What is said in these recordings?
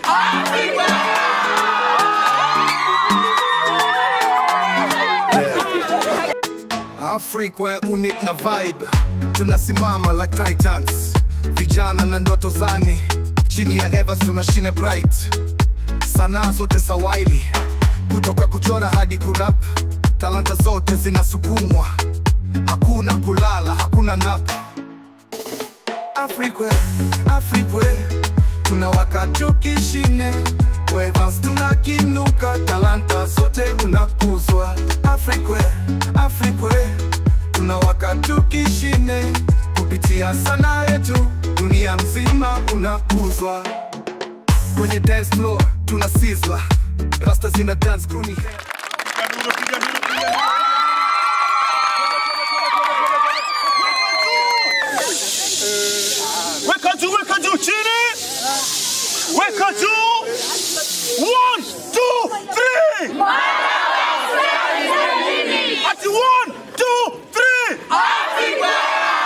Afrika unit na vibe, tunasimama like titans, vijana na ndoto zani, chini ya Evans tunashine bright, sanaa zote sawaili, kutoka kuchora hadi kurap, talanta zote zinasukumwa, hakuna kulala, hakuna nap. Afrika, Afrika, tunawaka tukishine, Evans tunakinuka, talanta zote unakuzwa. Afrika, Afrika, tunawaka tukishine, kupitia sanaa yetu, dunia mzima unakuzwa. Kwenye dance floor tuna sizzla, rasta zina dance crew ni hair. Weka juu, weka juu, chini. Weka juu. One, two, three. Ati one, two, three.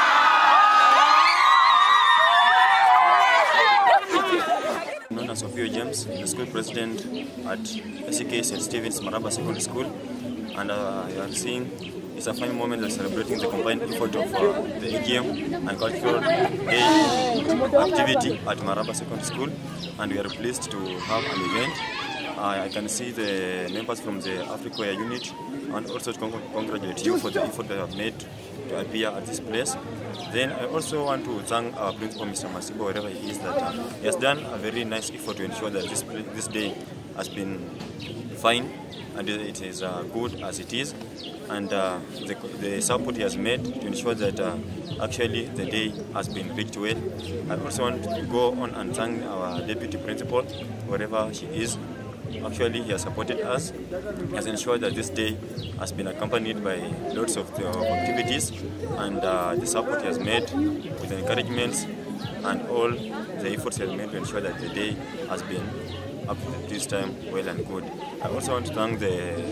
known as Sophia James, the school president at SEK St. Stephen's Maraba Secondary School. And uh, you are seeing it's a fine moment of celebrating the combined effort of uh, the AGM and cultural day activity at Maraba Secondary School. And we are pleased to have an event. Uh, I can see the members from the Africa unit and also to con- congratulate you for the effort that you have made to appear at this place. Then I also want to thank our principal, Mr. Masibo, wherever he is, that uh, he has done a very nice effort to ensure that this pla- this day has been fine and it is uh, good as it is. And uh, the, the support he has made to ensure that uh, actually the day has been picked well. I also want to go on and thank our deputy principal, wherever she is, Actually, he has supported us, He has ensured that this day has been accompanied by lots of the activities and uh, the support he has made with the encouragements and all the efforts he has made to ensure that the day has been up to this time well and good. I also want to thank the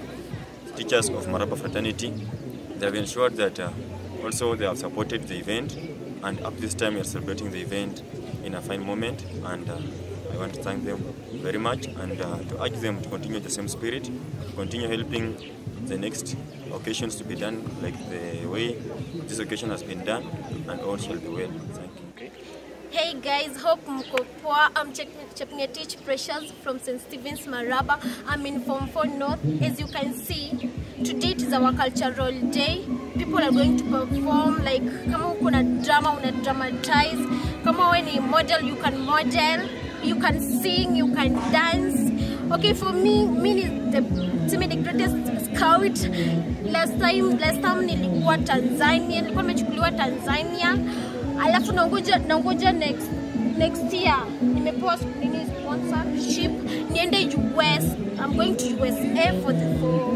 teachers of Maraba Fraternity. They have ensured that uh, also they have supported the event and up this time we are celebrating the event in a fine moment and uh, I want to thank them very much and uh, to urge them to continue the same spirit, to continue helping the next occasions to be done like the way this occasion has been done and all shall be well. Thank you. Hey guys, hope mko poa. I'm Chepngetich Precious from St. Stephen's Maraba. I'm in Form 4 North. As you can see, today it is our cultural day. People are going to perform like kama uko na drama una dramatize. Kama we ni model, you can model. You can sing, you can dance. Okay, for me, me is the tuseme the greatest scout. Last time, last time nilikuwa Tanzania, nilikuwa nimechukuliwa Tanzania alafu nangoja nangoja next next year nimepewa nini sponsorship niende US I'm going to USA for the for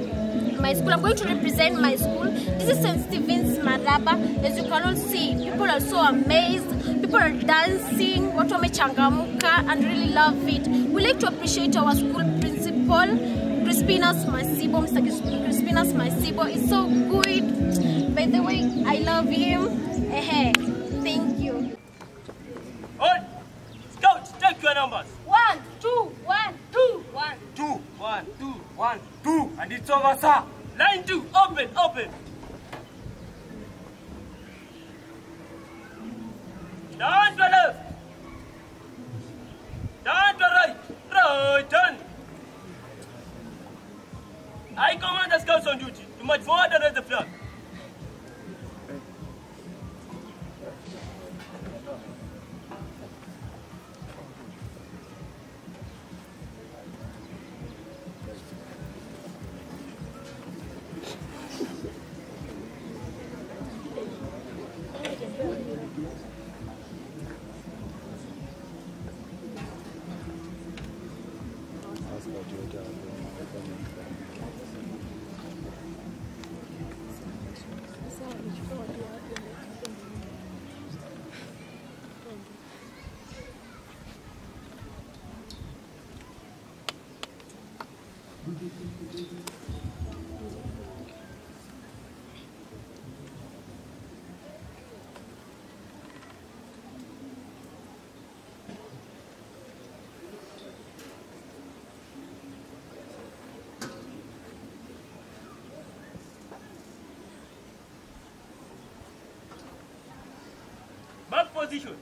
my school I'm going to represent my school this is St. Stephen's Maraba as you can all see people are so amazed people are dancing watu wamechangamka and really love it we like to appreciate our school principal Crispinas Masibo Mr. Crispinas Masibo is so good by the way I love him Ehe, thank you. Hold. Scout, take your numbers. One, two, one, two, one. Two, one, two, one, two. And it's over, sir. Line two, open, open. Down to left. Down to right. Right turn. I command the scouts on duty. You must forward and raise the flag. position.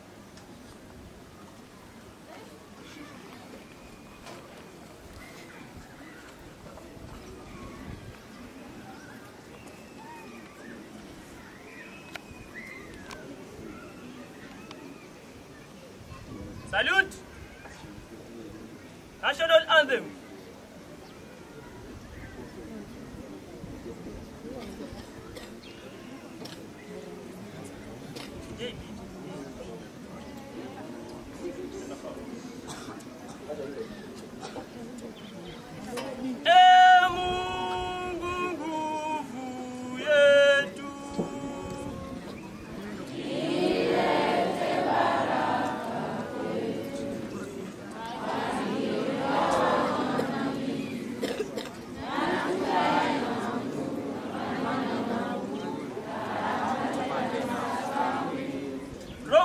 Salute! National anthem. Ee Mungu nguvu yetu. Drop.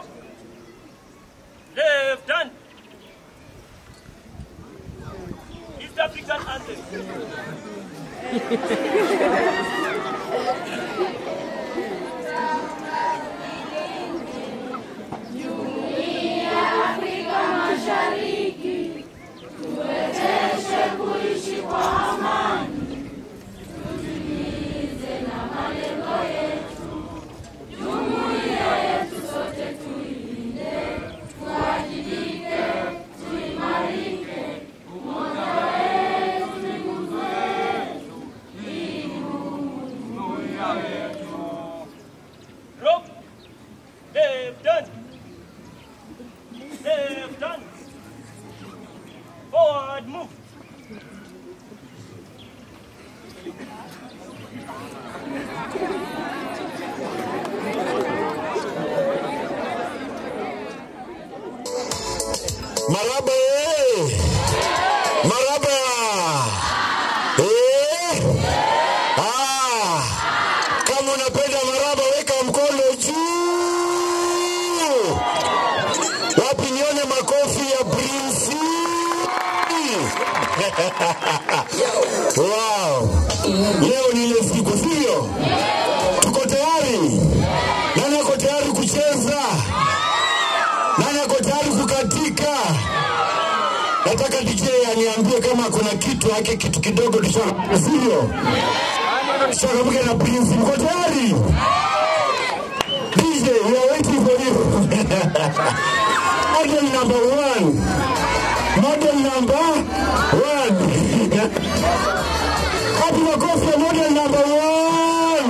Left hand. East African anthem. Drop. Left hand. Left hand. Forward move. Maraba eh! Maraba! Eh! Ah! Kama unapenda maraba weka mkono juu. Wapi nione makofi ya Prince? wow. Leo ni ile siku sio? Tuko tayari? Nani ako tayari kucheza? Nani ako tayari kukatika? Nataka DJ aniambie kama kuna kitu yake kitu kidogo tushaka, sivyo? Tuchangamke na Prince. Mko tayari? DJ, we are waiting for you. Model number one. Model number one. Happy makofi ya model number one.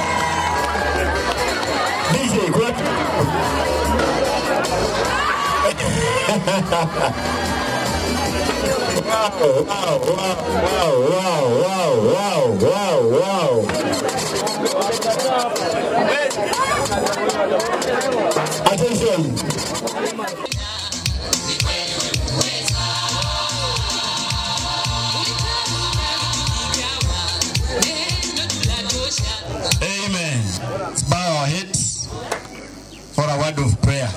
DJ, kuna Wow, wow, wow, wow, wow, wow, wow, wow. Attention. Amen. Let's bow our heads for a word of prayer.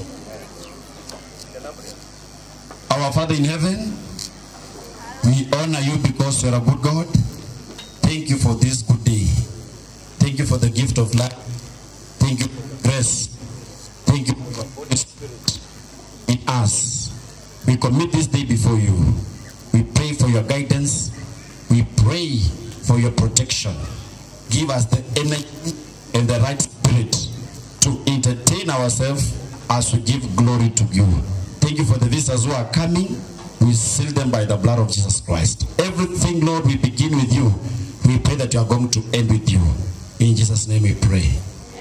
Our Father in heaven, we honor you because you're a good God. Thank you for this good day. Thank you for the gift of life. Thank you for grace. Thank you for the Holy Spirit in us. We commit this day before you. We pray for your guidance. We pray for your protection. Give us the energy and the right spirit to entertain ourselves as we give glory to you. Thank you for the visitors who are coming. We seal them by the blood of Jesus Christ. Everything, Lord, we begin with you. We pray that you are going to end with you. In Jesus' name we pray.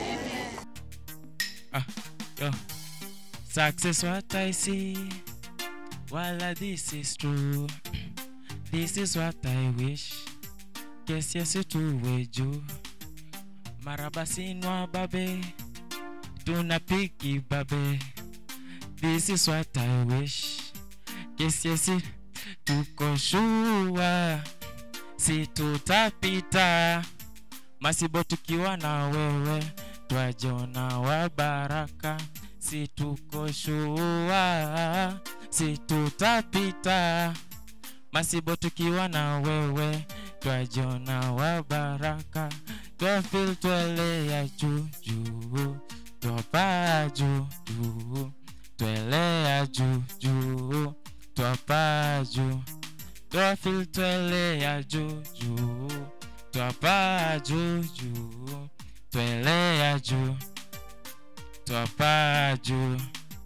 Ah, yo. Success what I see. While this is true. This is what I wish. Yes, yes, tuwe juu. Maraba sinwa babe. Tunapiki babe. This is what I wish. Yes, yes, tuko shua. Si tutapita. Masibo tukiwa na wewe. Twajona wa baraka. Si tuko shua. Si tutapita. Masibo tukiwa na wewe. Twajona wa baraka. Twafil twelea juu juu twapaa juu juu twelea juu juu twapaa juu twafil twelea juu juu twapaa juu juu twelea juu twapaa juu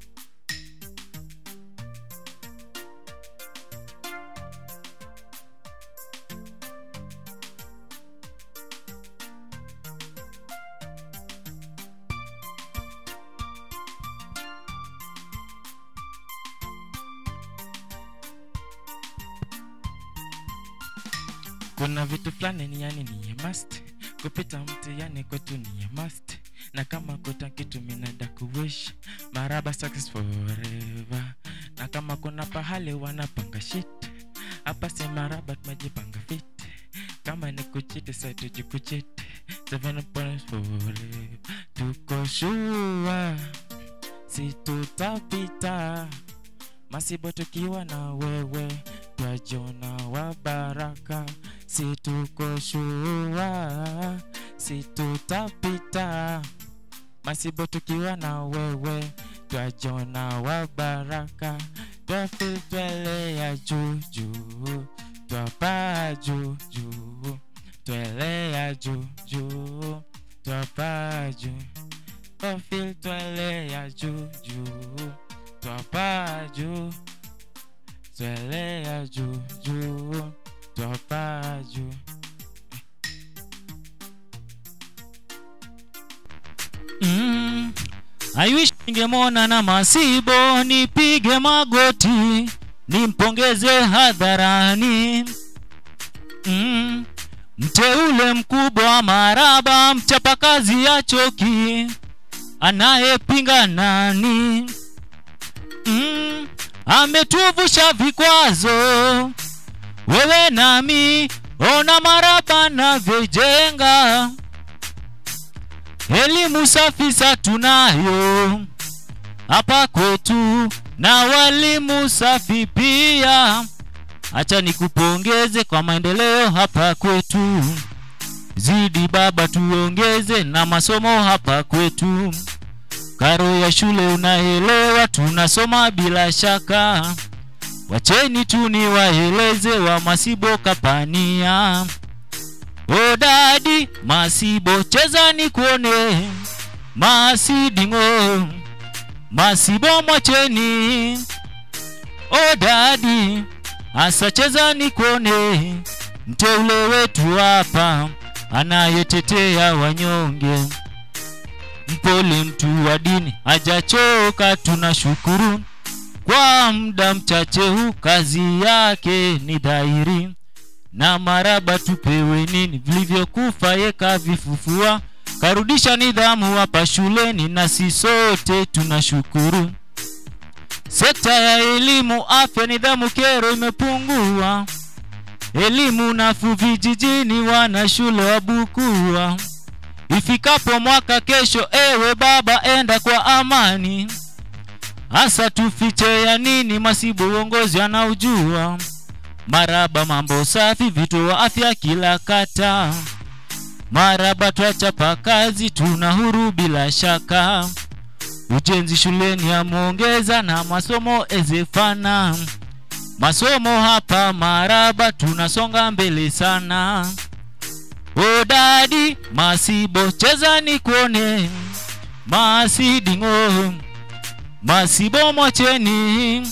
kuna vitu fulani ni yani ni ya must kupita mtihani kwetu ni ya must na kama kuta kitu minada kuwish maraba success forever na kama kuna pahali wanapanga shit hapa si maraba tumejipanga fit kama ni kuchiti sa tujikuchiti seven points forever tuko shua si tutapita masibo tukiwa na wewe twajona wa baraka si tuko shua si tutapita masibo tukiwa na wewe twajona wa baraka twafil twelea juu juu twapaa juu juu twelea juu juu twapaa juu twafil twelea juu juu twapaa juu twelea juu juu twapaa juu mm. I wish ningemwona na masibo nipige magoti nimpongeze hadharani mm. mteule mkubwa maraba mchapakazi ya choki anayepinga nani mm. ametuvusha vikwazo wewe nami ona maraba navyojenga elimu safi sa tunayo hapa kwetu na walimu safi pia acha nikupongeze kwa maendeleo hapa kwetu zidi baba tuongeze na masomo hapa kwetu karo ya shule unaelewa tunasoma bila shaka wacheni tu niwaeleze wa masibo kapania o dadi masibo cheza ni kuone masidingo masibo mwacheni o dadi asa cheza ni kuone mteule wetu hapa anayetetea wanyonge mpole mtu wa dini hajachoka tunashukuru kwa muda mchache huu kazi yake ni dhahiri na maraba tupewe nini vilivyokufa yeka vifufua karudisha nidhamu hapa shuleni na si sote tunashukuru sekta ya elimu afya nidhamu kero imepungua elimu nafu vijijini wana shule wabukua ifikapo mwaka kesho ewe baba enda kwa amani hasa tufiche ya nini masibu uongozi anaujua maraba mambo safi vituo afya kila kata maraba twachapa kazi tuna huru bila shaka ujenzi shuleni ameongeza na masomo ezefana masomo hapa maraba tunasonga mbele sana odadi masibo cheza ni kuone masidingo masibo mwacheni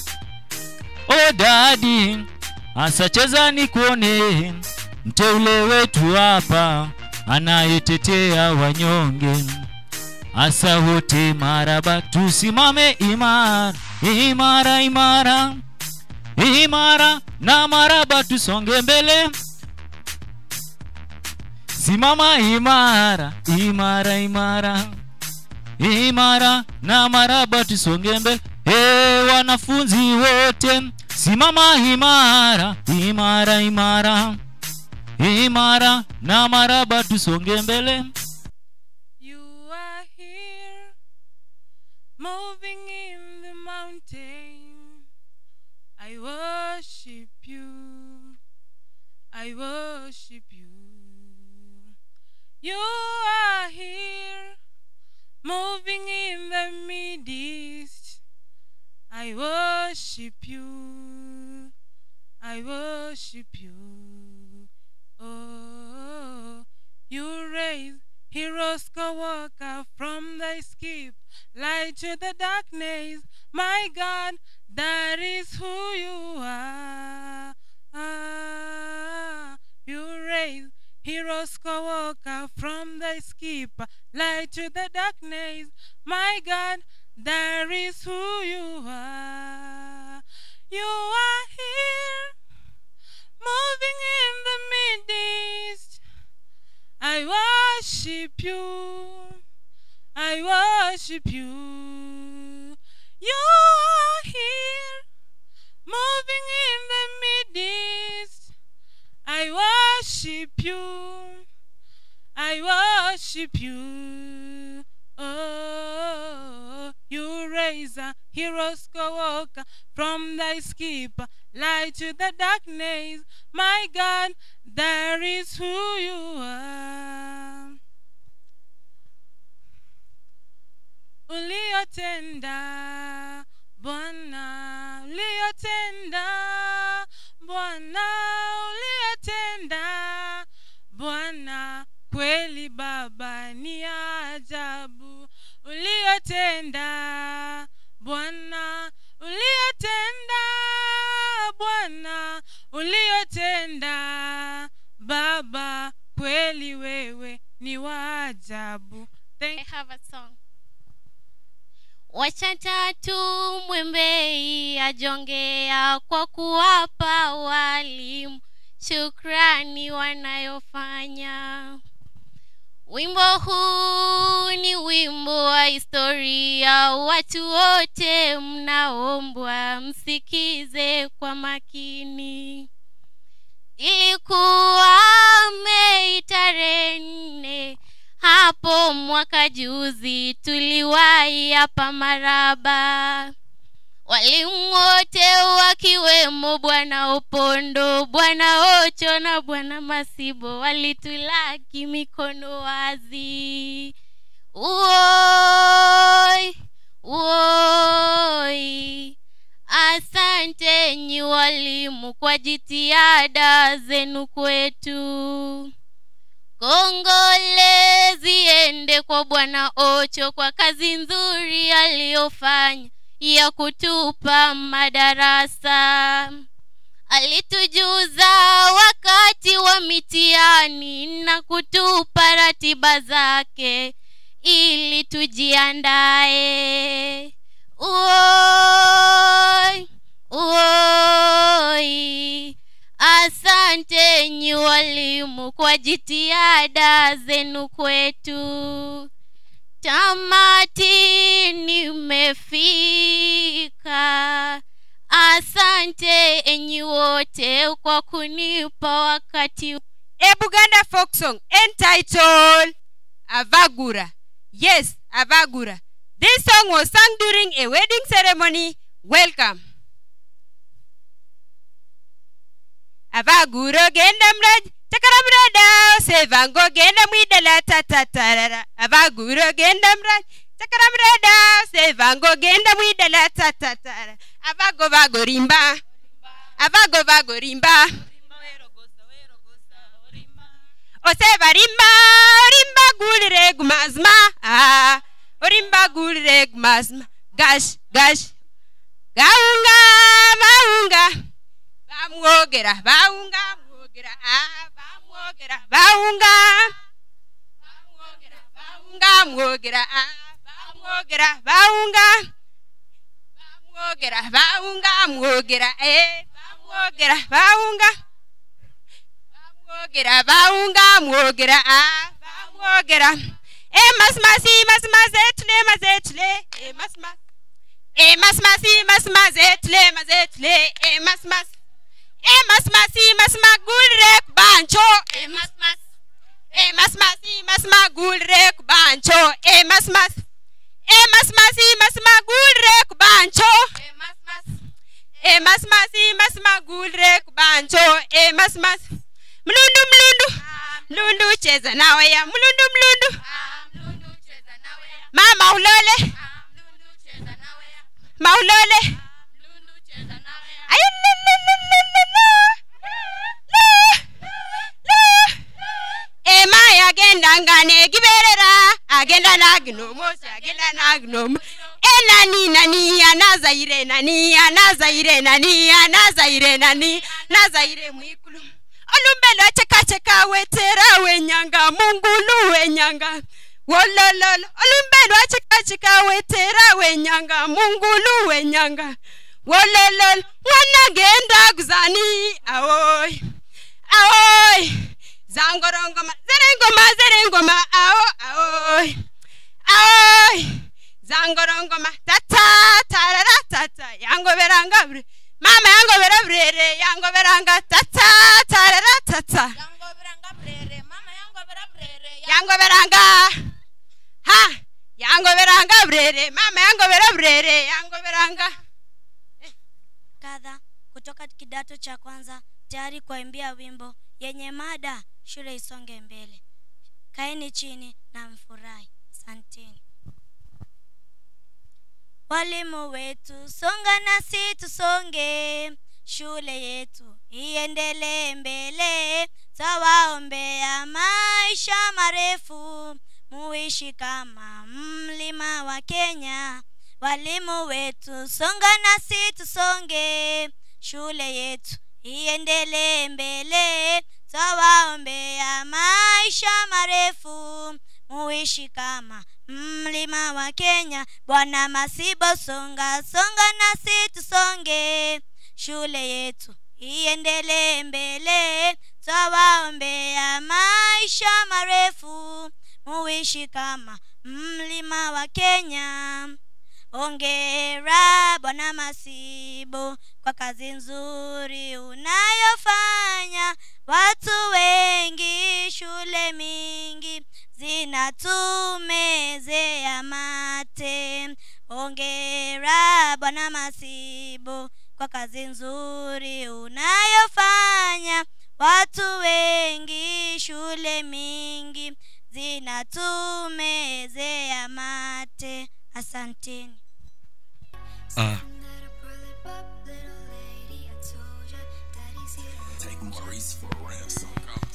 odadi asa cheza ni kuone mteule wetu hapa anayetetea wanyonge asa wote maraba tusimame imara imara imara imara na maraba tusonge mbele simama imara imara imara imara na maraba tusonge mbele hey, wanafunzi wote simama imara imara imara imara na maraba tusonge mbele You are here, moving in the mountain. I worship you. I worship you. You are here, moving in the midst. I worship you. I worship you. Oh, you raise heroes co-worker from the skip, light to the darkness. My God, that is who you are. Ah, you raise heroes co-worker from the skip, light to the darkness. My God, that is who you are. You are here, moving in the midst. I worship you. I worship you. You are here, moving in the midst. I worship you. I worship you. Oh, you raise a hero's co-worker from thy skip, light to the darkness. My God, that is who you are. Uliyotenda Bwana, uliyotenda Bwana, uliyotenda Bwana, kweli Baba ni ajabu uliyotenda Bwana, uliyotenda Bwana, uliyotenda Baba, kweli wewe ni wa ajabu. I Thank have a song. Wacha tatu mwembei ajongea kwa kuwapa walimu shukrani wanayofanya. Wimbo huu ni wimbo wa historia, watu wote mnaombwa msikize kwa makini. Ilikuwa Mei tarehe nne hapo mwaka juzi, tuliwahi hapa Maraba, walimu wote wakiwemo Bwana Opondo, Bwana Ocho na Bwana Masibo walitulaki mikono wazi. Uoi, uoi. Asante nyi walimu kwa jitihada zenu kwetu. Kongole ziende kwa Bwana Ocho kwa kazi nzuri aliyofanya ya kutupa madarasa. Alitujuza wakati wa mitihani na kutupa ratiba zake ili tujiandae. Uoi, uoi. Asante nyi walimu kwa jitihada zenu kwetu. Tamati nimefika. Asante enyi wote kwa kunipa wakati a Buganda folk song entitled Avagura. Yes, Avagura. This song was sung during a wedding ceremony. Welcome. Avaguro genda mraj chakara mrada sevango genda mwidala tatatarara avaguro genda mraj chakara mrada sevango genda mwidala tatatara avago vago rimba avago vago rimba oseva rimba orimba gulire gumazma ah orimba gulire gumazma gash gash gaunga maunga bamwogera baunga mwogera ah bamwogera baunga bamwogera baunga mwogera ah bamwogera baunga bamwogera baunga mwogera eh bamwogera baunga bamwogera baunga mwogera ah bamwogera eh masmasi masmazetule mazetule eh masmas eh masmasi masmazetule mazetule eh masmas eh masmasi masmagulre bancho eh masmas eh masmasi masmagulre bancho eh masmas eh masmasi masmagulre bancho eh masmas eh masmasi masmagulre bancho eh masmas mlundu mlundu mlundu cheza nawe ya mlundu mlundu mama ulole maulole ema agenda ngane giberera agenda nagnomosi agenda nagnom enani nani anazaire nani anazaire nani anazaire nani nazaire mwikulu olumbelo chekacheka wetera wenyanga mungulu wenyanga wolololo olumbelo achekacheka wetera wenyanga mungulu wenyanga wolololo mwana genda kuzani aoy aoy zangorongoma zerengoma zerengoma ao aoy aoy zangorongoma tata tarara tata yangoberanga bre mama yangobera brere yangoberanga tata tarara tata yangoberanga ha yangoberanga brere mama yangobera brere yangoberanga kadha kutoka kidato cha kwanza tayari kuimbia wimbo yenye mada shule isonge mbele kaeni chini na mfurahi santeni walimu wetu songa nasi tusonge shule yetu iendelee mbele tawaombea maisha marefu muishi kama mlima wa kenya walimu wetu songa nasi tusonge shule yetu iendelee mbele tawaombea maisha marefu muishi kama mlima wa kenya bwana masibo songa songa nasi tusonge shule yetu iendelee mbele tawaombea maisha marefu muishi kama mlima wa kenya ongera bwana masibo kwa kazi nzuri unayofanya watu wengi shule mingi zinatumezea mate ongera bwana masibo kwa kazi nzuri unayofanya watu wengi shule mingi zinatumezea mate asanteni Ah. Take Maurice for a ransom.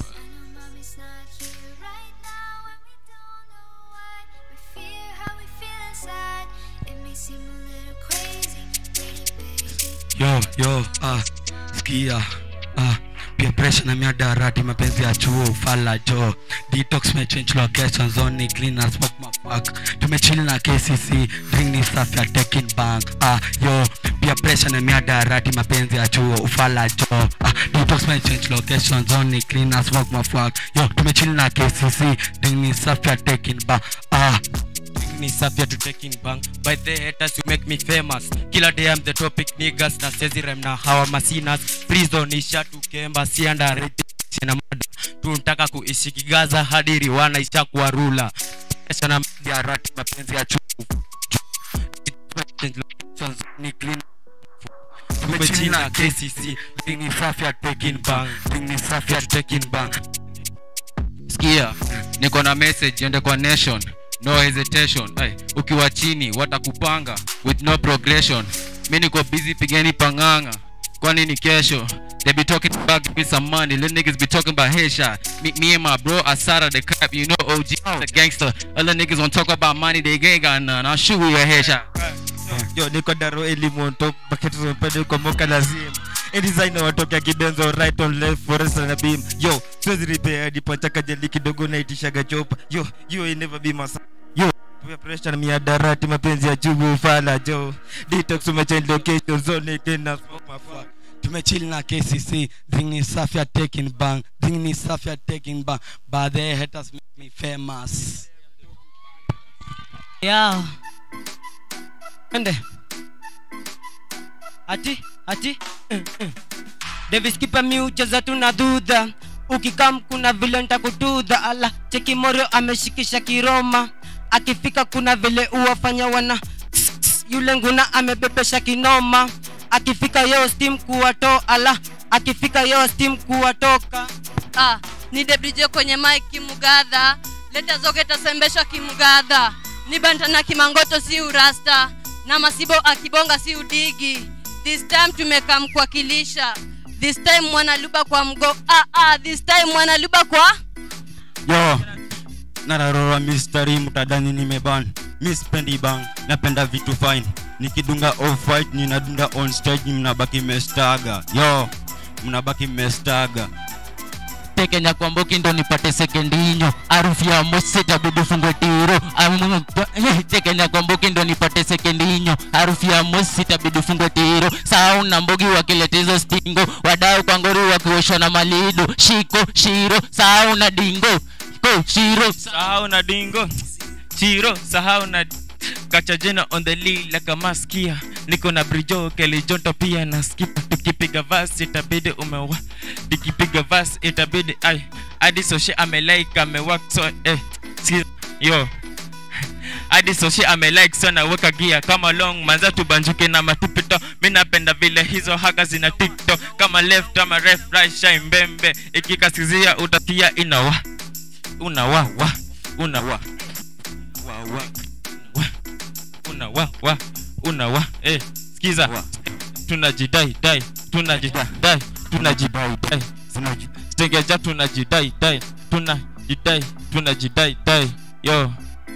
yo yo ah sikia ah pia pressure na miadarati mapenzi ya chuo ufala jo detox mechange location zone clean as smoke mafuck tumechill na kcc drink ni safi ya taking bank ah yo pia pressure na miadarati mapenzi ya chuo ufala jo ah detox mechange location zone clean as smoke mafuck yo tumechill na kcc drink ni safi ya taking bank ah me sapia to taking bang by the haters you make me famous kila day I'm the topic niggas na sezi rem na hawa masinas prison isha tukemba si underrated na mada tunataka kuishi kigaza hadi riwana isha kuwa rula Kesha na ya rati mapenzi ya chuku ni clean tumechina KCC ni safi ya taking bank ni safi ya taking bank sikia niko na message ende kwa nation no hesitation Ay, ukiwa chini watakupanga with no progression mi niko busy pigeni panganga kwani ni kesho they be talking about give me some money little niggas be talking about headshot me, me and my bro Asada the crap you know OG the gangster other niggas won't talk about money they ain't got none I'll shoot you a headshot yo niko daro elimu on top bucket mpende kwa moka lazima a designer watokea kibenzo right on left forest na beam yo siwezi repair hadi pachaka jeli kidogo na itishaga chopa yo you ain't never be my son. yo Pia pressure na miadarati mapenzi ya chugu ufala jo detox umechange location zone tena smoke my fuck tumechill na kcc drink ni safi ya taking bank drink ni safi ya taking bank but the haters make me famous yeah. ende ati ati mm, mm. davis kipa miucheza tuna dhudha ukikam kuna vile ntakududha ala cheki morio ameshikisha kiroma akifika kuna vile uwafanya wana yule nguna amebebesha kinoma akifika yo steam kuwato ala akifika yo steam kuwatoka ah, ni debdj kwenye mike kimugadha leta zote tasembeshwa kimugadha ni bantana kimangoto si urasta na masibo akibonga si udigi this time tumekam kuwakilisha this time mwanaluba kwa mgo ah, ah, this time mwanaluba kwa yo nararora mistari mtadani nimeban mi spendi bang napenda vitu fine nikidunga off white ninadunda on stage mnabaki mmestaga yo mnabaki mmestaga tekenya kwa mboki ndo nipate sekendinyo harufu ya mose tabidi fungwe tiro Amu- tekenya kwa mboki ndo nipate sekendinyo harufu ya mose tabidi fungwe tiro sau na mbogi wakileta hizo stingo wadau kwa ngori wakiosha na malido shiko shiro sau na dingo ko shiro sahau na dingo chiro sahau na kachajena on the lead like a maskia niko na brijo kelijonto pia na skip tukipiga vas itabidi umewa tukipiga vas itabidi ai hadi soshi amelike amewak so eh si yo hadi soshi amelike so naweka gia kama long manza tubanjuke na matupito mi napenda vile hizo haga zina tiktok kama left ama ref right shine mbembe ikikasikizia utakia inawa unawa wa unawa wa wa wa una wa wa una wa eh sikiza tunajidai dai tunajidai dai tunajidai dai stengeja tunajidai dai tunajidai tunajidai dai yo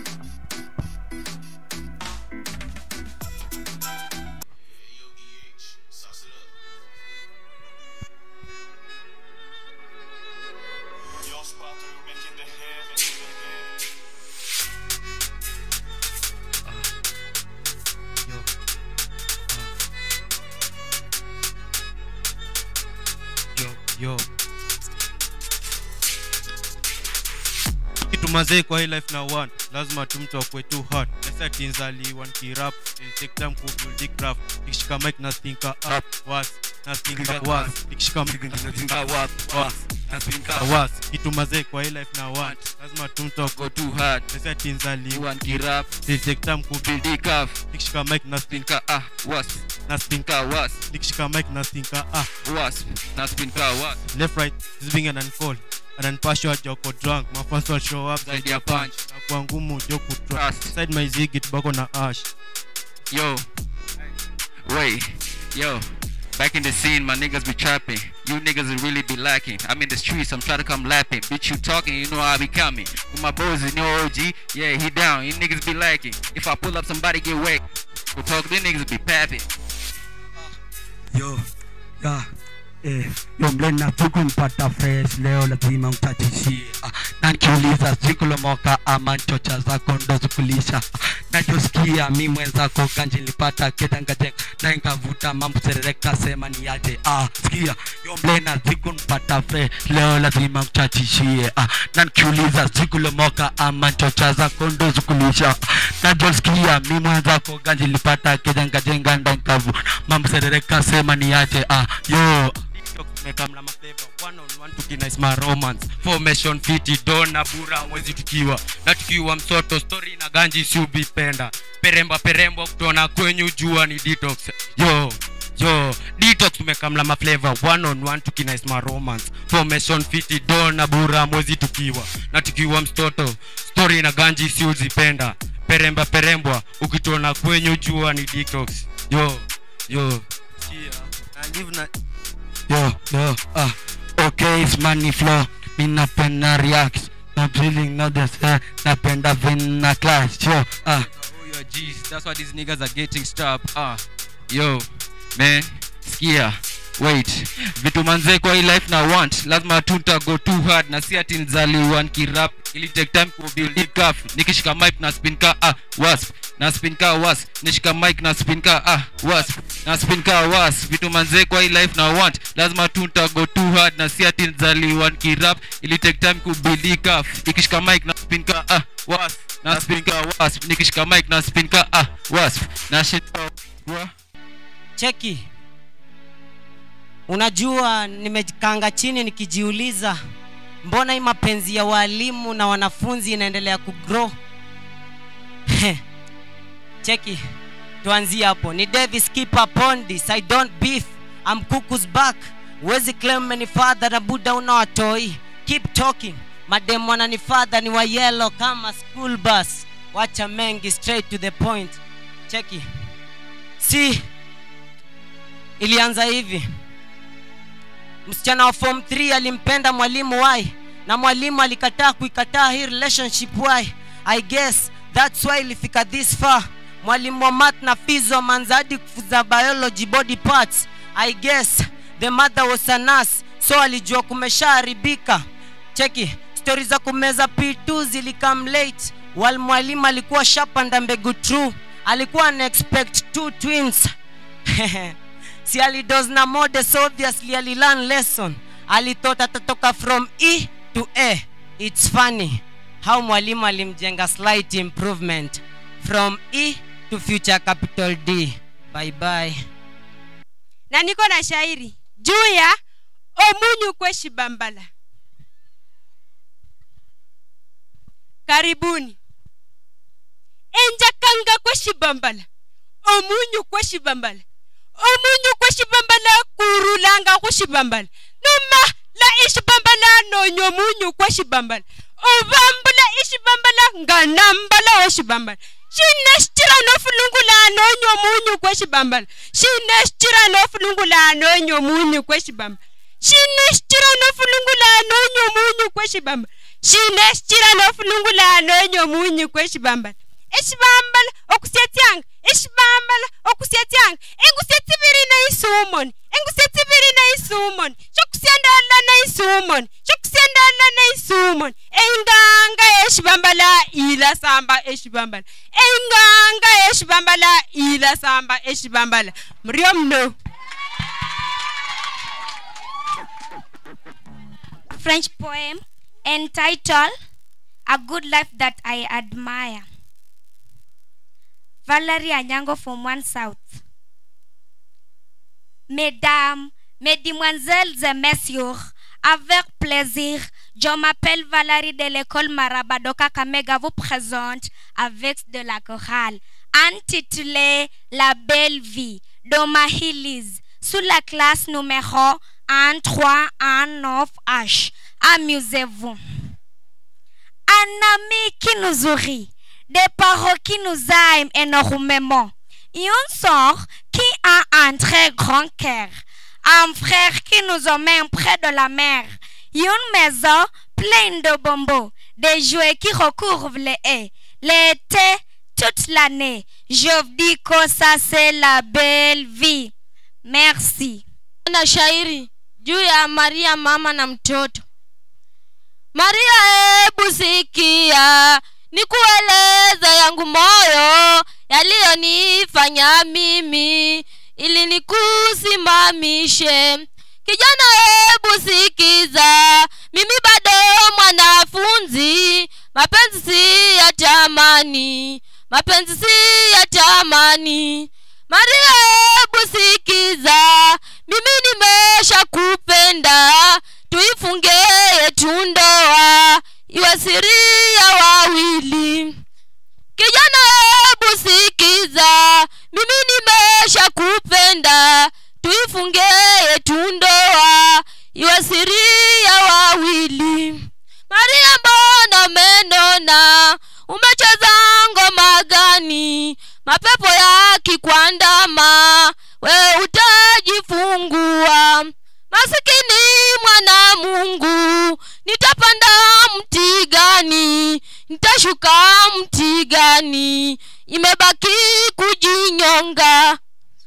yo kitu mazee kwa hii life na one lazima tu mtu akwe too hard nasa tinzali one kirap take time ku build craft ikishika mic na think up was na think up was ikishika mic na think up was na think up was kitu mazee kwa hii life na one lazima tu mtu akwe too hard nasa tinzali one kirap take time ku build craft ikishika mic na think up was na think up was ikishika mic na think up was na think up was left right this being an uncall ananipashwa joko drunk mafans will show up zaidi ya punch na kwa ngumu joku trust side my zigi tobacco na ash Yo, wait, yo. Back in the scene, my niggas be trapping. You niggas will really be lacking. I'm in the streets, I'm trying to come lapping. Bitch, you talking, you know I be coming. With my bros in your OG, yeah, he down. You niggas be lacking. If I pull up, somebody get wet. We talk, these niggas be papping. yo ya eh, yo mlena tukumpata fresh leo lazima mtachishie ah, na nikiuliza sikulomoka ama nchocha zako ndo zikulisha ah, nachosikia mi mwenzako ganji nilipata ketangajenga na nkavuta mambo serereka sema ni aje ah, sikia yo mlena sikunpata fresh leo lazima mtachishie ah, na nikiuliza sikulomoka ama nchocha zako ndo zikulisha ah, najosikia mi mwenzako ganji nilipata ketangajenga na nkavuta mambo serereka sema ni aje ah, yo mekamla maflavor one on one tukinice my romance formation fiti dona bura mwezi tukiwa na tukiwa msoto story na ganji siubipenda peremba peremba kutona kwenyu jua ni detox yo yo detox tumekamla maflavor one on one tukinice my romance formation fiti dona bura mwezi tukiwa na tukiwa mstoto story na ganji siuzipenda peremba perembwa ukitona kwenyu jua ni detox yo yo I live na yo yo ah okay it's money flow mi napenda react not drilling not the say napenda vin na class yo ah your G's. That's why these niggas are getting stopped. Ah, yo, man, skia. Wait, vitu manze kwa hii life na want lazima tuta go too hard na si ati nzaliwa nikirap ili take time ku build it cuff nikishika mic na spin ka ah wasp na spin ka wasp nishika mic na spin ka ah wasp na spin ka wasp vitu manze kwa hii life na want lazima tuta go too hard na si ati nzaliwa nikirap ili take time ku build it cuff nikishika mic na spin ka ah wasp na spin ka wasp nikishika mic na spin ka ah wasp na shit wa cheki unajua nimekanga chini nikijiuliza mbona hii mapenzi ya walimu na wanafunzi inaendelea kugrow cheki tuanzie hapo ni davis keep upon this i don't beef i'm cuckoo's back wezi claim menifadha na buda unawatoi keep talking mademu wananifadha ni wa yellow kama school bus wacha mengi straight to the point cheki si ilianza hivi msichana wa form 3 alimpenda mwalimu wai na mwalimu alikataa kuikataa hii relationship why i guess thats why ilifika this far mwalimu wa math na fizo manzadi kufuza biology body parts i guess the mother was a nurse so alijua kumeshaharibika cheki stori za kumeza p2 zilikam late wal mwalimu alikuwa shapanda mbegu true alikuwa ana expect two twins si alidos na mode so obviously alilearn lesson alithought atatoka from e to a its funny how mwalimu alimjenga slight improvement from e to future capital d bye bye na niko na shairi juu ya omunyu kweshibambala karibuni enjakanga kweshibambala omunyu kweshibambala omunyu kweshibambala kurulanga khushibambala noma la ishibambala nonya omunyu kweshibambala obambula ishibambala nga nambala oshibambala shine shichira nofulungula nonya omunyu kweshibambala shine shichira nofulungula nonya omunyu kweshibambala shine shichira nofulungula nonya omunyu kweshibambala shine shichira nofulungula nonya omunyu kweshibambala eshibambala okusyatyanga eshibambala okusyatyanga engusya tsibiri naisumoni engusya tsibiri naisumoni shokusyandala naisumoni shokusyandala naisumoni enganga eshibambala ila samba eshibambala enganga eshibambala ila samba eshibambala muryo mno French poem entitled A Good Life That I Admire. Valerie Anyango from One South. Mesdames, Mesdemoiselles et Messieurs, avec plaisir, je m'appelle Valérie de l'école Marabadoka Kamega vous présente avec de la chorale intitulée La belle vie d'Omahilis sous la classe numéro 1, 3, 1, 9 H. Amusez-vous. Un ami qui nous sourit, des parents qui nous aiment énormément, une sœur qui a un très grand cœur, un frère qui nous emmène près de la mer, une maison pleine de bonbons, des jouets qui recouvrent les haies, l'été toute l'année. Je dis que ça c'est la belle vie. Merci. na shairi juu ya maria mama na mtoto maria hebu sikia nikueleza yangu moyo yaliyonifanya mimi ili nikusimamishe kijana hebu sikiza mimi bado mwanafunzi mapenzi si ya tamani mapenzi si ya tamani maria hebu sikiza mimi nimesha kupenda tuifunge yetu ndoa iwe siri ya wawili kijana hebu sikiza mimi nimesha kupenda tuifunge yetu ndoa iwe siri ya wawili maria mbona menona umecheza ngoma gani mapepo yakikwandama we utajifungua masikini mwana mungu nitapanda mti gani nitashuka mti gani imebaki kujinyonga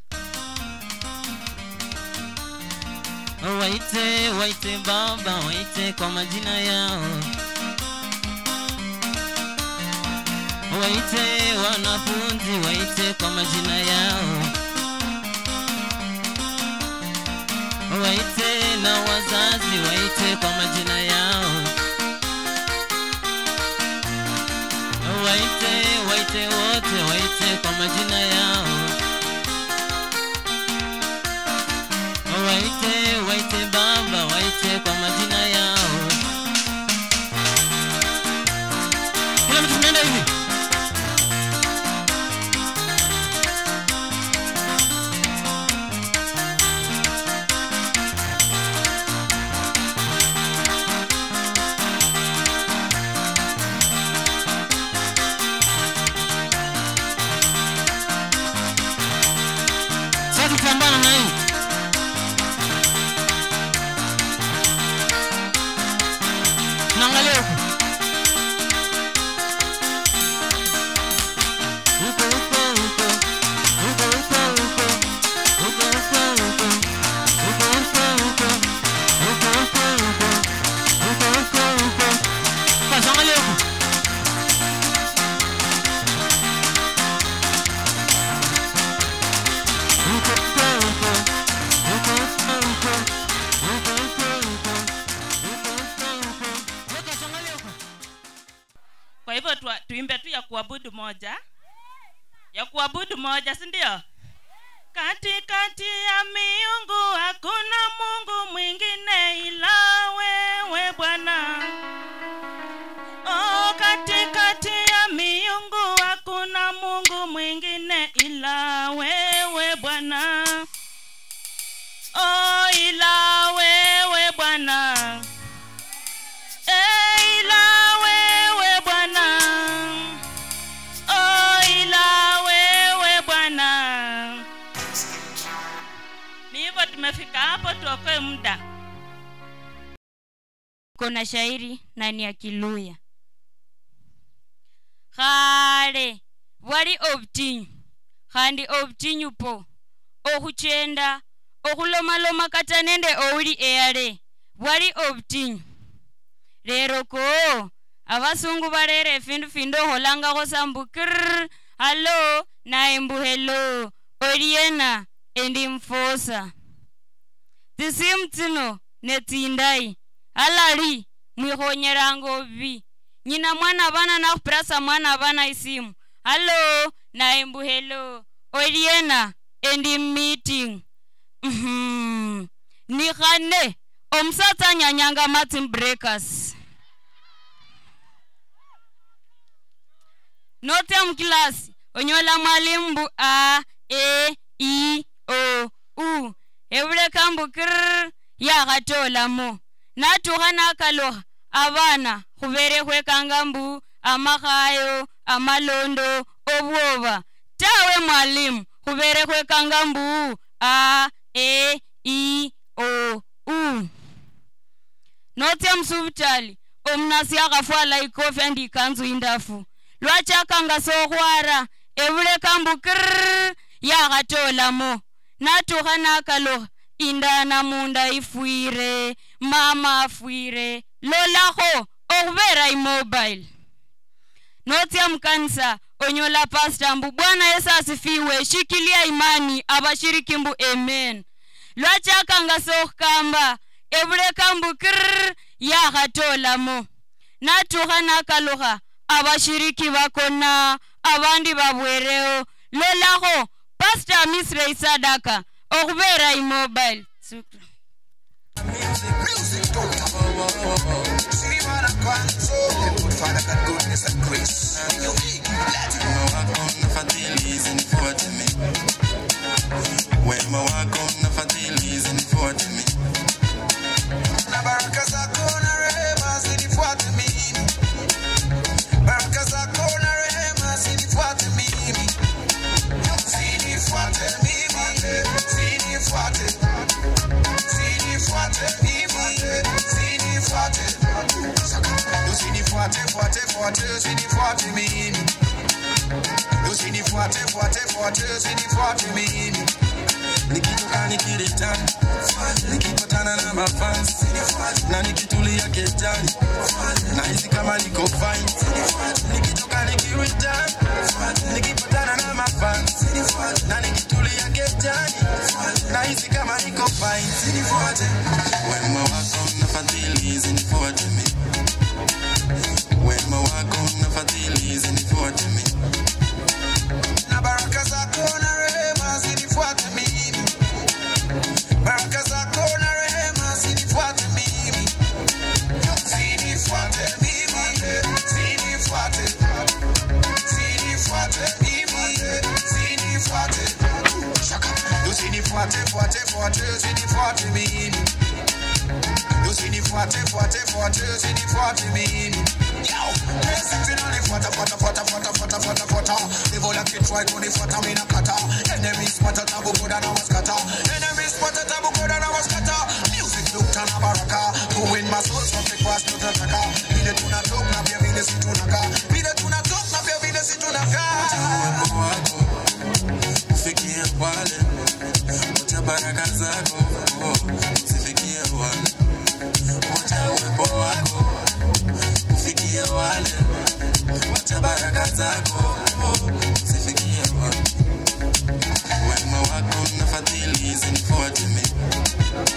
waite waite baba waite kwa majina yao waite wanafunzi waite kwa majina yao waite na wazazi waite kwa majina yao waite waite wote waite kwa majina yao waite waite baba waite kwa majina yao kila mtu tunaenda hivi tuimbe tu ya kuabudu moja ya kuabudu moja si ndio katikati ya miungu hakuna mungu mwingine ila wewe bwana oh, katikati ya miungu hakuna mungu mwingine ila wewe bwana oh, ila wewe bwana Eh, ila wewe bwana oh, ila wewe bwana ni hivyo tumefika hapo tuokoe muda kuna shairi na ni ya kiluya khale bwali obutinyu khandi obutinyu po okhuchenda okhulomaloma kata nende ouli eyale bwali obutinyu lero ko abasungu balere efindu findi okholangakho sambu kirr halo naye mbu helo oliena endi mfosa tsisimu tsino netsindayi alali mwikhonyelanga obubi nyina mwana bana nakhupirasa mwana bana isimu halo naye mbu helo oliena endi mmeeting Mhm. ni khane omusatsa anyanyanga martin breakers note mukilasi onyola mwalimu mbu a e i o u ebuleka mbu kirr yakhatolamo natukha nakalukha abana khubere khwekanga mbu amakhayo amalondo obwoba tawe mwalimu khubere khwekanga mbu a e i o u notsya musivitali omunasi akhafwala ikofi andi ikanzu indafu lwachakanga sokhwara ebuleka mbu kirr yakhatolamo natukha nakalukha indana munda ifwire mama afwire lolakho okhubera imobile notsya mukanisa onyola pasta mbu bwana yesu asifiwe shikilia imani abashiriki mbu amen lwachakanga sokhukamba ebuleka mbu kirr yakhatolamo natukha nakalukha abashiriki bakona abandi babwereo lolakho pasta misre isadaka okhubera imobile Shukran. Father God, goodness and grace. Fadhili zinifuate mimi. Wema wako na fadhili zinifuate mimi. Na baraka zako na rehema zinifuate mimi. Baraka zako na rehema zinifuate mimi. Zinifuate mimi. Zinifuate. Zinifuate mimi. Zinifuate. Usinifuate, fuate, fuate, usinifuate mimi. Usinifuate, fuate, fuate, usinifuate mimi. Nikitoka nikiritani, nikipatana na mafans, na nikitulia kejani, nahisi kama niko fine. Nikitoka nikiritani, nikipatana na mafans, na nikitulia kejani, nahisi kama niko fine. Wema wako na fadhili zinifuate mimi. Wema wako na fadhili zinifuate mimi. Na baraka zako na rehema zinifuate mimi. Baraka zako na rehema zinifuate mimi. Zinifuate mimi. Zinifuate. Zinifuate mimi. Zinifuate. Shaka. Usinifuate, fuate, fuate, usinifuate mimi. Usinifuate, fuate, fuate, usinifuate mimi. Yo, blessings inanifuata, fuata, fuata, fuata, fuata, fuata, fuata. Devil like it try kunifuata, mimi nakata. Enemies spata tabu koda na waskata. Enemies spata tabu koda na waskata. Music look tana baraka. Doing my soul from the past to the taka. Vile tunatok na pia vile si tunaka. Vile tunatok na pia vile si tunaka. Uwepo wako ufikie wale wote baraka zako usifikie wale wote uwepo wako ufikie wale wote baraka zako usifikie wale wema wako na fadhili zinifuate mimi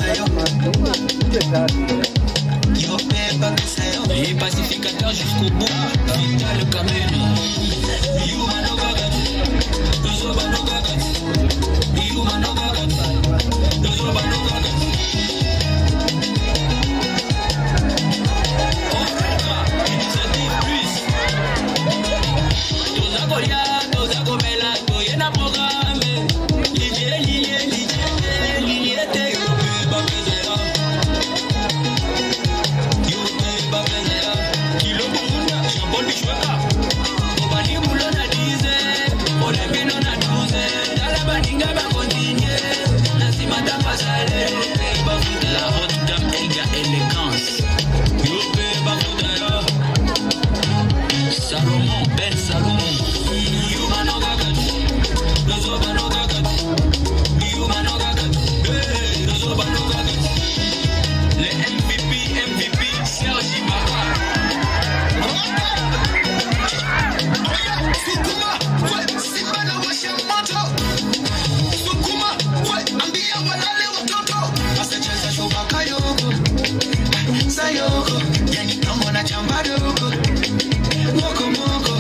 Et pacificateur jusqu'au bout, vital Kameni. Yuma no gagat, Dozoba no gagat, Yuma no gagat, Dozoba no gagat. Initiative plus. Toza kolia, toza komela, toyena programme. Lilie, lilie, lilie, lilie te yope bapezela. Yope bapezela. Kilo bunda, jambon bishweka. Obani mulo na dize, olebino na duze. Dala baninga bakontinye, nasima tapasale. La haute dame égale élégance. Yope bapezela. Salomon, Ben Salomon. Yuma no gagat, Dozoba no gagat. Yuma no gagat, hey, Dozoba no gagat. Le MVP, MVP, Serge Ibaka. Sukuma, we, Simba na washa moto. Sukuma, we, ambia walale watoto. Asacheza shubaka yoko, sayoko, yani kama na chamba dogo. Moko moko.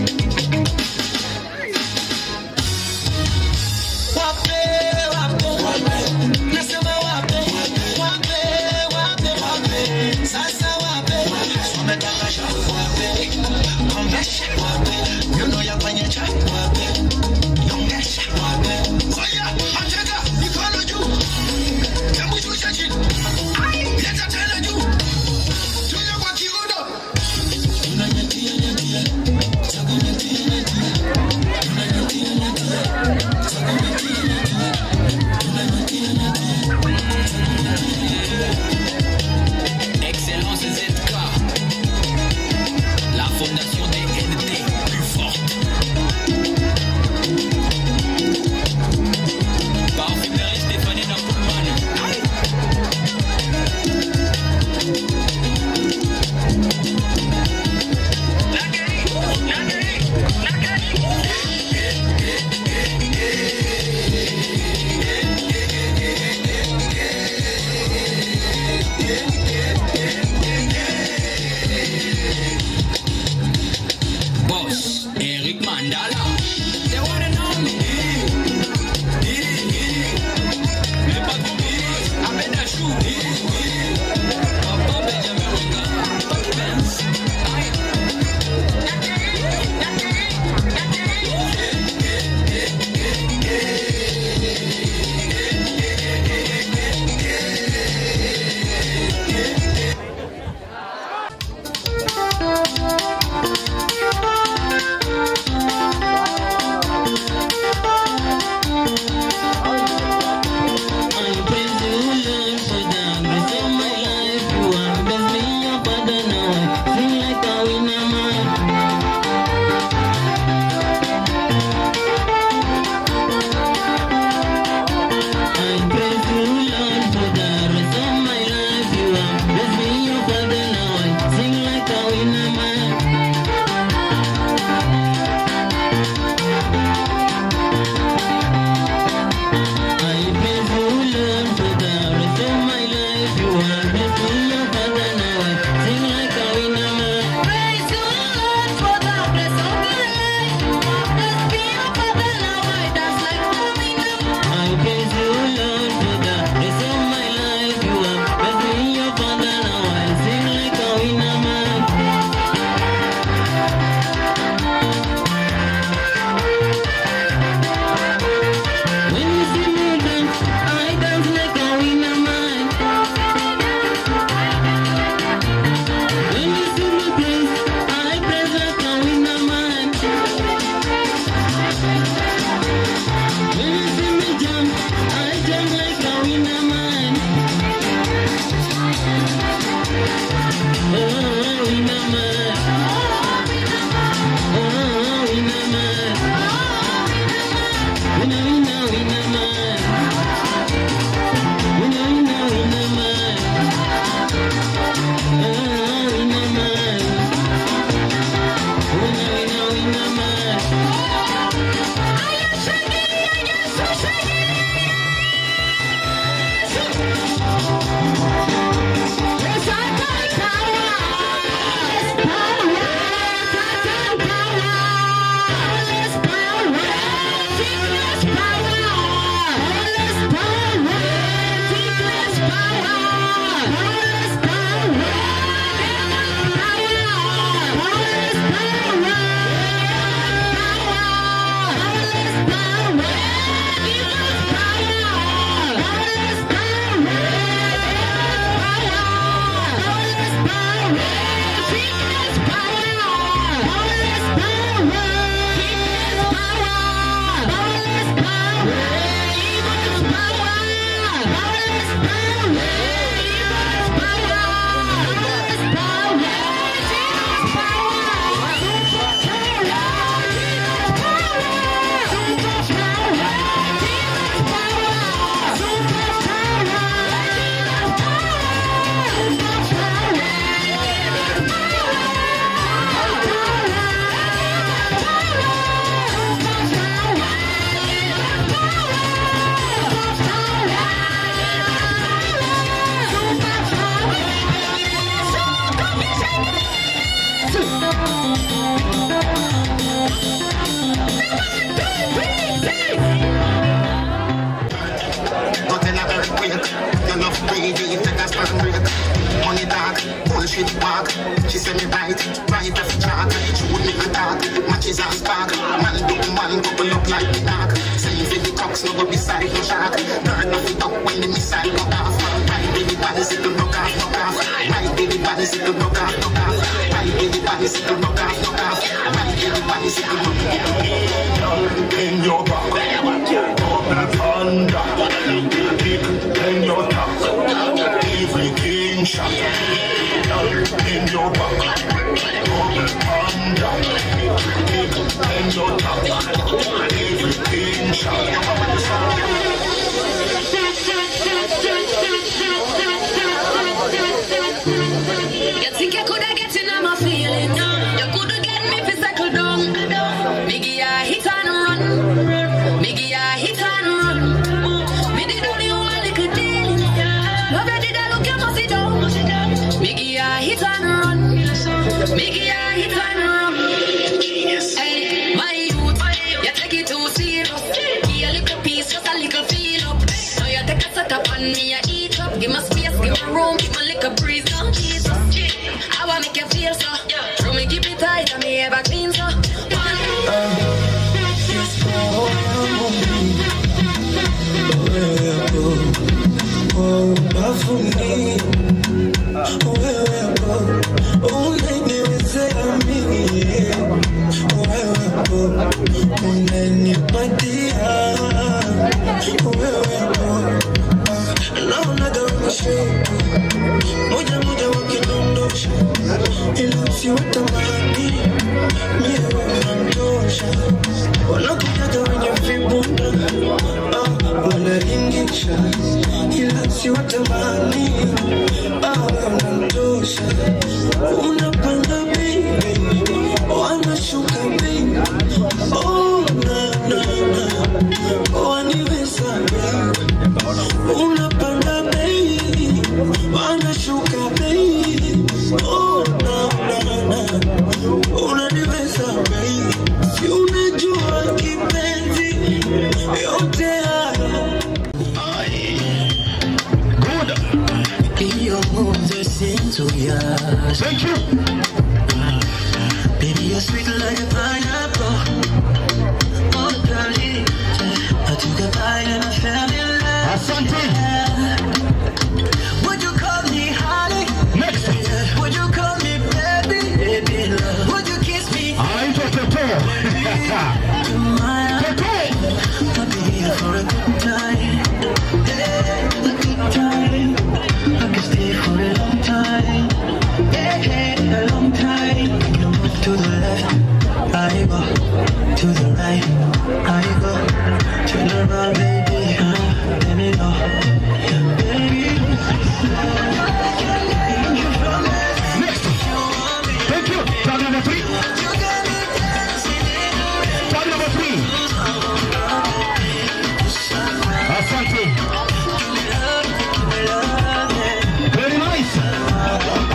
Wape, wape, wape. Nasema wape, wape, wape, wape. Sasa wape, wametaka shafu wape. Komesha wape, nyuno ya kwenye cha wape. Nyongesha wape. Oya, ateka, mikono juu. Hebu shusha chini. Leta tena juu. Tunya kwa kiuno. Tunanyatia, nyatia. anything to ride off chalk. Shoot me a talk, matches and spark. Man do man couple up like the dark. Saying for the cocks no go beside no shark. Turn off it up when the missile go off. Ride with the bicycle, knock off, knock off. Ride with the bicycle, knock off, knock off. Ride with the bicycle, knock off, knock off. Ride with the bicycle, knock off. In your back, open thunder. In your top, everything shot. In your back, open thunder. In your top, everything You think you coulda get in on my feeling? You coulda get me fi settle down. Miggy, I hit and run. Miggy, I hit and run. Me did only one little deal. Love you did I look you must sit down. Miggy, I hit and run. Miggy, I hit and run. Hey, my youth, you take it too serious. Give a little piece, just a little feel up. Now you take a set up on me, I eat up. Give me space, give me room, give me little breeze. Now Jesus, how I make you feel so? Throw me, keep it tight, and me ever clean so. moja moja wakidondosha ila usiwatamani mie wanantosha wanakujaga wenye vibunda ah, wanaringisha ila usiwatamani ah, wanantosha unapanda bei wanashuka bei oh, na, na, na. waniweza bei unapanda bei wanashuka bei oh, na, na, na. unaniweza bei si unajua kipenzi yote haya Your moves are sensuous. Thank you. Baby, you're sweet like a pineapple. Oh, darling. I took a bite and I fell in love. Asante. Would you call me honey? Next. Would you call me baby? Baby, love. Would you kiss me? Anaitwa Pepe. I'll be here for a good time. Yeah, a good time. I can stay for a long time. Yeah, a long time. You move to the left, I go to the right. I go turn around, baby. Uh, let me know, baby. Next. Thank you. Tag number three. Tag number three. Asante. Very nice.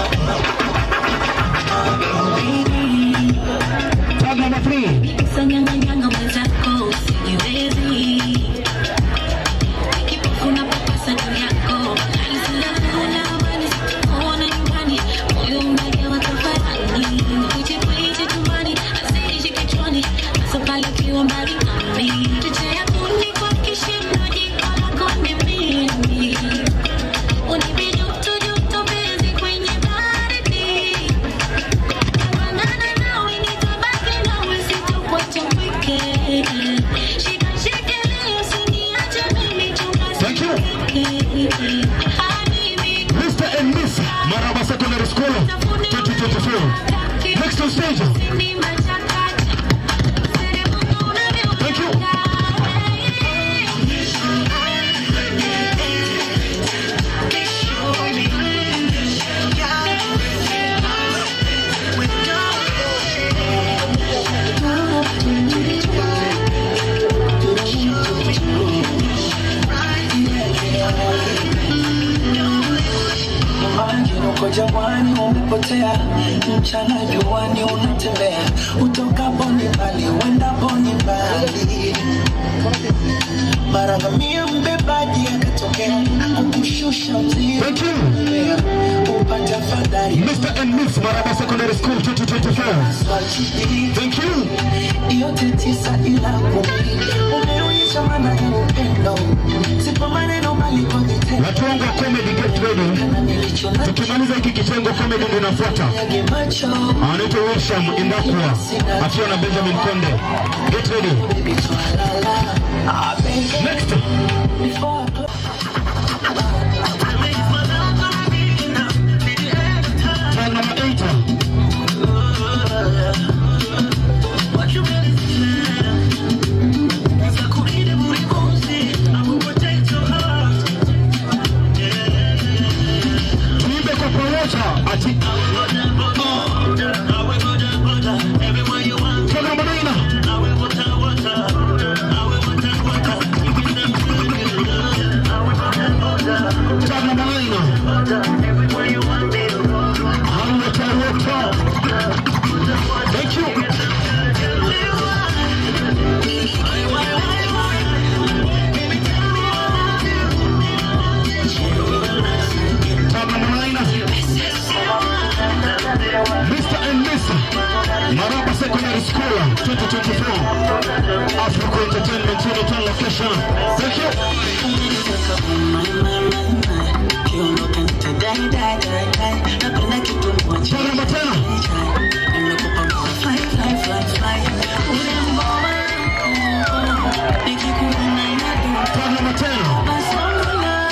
Tag number three. Sanyanganyanga mwenzako sijiwezi Kipofu papasa juu yako Alisala amani sikuona nyumbani Moyo unajawa tafarani Kwiche kwiche chumbani Asirishi kichwani Hasa pale ukiwa mbali nami Cheche ya kuni kwa kishindo Jiko lako ni mimi Unipe joto joto penzi kwenye baridi Banana nawe nitabaki nawe sitokuacha mpweke. Shika shikilia usiniache mimi chunga sikuweke. Habibi, Mr. and Miss Maraba Secondary School 2024. Next on stage. ni machakacha. Thank you. Maji uko jangwani umepotea, mchana juani unatembea, utokapo ni mbali, uendapo ni mbali. Mara ngamia mbebaji akatokea, kukushusha mzigo, Mr. and Miss Maraba Secondary School 2024. Thank you. yote tisa ila kumi umeonyesha maana ya upendo si kwa maneno bali kwa vitendo Watu wangu wa comedy get ready. Tukimaliza hiki kitengo comedy ndio inafuata. Anaitwa Wilsham Indakwa akiwa na Benjamin Konde. Get ready. Next. Time number eight. Tuimbe kwa pamoja ati Tena maneno. Tena maneno. Hallelujah, hallelujah. Thank you. Mr. and Miss Maraba Secondary School 2024 Africa Entertainment Unit on location. Thank you. Tena tena. Tena tena.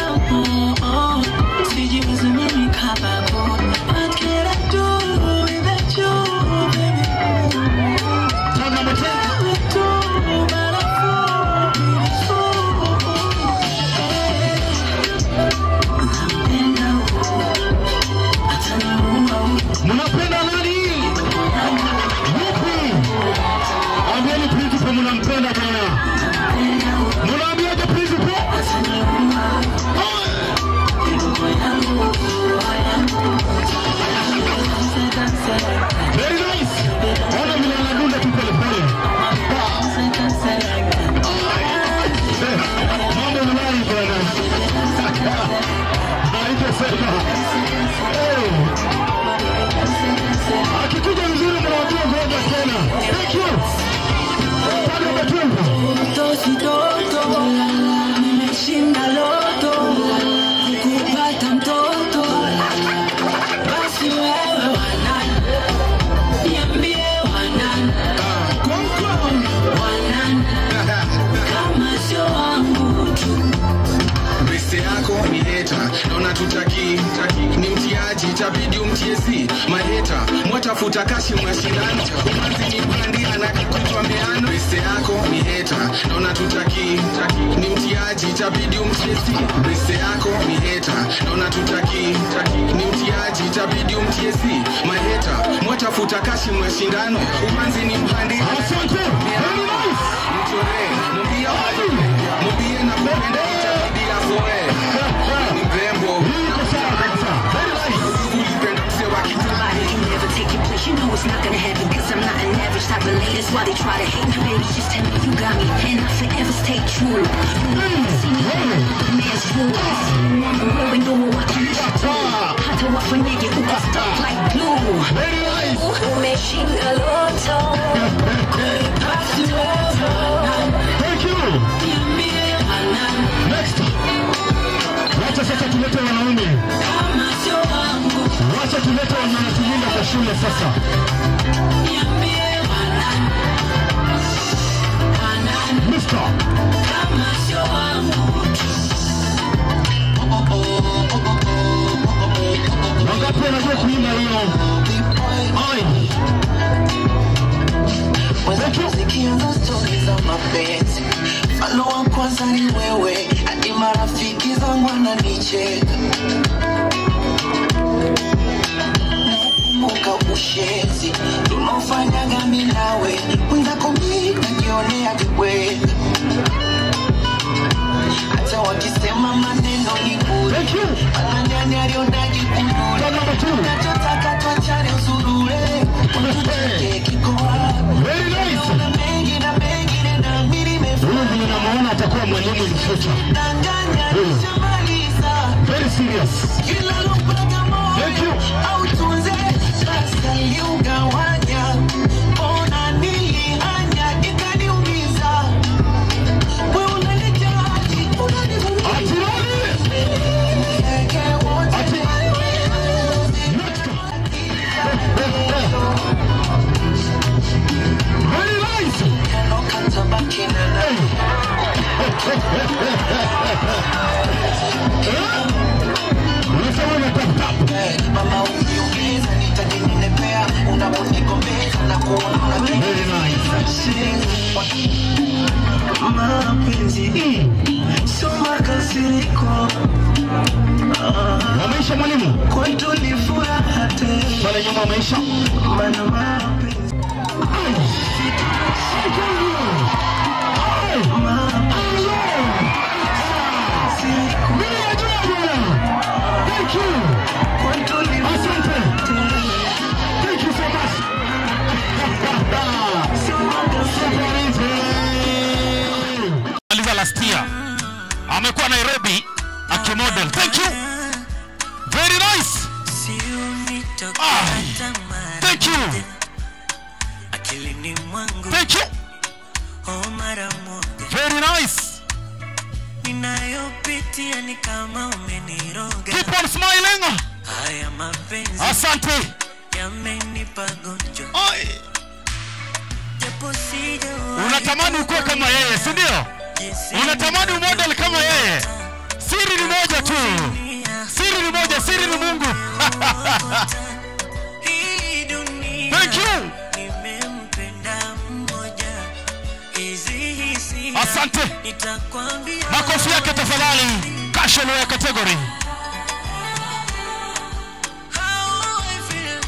Tena tena. Mnapenda nani? Yupi? Ambieni principal mnampenda bwana. Mnaambiaje principal? Very nice. Ona vile anadunda tu pole pole. Eh, Mambo mlai bwana. Haitasema. Eh. Akikuja vizuri mnawaambia ngoja tena. Thank you. Pale umetumba. Toto toto nimeshinda loto kupata mtoto basi wewe wanani niambie wanani wanani kama sio wangu tu Beste yako ni heta naona tutaki ni mtiaji itabidi umtiesi maheta mwatafuta kashi mwashindano umanzi ni bandi anakakutwa meano beste yako ni heta naona tutaki ni mtiaji itabidi umtiesi beste yako ni heta naona tutaki ni mtiaji itabidi umtiesi maheta mwatafuta kashi mwashindano umanzi ni bandi mchore mwambia mwambie na kupenda itabidi azoe ni mrembo You know it's not gonna happen Cause I'm not an average type of lady That's why they try to hate me Baby, just tell me you got me And I'll forever stay true See me the man's rule Mama wearing no watching Hata wafanyage uko stuck like glue Umeshinda loto Basi wewe Thank you. Next. Wacha sasa tulete wanaume. Wacha tulete wanatulinda kwa shule sasa. Mister. Wangapi wanajua kuimba hiyo? Ai. zikianza stori za mapenzi mfano wa kwanza ni wewe hadi marafiki zangu wananicheka nakumbuka ushenzi tunaofanyaga mi nawe mwenzako mi najionea viweka hata wakisema maneno ni bure ananyani alionaji kunule nachotaka twachane usurure ututeke kiko Very nice. Naona mengi na mengine na mimi nimefuata. Huyu vile namuona atakuwa mwalimu in future. Danganya Huyu. nishamaliza Very serious. kila lupaga moyo Thank you. imeisha. Thank you. Asante. Thank you so much. Aliza last year. Amekuwa Nairobi akimodel. Thank you. Very nice. Ah, thank you. Thank you. Very nice. ninayopitia ni kama umeniroga Keep on smiling. haya mapenzi Asante. yamenipa gonjwa japo sija Unatamani ukuwe kama yeye, si ndio? Unatamani umodel kama yeye. Siri ni moja tu. Siri ni moja, siri ni Mungu. Thank you. nimempenda mmoja hizi hisi Asante. nitakwambia Makofi yake tafadhali. Casual wear category. how I feel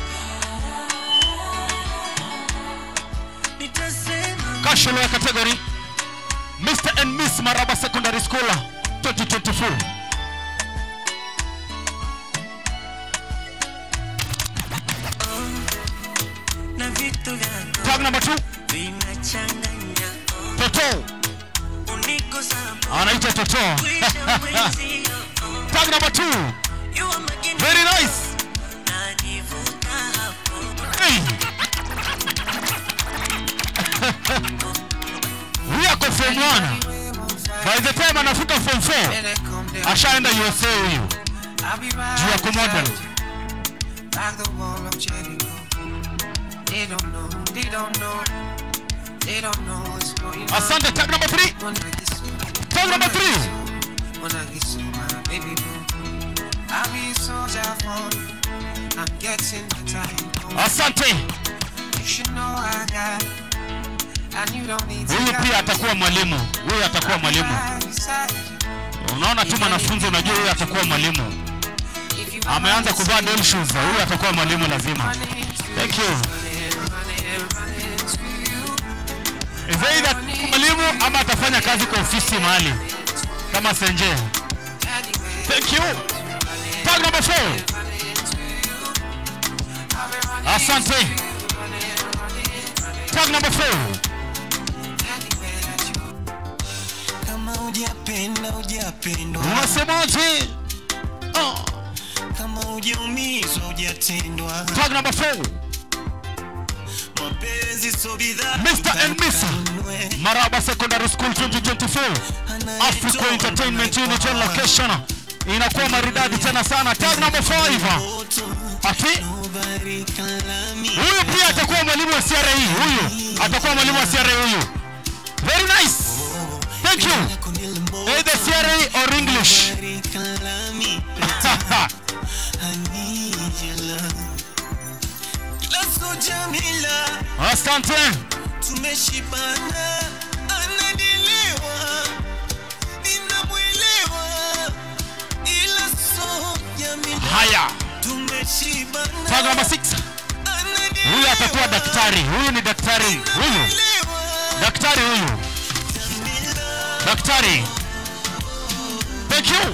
nitasema Casual wear category. Mr. and Miss Maraba Secondary School 2024. na vitu vyangu Tag number 2. vinachanganya Toto. unigusa Anaitwa Toto. Tag number 2. Very nice. Hey. Huyu ako form 1. By the time anafika form 4 ashaenda USA huyu juu ya kumodel. Like the wall of Jericho. They don't know, they don't know, they don't know what's going on. Asante, tag number 3. Tag number 3. When I get so my baby boo, I'll be a soldier for you. I'm getting the time. Asante. You should know I got, and you don't need to Huyu pia atakuwa mwalimu. Huyu atakuwa mwalimu. Unaona tu mwanafunzi, unajua huyu atakuwa mwalimu. Ameanza kuvaa doll shoes. Huyu atakuwa mwalimu lazima. Thank you. Is either mwalimu ama atafanya kazi kwa ofisi mahali kama Senje. Thank you. Tag number 4. Asante. Tag number 4. kama hujapenda hujapendwa Unasemaje? Oh. kama hujaumizwa hujatendwa Tag number 4. mapenzi so bidhaa Mr. and Miss Maraba Secondary School 2024 Africa Entertainment Unit on location inakuwa maridadi tena sana. Tag number 5. Ati huyu pia atakuwa mwalimu wa CRE. Huyu atakuwa mwalimu wa CRE huyu. Very nice. Thank you. Either CRE or English. Lazo Jamila Asante. tumeshibana ananielewa ninamwelewa ila so Jamila Haya. tumeshibana Tag number 6. Huyu atakuwa daktari. Huyu ni daktari. Huyu. Daktari huyu. Daktari. Thank you.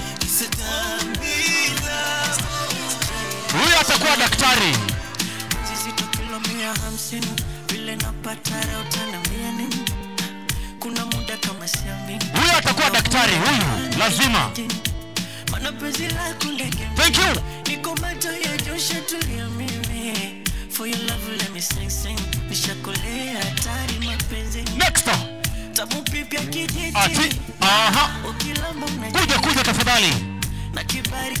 Huyu atakuwa daktari. zizito kilo mia hamsini vile napata raha utaniambia nini kuna muda kama siamini Huyu atakuwa daktari. Huyu lazima. mana penzi lako ndege Thank you. niko macho ya josha tulia mimi for your love let me sing sing nishakolea hatari mapenzi Next. tamu pipya kijiji Ati. Aha. ukilamba Kuja kuja tafadhali. na kibari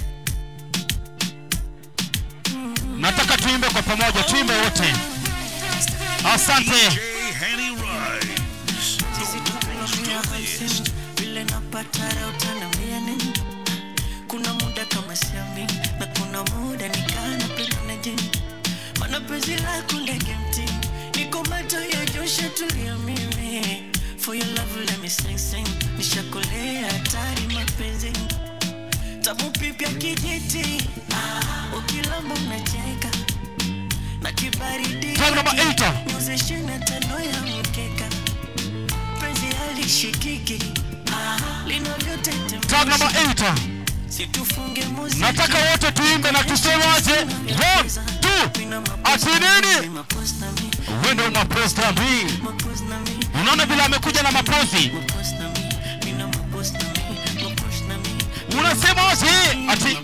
Nataka tuimbe kwa pamoja, tuimbe wote. Asante. vile napata raha utaniambia nini kuna muda kama siamini na kuna muda nikana penda na jini mana penzi lako ndege mti niko macho ya josha tulia mimi for your love let me sing sing nishakolea hatari mapenzi tamu pipya kijiti ukilamba unacheka na kibaridi Tag number eight. nyuzi ishirini na tano ya mkeka penzi halishikiki linavyotetemesha Tag number eight. situfunge muziki nataka wote tuimbe na tusemaje one two ati nini wendo maposta b unaona vile amekuja na mapozi unasema wazi ati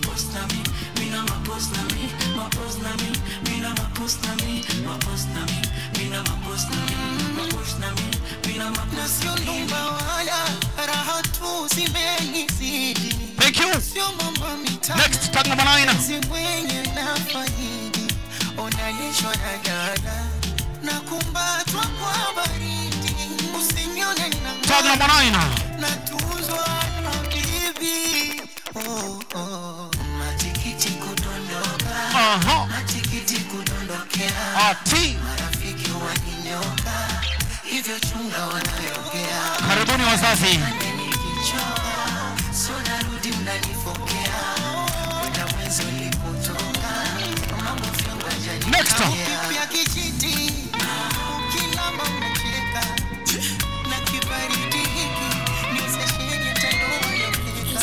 na sio nyumba wala raha tu zimenizidi Thank you. sio mambo mitano Next, tag number nine. si mwenye na faidi unalishwa na dada na kumbatwa kwa baridi usinione na Tag number nine. natuzwa na bibi oh, oh. matikiti kudondoka Aha. matikiti kudondokea ati marafiki waninyoka hivyo chunga wanayoongea karibuni wazazi so narudi mnanifokea kwenda mwenzi ulipotoka mambo vyangu ajani Next. ya kijiti kilamba unacheka na kibaridi hiki ni sesheni ya tandoa ya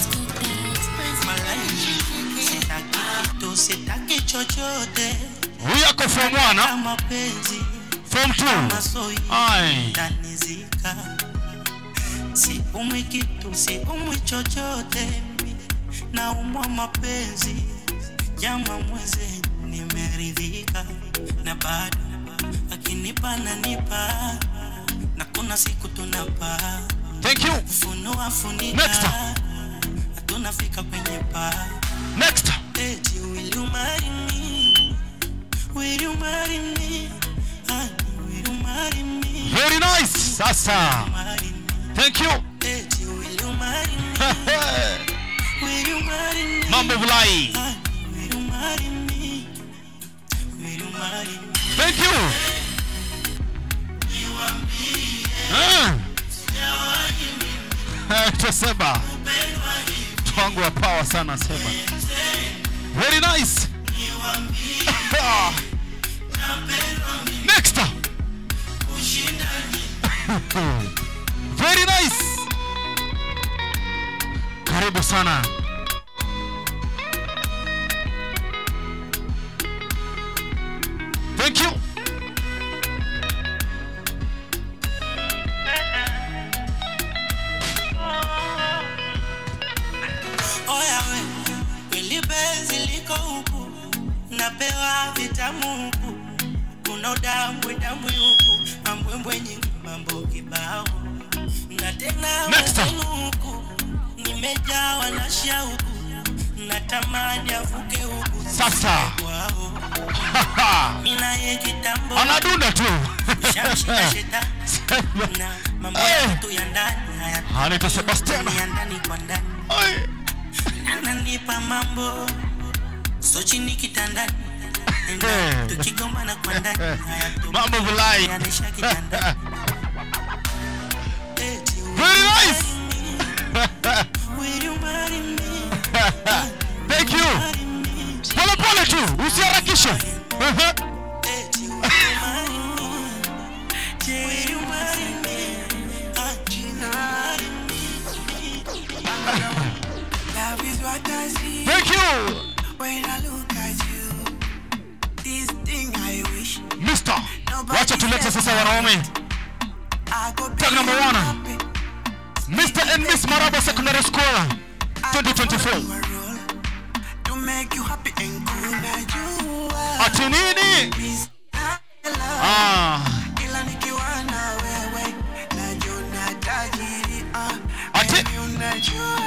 kitu sitaki chochote huyu ako form one mapenzi form two ai tanizika siumwi kitu siumwi chochote naumwa mapenzi jama mweze nimeridhika na bado akinipa nanipa na kuna siku tunapaa Thank you. funua funika Next. tunafika kwenye paa Next. Eti, will you marry me? Will you marry me? Honey, will you marry me? very nice sasa thank you Eti, will you marry me? Will you marry me? mambo vulai Honey, will you marry me? Will you marry me? thank you Ah. Eh, toseba twangu wa power sana seba very nice Ah. next very nice karibu sana thank you Oya we, kweli penzi liko huku, napewa vitamu huku, kuna udambwe dambwe huku, mambwembwe nyingi, mambo kibao, na tena Next. wenzenu huku, nimejawa na shauku, natamani avuke huku Sasa. kwao, mina ye kitambo anadunda tu Shamshika shetani na mambo yetu ya ndani anaitwa sebastian ya ndani kwa ndani ananipa mambo so chini kitandani Eh. tukigombana kwa ndani mambo vulai yanisha kitandani very nice Will you marry me? thank you pole pole tu usiharakishe Ehe. Will you marry me? Love is what I see thank you when I look at you. This thing I wish Mister, wacha tulete sasa wanaume tag number one Mr. and Miss Maraba Secondary School 2024 to make you happy and cool. Now you are ati nini ah ila nikiwa na wewe najiona tajiri ah, Ati? baby unajua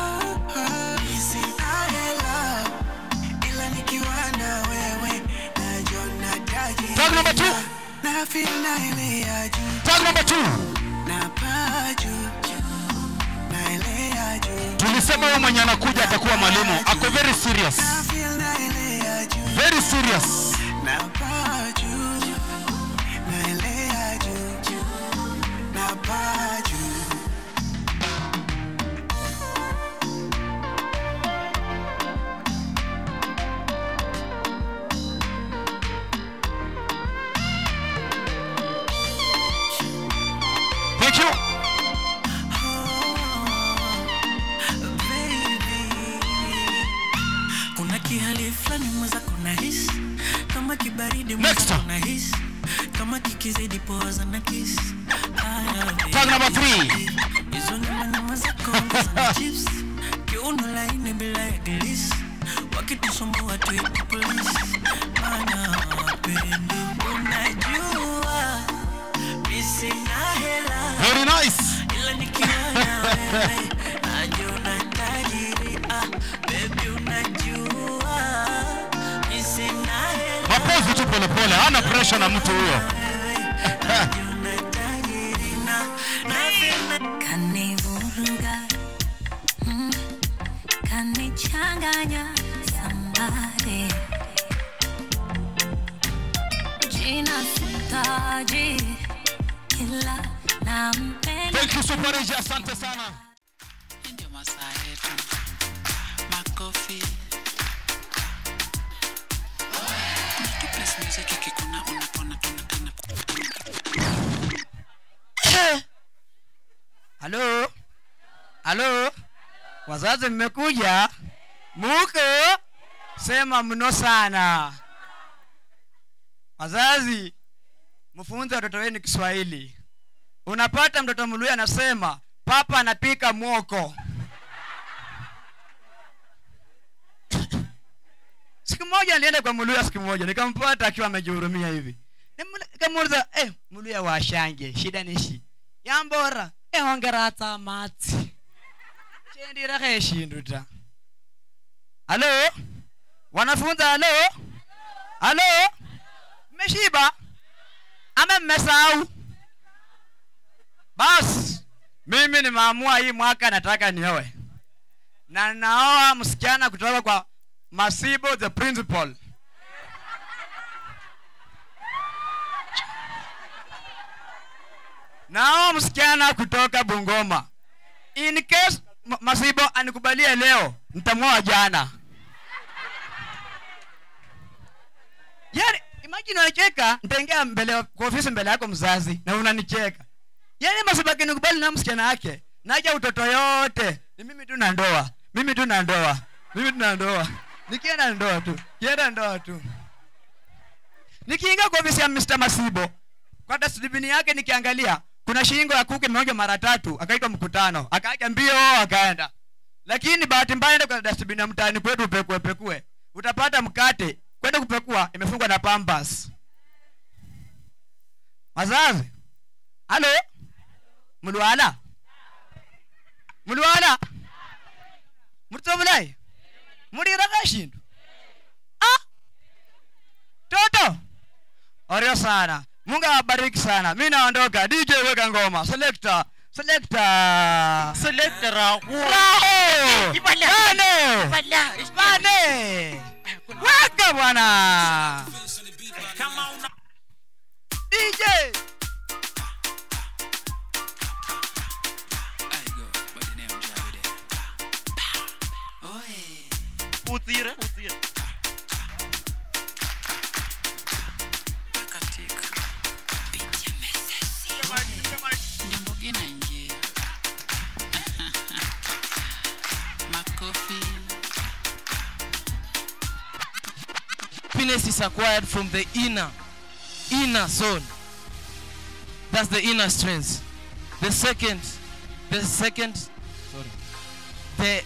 sina hela ila nikiwa na wewe najiona tajiri Tag number two. na feel na ile ya juu tag number two na paa juu na ile ya juu tulisema huyo mwenye anakuja atakuwa mwalimu ako very serious na feel na ile ya juu very serious na paa juu na ile ya juu na paa juu kihali fulani mwenzako nahisi kama kibaridi mwenzako nahisi kama kikizidi poza na kisi Tag number three. hizo nyama nyama zako ongeza na chips kiuno laini bila ya glisi wakitusumbua tuite polisi mana wapendo unajua mi sina hela Very nice. ila nikiona wewe najiona tajiri ah, baby unajua mi sina hela mapozi tu polepole hana presha na mtu huyo kanivuruga mm, kanichanganya sambare jina sitaji ila nampenda Thank you Super Rich, asante sana. ndio masaa yetu makofi tu place music ikikuna unapona tunakana halo halo wazazi mmekuja muko sema mno sana wazazi mfunze watoto wenu kiswahili unapata mtoto mluya anasema papa anapika mwoko siku moja nilienda kwa mluya siku moja nikampata akiwa amejihurumia hivi Nimu- nikamuuliza eh, mluya washange shida nishi yambora ehongera tsamatsi chendiraka eshindu ta halo wanafunza halo halo mmeshiba ama mmesahau basi mimi nimeamua hii mwaka nataka nioe na naoa msichana kutoka kwa masibo the principal naoa msichana kutoka bungoma in case Ma- masibo anikubalie leo nitamwoa jana yani imagine unacheka nitaingia mbele ya- kwa ofisi mbele yako mzazi na unanicheka yani masibo akinikubali na msichana yake naja utoto yote ni mimi tu na ndoa mimi tu na ndoa mimi tu na ndoa nikienda ndoa tu kienda ndoa tu nikiingia kwa ofisi ya Mr. Masibo kwa dustbin yake nikiangalia kuna shingo ya kuku imeonja mara tatu akaitwa mkutano akaaja mbio akaenda lakini bahati mbaya enda kwa dustbin ya mtaani kwetu upekue pekue utapata mkate kwenda kupekua imefungwa na pampas wazazi halo mulwala mulwala mutsobulai muliraka shindu ah toto orio sana mungu awabariki sana mi naondoka dj weka ngoma selector selector selector raho Bane! Bane! weka bwana dj Utira, utira. Nyimbo inaingia. Makofi. happiness is acquired from the inner inner soul that's the inner strength the second the second sorry the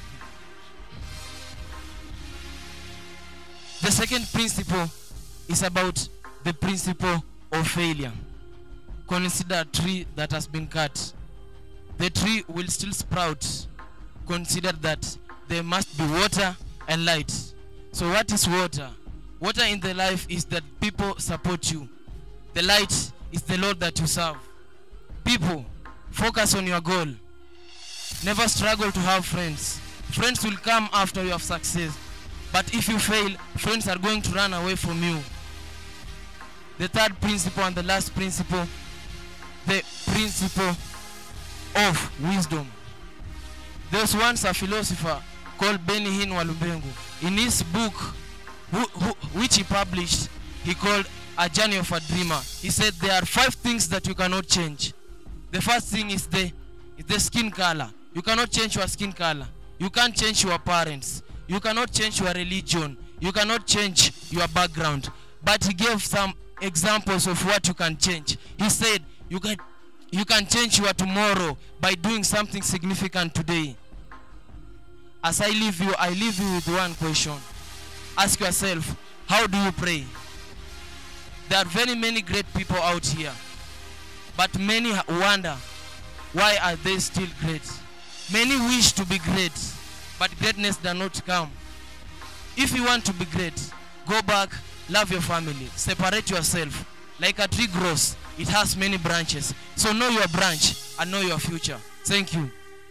the second principle is about the principle of failure consider a tree that has been cut the tree will still sprout consider that there must be water and light so what is water water in the life is that people support you the light is the lord that you serve people focus on your goal never struggle to have friends friends will come after you have success but if you fail friends are going to run away from you the third principle and the last principle the principle of wisdom there's once a philosopher called Benny Hinn Walumbengu. In his book, who, who, which he published, he called A Journey of a Dreamer. He said there are five things that you cannot change. The first thing is the, is the skin color. You cannot change your skin color. You can't change your parents. you cannot change your religion you cannot change your background but he gave some examples of what you can change he said you can you can change your tomorrow by doing something significant today as i leave you i leave you with one question ask yourself how do you pray there are very many great people out here but many ha- wonder why are they still great many wish to be great but greatness does not come if you want to be great go back love your family separate yourself like a tree grows it has many branches so know your branch and know your future thank you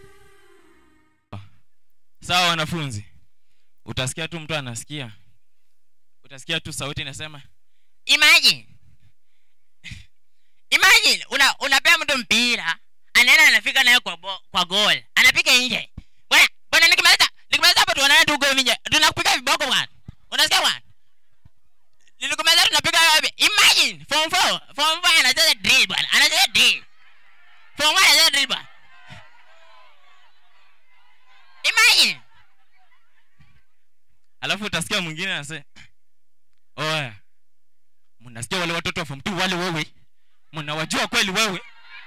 sawa wanafunzi utasikia tu mtu anasikia utasikia tu sauti inasema imagine imagine una unapea mtu mpira anaenda anafika naye kwa bo, kwa goal anapiga nje bwana bwana nikimaliza nikimaliza hapo tuonane tu goal nje tunakupiga viboko bwana unasikia bwana nilikumaliza tunapiga wapi imagine form 4 form 4 anacheza drill bwana anacheza drill form 1 anacheza drill bwana imagine alafu utasikia mwingine anasema oya mnasikia wale watoto wa form 2 wale wewe mnawajua kweli wewe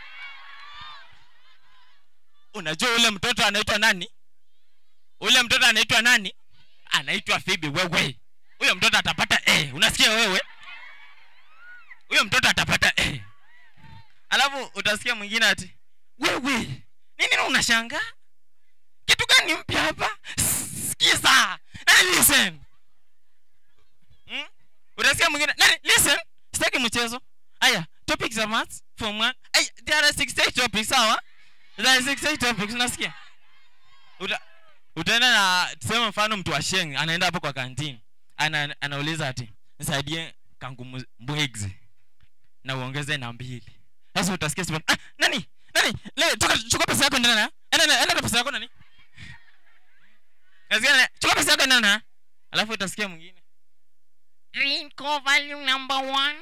unajua ule mtoto anaitwa nani ule mtoto anaitwa nani anaitwa fibi wewe huyo mtoto atapata a unasikia wewe huyo mtoto atapata a alafu utasikia mwingine ati wewe nini unashangaa kitu gani mpya hapa sikiza nani listen hmm? utasikia mwingine nani listen sitaki mchezo aya topics za maths form 1 ay there are 68 topics sawa there are 68 topics unasikia Uta, utaenda na tuseme mfano mtu wa sheng anaenda hapo kwa kantini ana, anauliza ati nisaidie kangu mu- mbwegzi na uongeze na mbili sasa utasikia sema ah, nani nani le chukua chukua pesa yako ndana enda enda enda na pesa yako nani nasikia na- chukua pesa yako ndana alafu utasikia mwingine green core value number one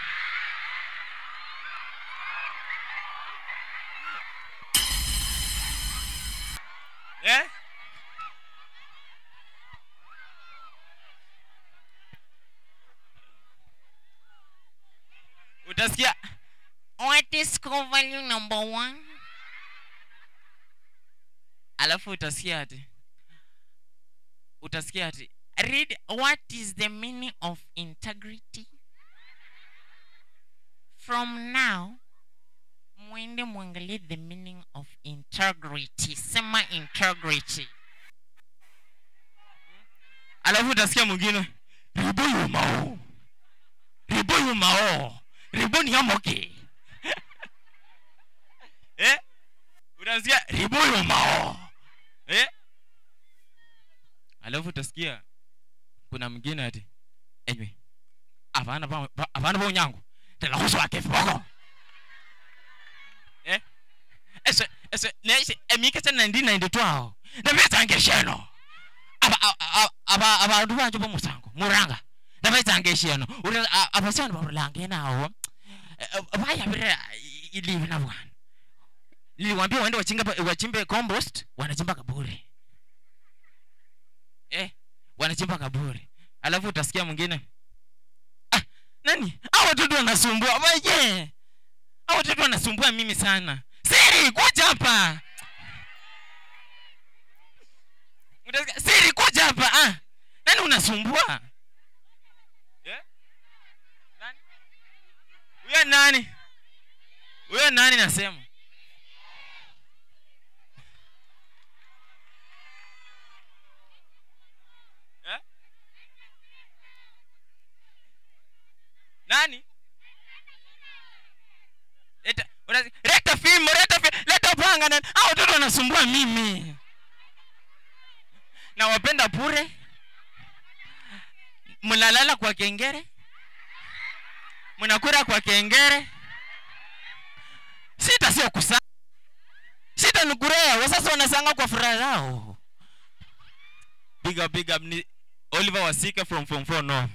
eh utasikia what is core value number one alafu utasikia ati utasikia ati read what is the meaning of integrity from now mwende mwangalie the meaning of integrity sema integrity alafu utasikia mwingine ribuyu mao ribuyu mao ribuni yamoke eh utasikia ribuyu mao eh alafu utasikia kuna mwingine ati enywe avana ba ba- avana ba unyango telahusu wake viboko eh ese ese nese emike tena ndi 92 aho ndabetsange sheno aba aba- aba abantu banje bomusango muranga ndabetsange sheno uri abasana barulange nawo bayabire ilivi na bwana niliwambia waende wachinga wachimbe compost wanachimba kaburi eh wanachimba kaburi alafu utasikia mwingine ah, nani hao watoto wanasumbua waje hao watoto wanasumbua mimi sana siri kuja hapa Utasikia, siri kuja hapa ah. nani unasumbua Eh? Nani? huyo nani huyo nani nasema Eh? nani leta unasi- leta fimbo leta fi- leta panga na hao watoto wanasumbua mimi na wapenda bure mnalala kwa kengere mnakura kwa kengere sita sio kusa sita ni kurea wasasa wanasanga kwa furaha yao big up big up ni oliver wasike from form 4 north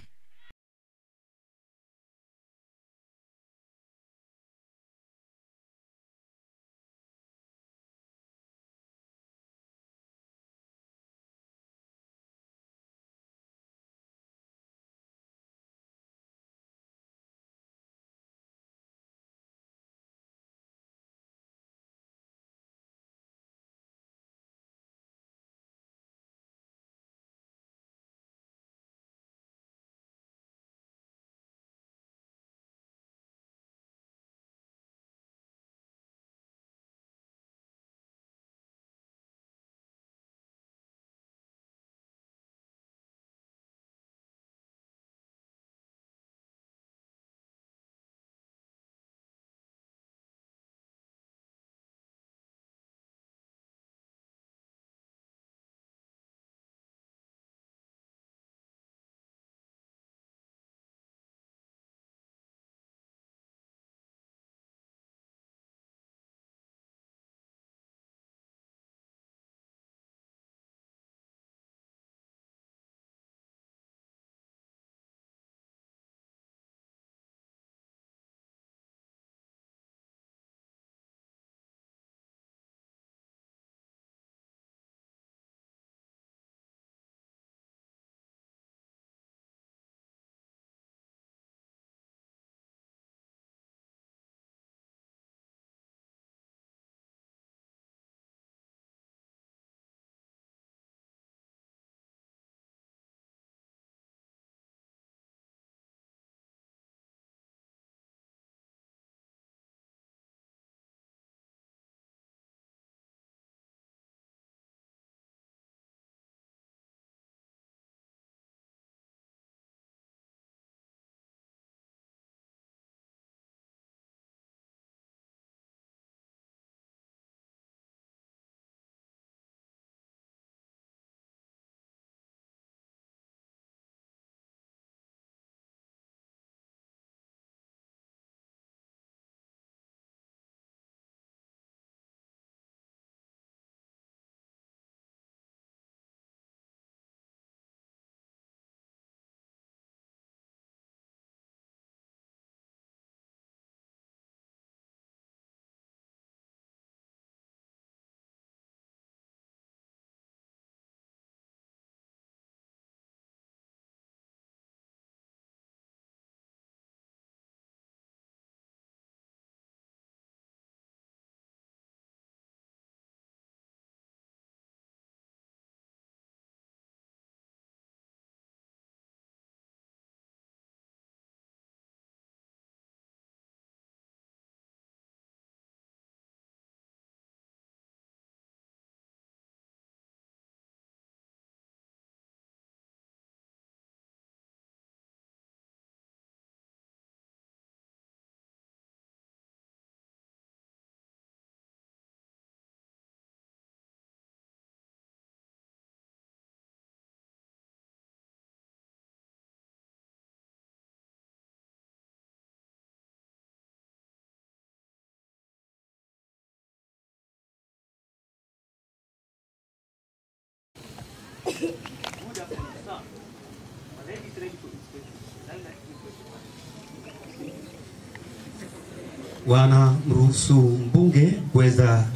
wanamruhusu mbunge kuweza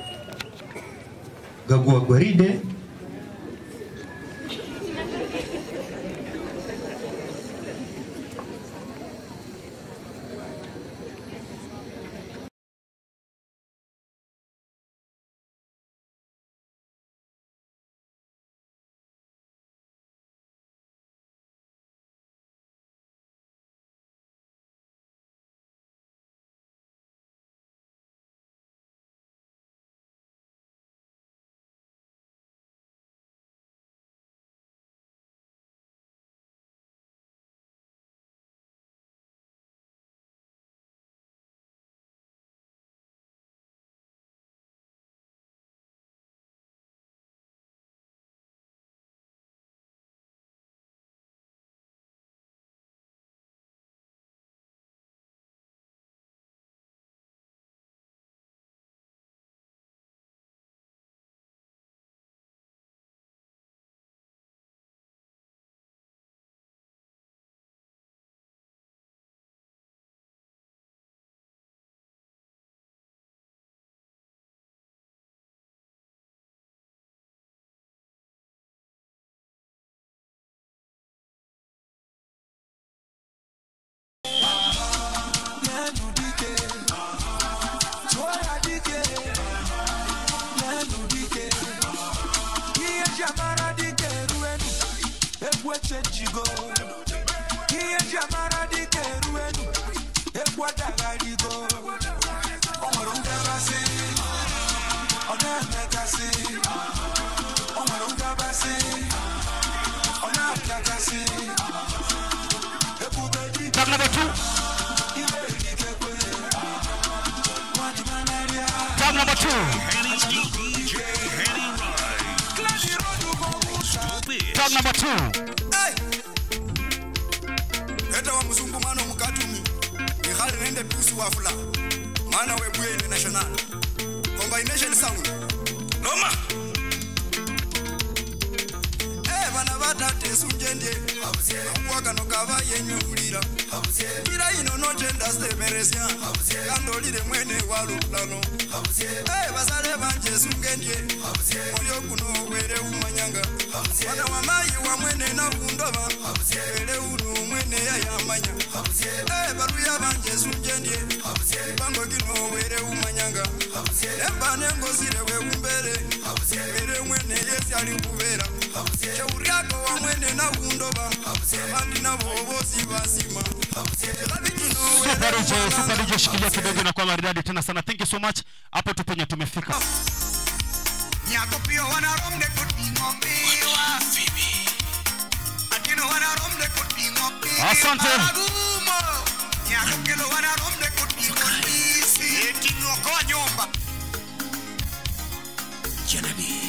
gagua gwaride echenjigo ihe ji amara dịka eruenu egwu adagharigo o nwere ngabasị ọ na-emekasị o nwere ngabasị ọ na-apịakasị ebube Tag number two. Tag number two. Tag number two. heta wa mzungu mwana mukatumi ihali nende tusi wafula mwana webwene national combination sound noma Eh, bana batate sunjendye akwakano kava yenyulira ira ino notenda semeresya kandolile mwene walulano Eh, basale banje sungendye olyo kuno were umanyanga wana wamayi wa mwene nakundoba were uno mwene yayamanya Eh, baluya banje sunjendye bango kino were umanyanga emba nengozile weumbere were mwene yesi ali kuvera cheuryako wa mwene nakundoba abandi nabo bosi basima Super DJ, Super DJ shikilia kidogo na kwa maridadi tena sana. Thank you so much. Hapo tu penye tumefika. nyako pio wanaromde kuting'o piwa atino wanaromde kuting'o piwa Asante. Maragumo. nyako kelo wanaromde kuting'o ndisi eting'o koa nyumba janabi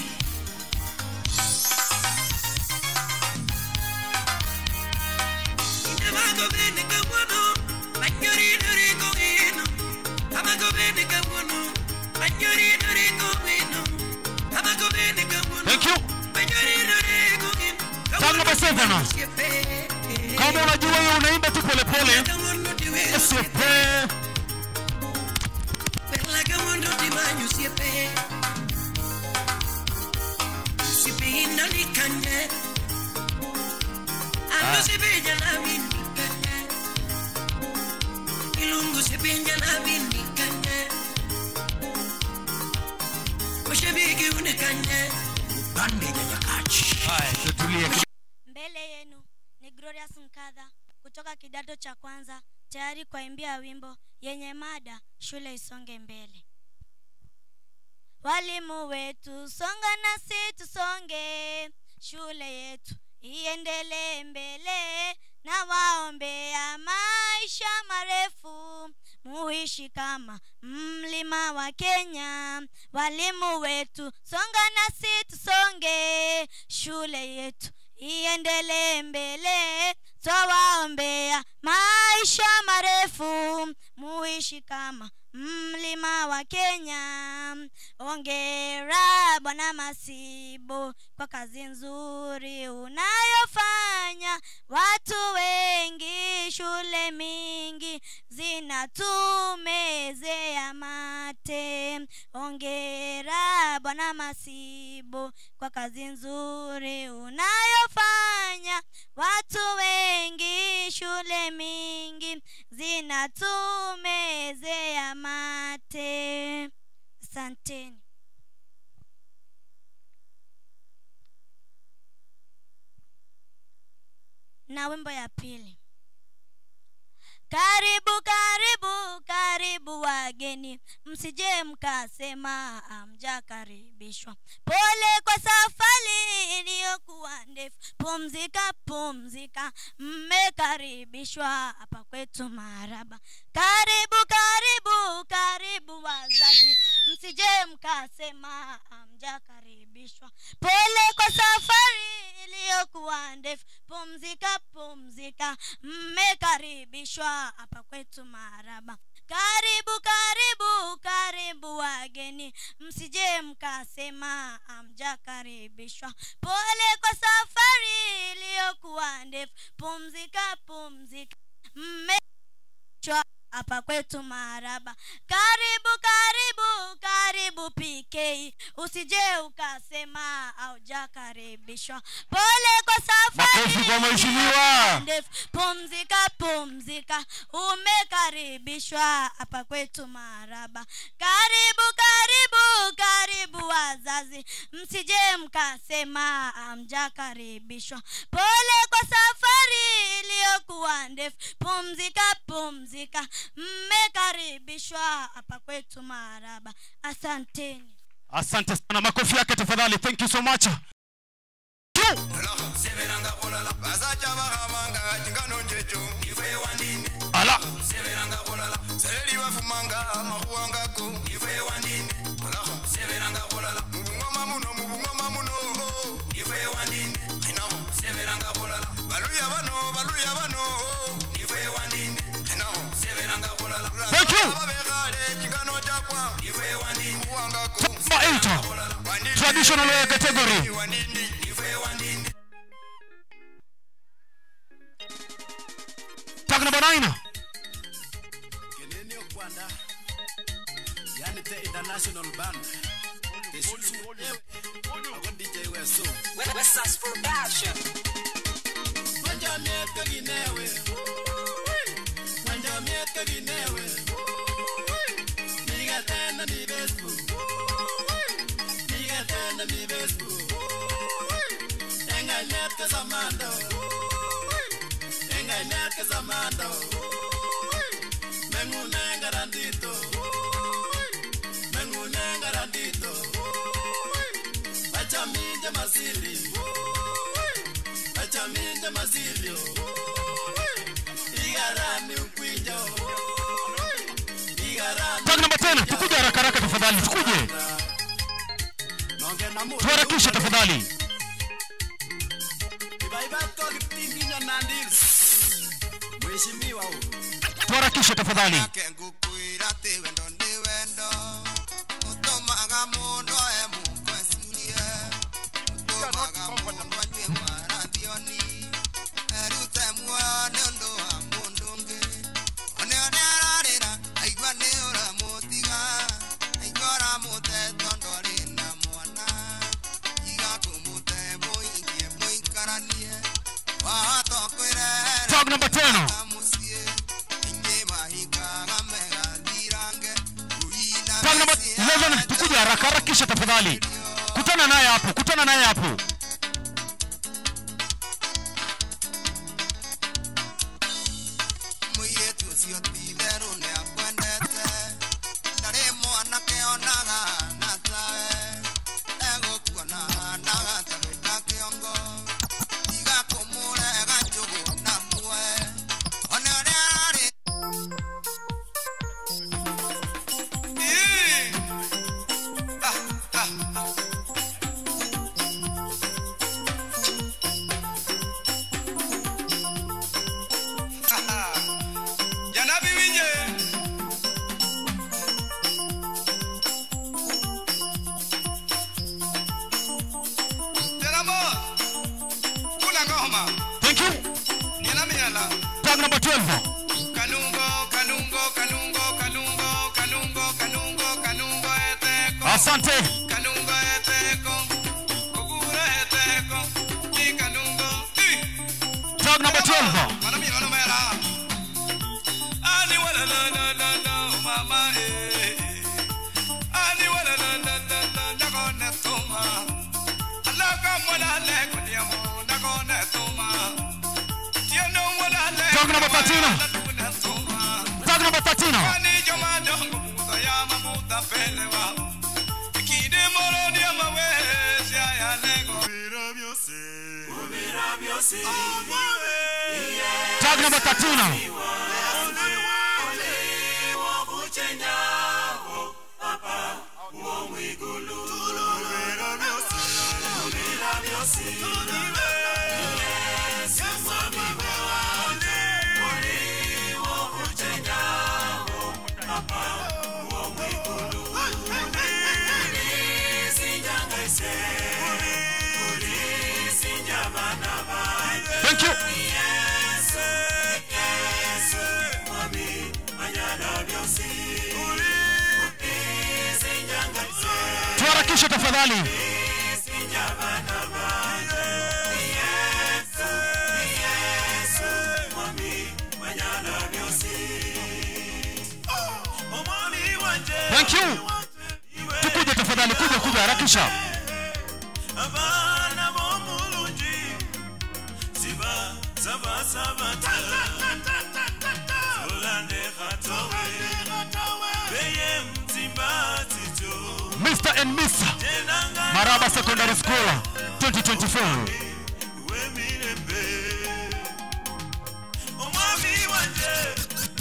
Amago bene kabuono, manyorino ringo ino. Amago bene kabuono, manyorino ringo ino. Amago bene kabuono, Thank you. manyorino ringo ino. Tag number seven. Kama unajua wewe unaimba tu pole pole. Usipe. Perla kabuono di manyo siepe. Siepe ino ni kanye. Ando siepe jana bini kanye. Ilungu siepe jana bini kanye. Mashabiki unekanye. Bande nyanyakachi. Tutulie. mbele yenu ni glorious nkadha kutoka kidato cha kwanza tayari kuimbia wimbo yenye mada shule isonge mbele walimu wetu songa nasi tusonge shule yetu iendelee mbele na waombea maisha marefu muishi kama mlima wa kenya walimu wetu songa nasi tusonge shule yetu iendelee mbele twawaombea maisha marefu muishi kama mlima wa kenya ongera bwana masibo kwa kazi nzuri unayofanya watu wengi shule mingi zinatumezea mate ongera bwana masibo kwa kazi nzuri unayofanya watu wengi shule mingi zinatumezea mate asanteni na wimbo ya pili karibu karibu karibu wageni msije mkasema amjakaribishwa pole kwa safari iliyokuwa ndefu pumzika pumzika mmekaribishwa hapa kwetu maraba karibu karibu karibu wazazi msije mkasema amjakaribishwa pole kwa safari iliyokuwa ndefu pumzika pumzika mmekaribishwa hapa kwetu maraba karibu karibu karibu wageni msije mkasema amjakaribishwa pole kwa safari iliyokuwa ndefu pumzika pumzika mmechwa hapa kwetu maraba karibu karibu karibu pk usije ukasema aujakaribishwa pole kwa Makofi kwa mheshimiwa. ndefu pumzika pumzika umekaribishwa hapa kwetu maraba karibu karibu karibu wazazi msije mkasema amjakaribishwa pole kwa safari iliyokuwa ndefu pumzika pumzika mmekaribishwa hapa kwetu maraba asanteni asante sana makofi yake tafadhali thank you so much seberanga kulala basacha bahamanga chingano njecho ife wandini ala seberanga kulala sereli bafumanga amahuwangako ife wandini ala seberanga kulala mubungoma muno mubungoma muno ife wandini inaho seberanga kulala baluya bano baluya bano ife wandini inaho seberanga kulala Thank you. babekale chingano chakwa ife wandini huwangako Number eight, traditional wear category. Tag number nine. Kenenio Kwanda, yani the international band. The Susu Ewe, ako DJ Weso. Wesas Production. Wanja mieka ginewe, wanja mieka ginewe. Niga tena mi Facebook, niga tena mi Facebook. Enga nyaka zamando, enga nyaka zamando. Mengune garantito, mengune garantito. Acha minja masili, acha minja masilio. Igarani ukwinjo, igarani. Tag number 10. Tukuje haraka haraka tafadhali. Tukuje. Nonge na mu. Tuharakishe tafadhali. Ibaibato kipinginya nandis. Mheshimiwa huyu. Tuharakishe tafadhali. ngukwira ati wendo ndi wendo utumaga mundu e mungu ecirie utumaga mundu anyue marathioni erute muoyo ni undu wa mundu ungi onio ni ararira aigua ni uramutiga aigua uramute tondu ari na mwana iga kumute muingie muikaranie watokwire Tag number 10. Tag number 11. Tukuje haraka harakisha tafadhali. Kutana naye hapo. Kutana naye hapo. mũirĩtu ũcio ti therũ nĩ akwendete ndarĩ mwanake onaga na tawe egũkuona hanaga ta gwĩta kĩongo tiga kũmũrega njũgũ na muoe ona ũrĩa ararĩ Ii! Ah, ah. Thank you. Miela miela. Tag number 12. Kanungo, kanungo, kanungo, kanungo, kanungo, kanungo, kanungo eteko. Asante. Kanungo eteko. Kugura eteko. Ni kanungo. Tag number 12. Mana mi mana mela. Ani wala la la la la mama eh. Ani wala la la la la la kone tuma. Alaka wala le kone mo na kone tuma. Tieno wala le. Tag number 13. Tag number 13. Ani joma dongo muda ya mamuda pelewa. Kide moro dia mawe sia ya nego. Ubira biose. Ubira biose. Tag number 13. Thank you. Tuharakishe tafadhali. Thank you. Tukuje tafadhali, kuja kuja harakisha. Abana bomulungi siba saba saba ta Olande khatowe beye mzimba tito Mr. and Miss Maraba Secondary School 2024. wemirembe omwami wanje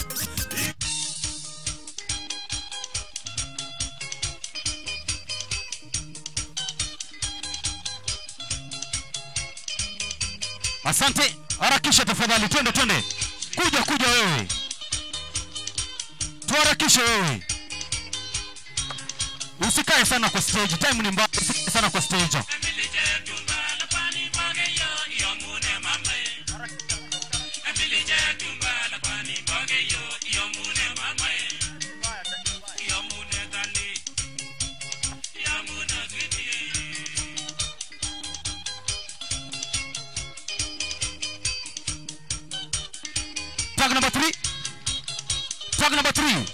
Asante, harakisha tafadhali, twende twende, kuja kuja wewe, tuharakishe wewe, usikae sana kwa stage, time ni mbaya, usikae sana kwa stage. Tag number three. Tag number three.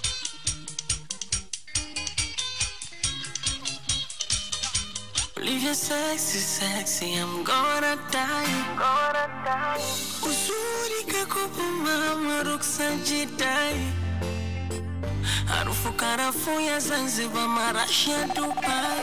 Leave your sexy, sexy, I'm gonna die. Gonna die. Uzuri kakupa mama ruksa jidai. Harufu karafuu ya Zanzibar, marashi ya Dubai.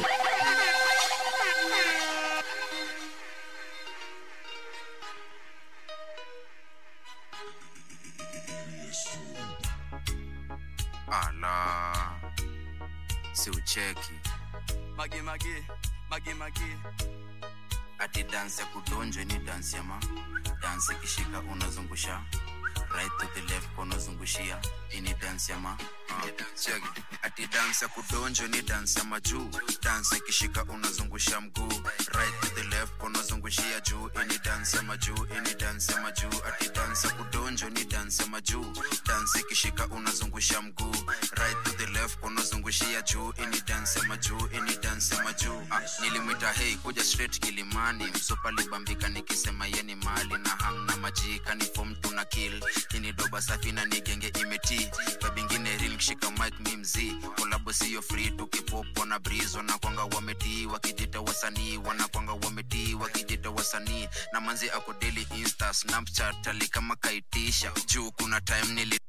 ala si ucheki mage mage mage mage ati dansi ya kudonjwe ni dansi ya ma dansi ikishika unazungusha right to the left unazungushia ini dansi ya ma uh, check it. ati dansi ya kudonjwe ni dansi ya majuu dansi ikishika unazungusha mguu right to the left unazungushia juu ini dansi ya majuu ini dansi ya majuu ati dansi ya kudonjwe ni dansi ya majuu dansi ikishika unazungusha mguu right to the left unazungushia juu ini dansi ya majuu ini dansi ya majuu ah, nilimwita hei kuja straight kilimani msopa libambika nikisema yeni mali na hang na majika ni fom tuna kill ini doba safi na nigenge imeti babingine real kishika mic mi mzii kolabo siyo free tukipopo na breeze wanakwanga wametii wakijita wasanii wanakwanga wametii wakijita wasanii na manzi ako daily insta snapchat ali kama kaitisha juu kuna time nili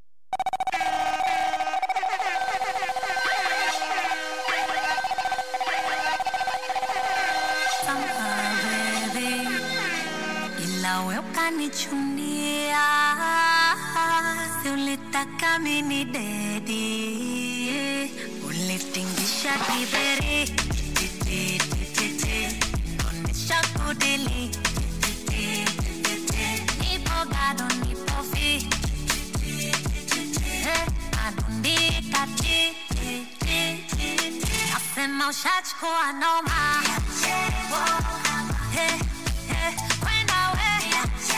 baby, ila we ukanichunia, si ulitaka mini dedi, ulitingisha kiberi, titi, titi, titi, onesha kudili, titi, titi, titi, nipo gado, nipo fi, Eh, nadundika ti, ti, ti, ti, ti. Nasema ushachukua noma Eh, eh, kwenda we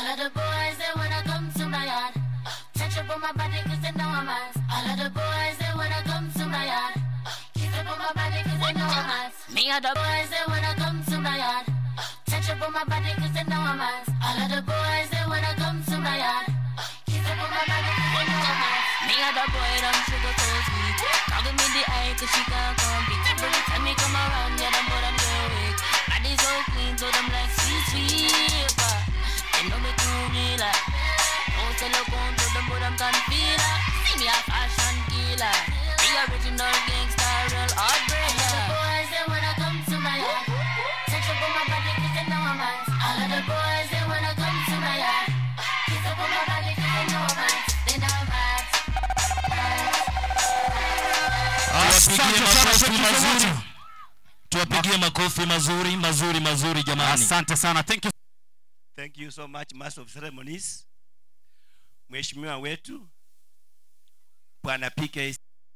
All of the boys, they wanna come to my yard. Touch up on my body cause they know I'm hot. All of the boys, they wanna come to my yard. Kiss up on my body cause they know I'm hot. Me and the boys, they wanna come to my yard. Touch up on my body cause they know I'm hot. All of the boys, they wanna come to my yard. Kiss up on my body cause they know I'm hot. Me and the boy, them sugar so sweet. Talking me the eye cause she can't compete. Every time me come around, yeah, them boy, them so weak. Body so clean, so them like sweet, sweet. But they know me too real. like. Don't sell a gun to them, but I'm can feel it. See me a fashion killer. The original gangster, real heartbreaker. All of the boys, they wanna come to my yard. Touch up on my body, cause they know I'm hot. All of the boys, they wanna come to my yard. Kiss up on my body, cause they know I'm hot. They know I'm hot. Asante sana Sheikh mazuri. Mzee. tuwapigie makofi mazuri mazuri mazuri jamani asante sana thank you Thank you so much, Master of Ceremonies. Mheshimiwa wetu Bwana PK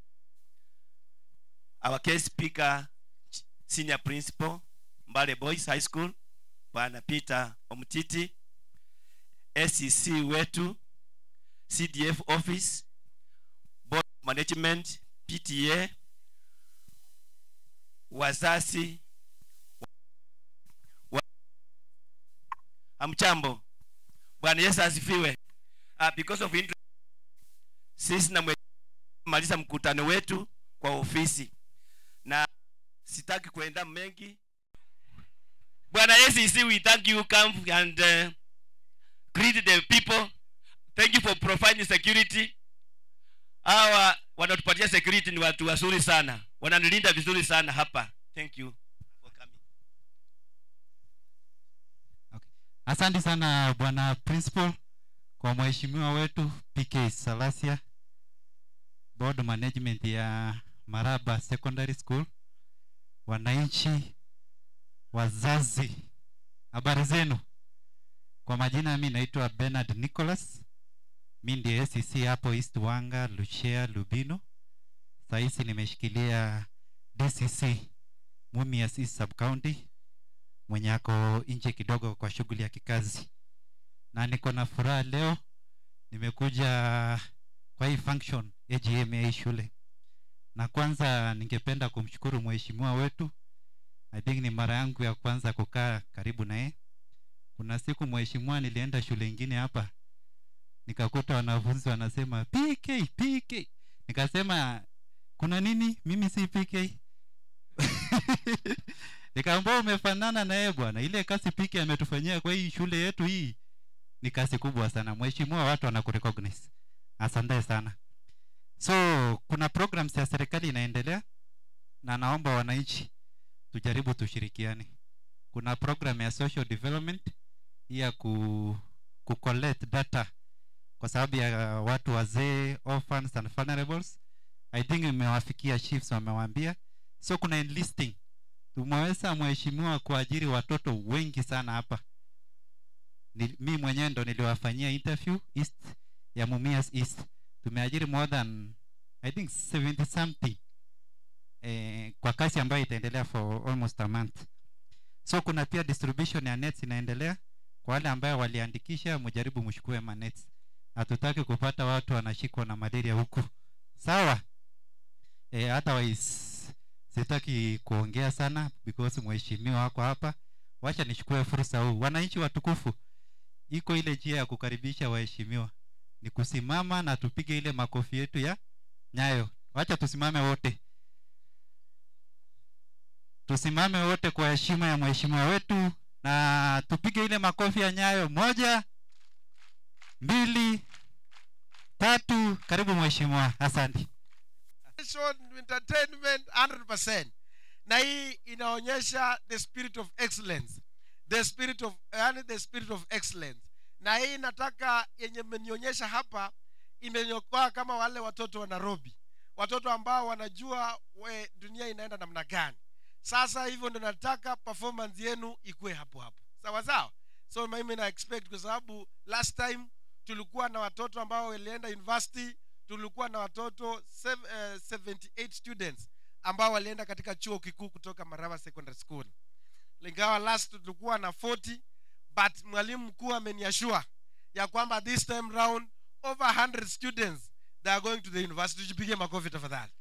our case speaker senior principal Mbale Boys High School Bwana Peter Omtiti SEC wetu CDF office board of management PTA wazazi wa, amchambo bwana yesu asifiwe uh, because of interest, sisi na maliza mkutano wetu kwa ofisi na sitaki kuenda mengi bwana yesu we thank you come and uh, greet the people thank you for providing security hawa wanatupatia security ni watu wazuri sana wananilinda vizuri sana hapa thank you asante sana bwana principal kwa mheshimiwa wetu pk salasia board management ya maraba secondary school wananchi wazazi habari zenu kwa majina mi naitwa bernard nicholas mi ndiye acc hapo east wanga lushea lubino sahisi nimeshikilia dcc mumias east sub county mwenye ako nje kidogo kwa shughuli ya kikazi na niko na furaha leo nimekuja kwa hii function agm ya hii shule na kwanza ningependa kumshukuru mheshimiwa wetu i think ni mara yangu ya kwanza kukaa karibu na yeye kuna siku mheshimiwa nilienda shule ingine hapa nikakuta wanafunzi wanasema pk pk nikasema kuna nini mimi si pk nikaambia umefanana na yeye bwana ile kazi pk ametufanyia kwa hii shule yetu hii ni kazi kubwa sana mheshimiwa watu wanakurecognize asante sana so kuna programs ya serikali inaendelea na naomba wananchi tujaribu tushirikiane kuna program ya social development hii ya ku, ku collect data kwa sababu ya watu wazee orphans and vulnerables i think imewafikia chiefs wamewaambia so kuna enlisting tumeweza mheshimiwa kuajiri watoto wengi sana hapa ni, mi mwenyewe ndo niliwafanyia interview east ya mumias east tumeajiri more than i think 70 something eh, kwa kazi ambayo itaendelea for almost a month so kuna pia distribution ya nets inaendelea kwa wale ambayo waliandikisha mjaribu mshukue manets hatutaki kupata watu wanashikwa na malaria huku sawa eh, otherwise sitaki kuongea sana because mheshimiwa wako hapa wacha nichukue fursa huu wananchi watukufu iko ile njia ya kukaribisha waheshimiwa ni kusimama na tupige ile makofi yetu ya nyayo wacha tusimame wote tusimame wote kwa heshima ya mheshimiwa wetu na tupige ile makofi ya nyayo moja mbili tatu karibu mheshimiwa asante Education, entertainment 100% na hii inaonyesha the spirit of excellence the spirit of yani the spirit of excellence na hii nataka yenye mmenionyesha hapa imenyokoa kama wale watoto wa nairobi watoto ambao wanajua we, dunia inaenda namna gani sasa hivyo ndo nataka performance yenu ikuwe hapo hapo sawa sawa so mimi na expect kwa sababu last time tulikuwa na watoto ambao walienda university tulikuwa na watoto sev, uh, 78 students ambao walienda katika chuo kikuu kutoka maraba secondary school ingawa last tulikuwa na 40 but mwalimu mkuu ameniashua ya kwamba this time round over 100 students they are going to the university tujipige makofi tafadhali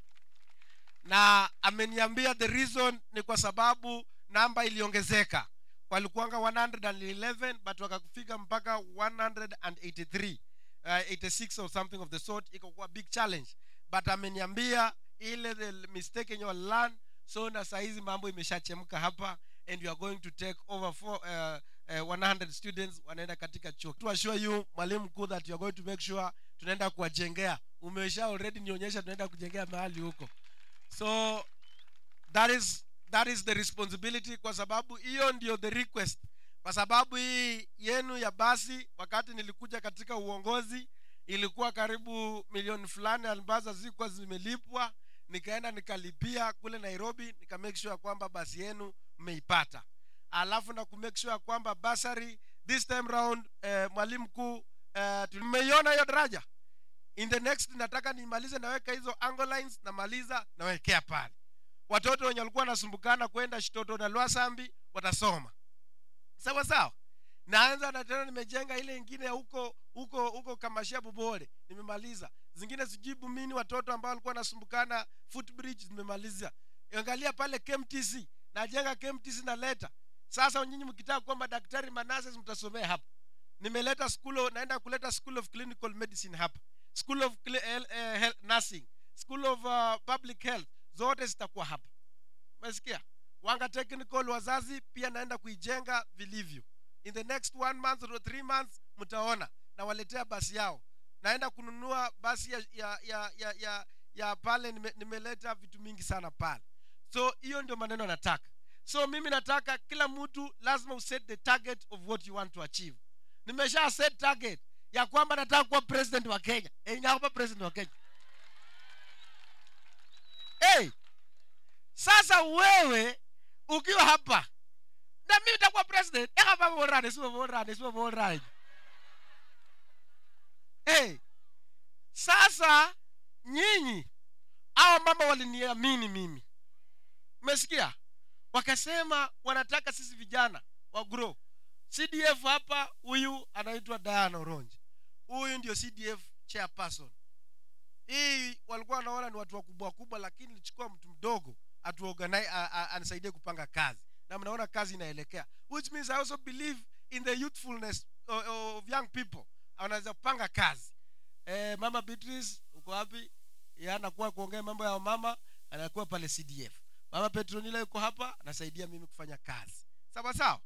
na ameniambia the reason ni kwa sababu namba iliongezeka walikuanga 111 but wakafika mpaka 183 uh, 86 or something of the sort ikakuwa big challenge but ameniambia ile the mistake yenye walilearn so na sahizi mambo imeshachemka hapa and you are going to take over four, uh, uh, 100 students wanaenda katika chuo to assure you mwalimu mkuu that you are going to make sure tunaenda kuwajengea umesha already nionyesha tunaenda kujengea mahali huko so that is that is the responsibility kwa sababu hiyo ndio the request kwa sababu hii yenu ya basi wakati nilikuja katika uongozi ilikuwa karibu milioni fulani ambazo zilikuwa zimelipwa nikaenda nikalipia kule nairobi nika make sure kwamba basi yenu mmeipata alafu na kumake sure kwamba basari this time round eh, mwalimu mkuu eh, tumeiona hiyo daraja in the next nataka nimalize naweka hizo angle lines namaliza nawekea pale watoto wenye walikuwa wanasumbukana kwenda shitoto na lwasambi watasoma sawa sawa naanza na tena nimejenga ile ingine ya huko huko huko kamashia bubore nimemaliza zingine sijibu mini watoto ambao walikuwa wanasumbukana footbridge nimemaliza angalia pale KMTC najenga KMTC na leta sasa nyinyi mkitaka kuwa madaktari manases mtasomea hapa nimeleta school of, naenda kuleta school of clinical medicine hapa school of cli- eh, eh, health, nursing school of uh, public health zote zitakuwa hapa umesikia wanga technical wazazi pia naenda kuijenga vilivyo in the next one month or three months mtaona nawaletea basi yao naenda kununua basi ya ya ya ya, ya, ya pale nime, nimeleta vitu mingi sana pale so hiyo ndio maneno nataka so mimi nataka kila mtu lazima uset the target of what you want to achieve nimesha set target ya kwamba nataka kuwa president wa kenya e, nyakupa president wa kenya hey, sasa wewe ukiwa hapa na mimi nitakuwa president ekapa borane sio borane sio borane hey, sasa nyinyi hawa mama waliniamini mimi umesikia wakasema wanataka sisi vijana wa grow cdf hapa huyu anaitwa diana oronji huyu ndio cdf chairperson hii walikuwa wanaona ni watu wakubwa wakubwa lakini nilichukua mtu mdogo atuorganize anisaidie kupanga kazi na mnaona kazi inaelekea which means i also believe in the youthfulness of, of young people anaweza kupanga kazi eh, mama beatrice uko wapi Yeye anakuwa kuongea mambo ya mama anakuwa pale cdf mama petronila yuko hapa anasaidia mimi kufanya kazi sawa sawa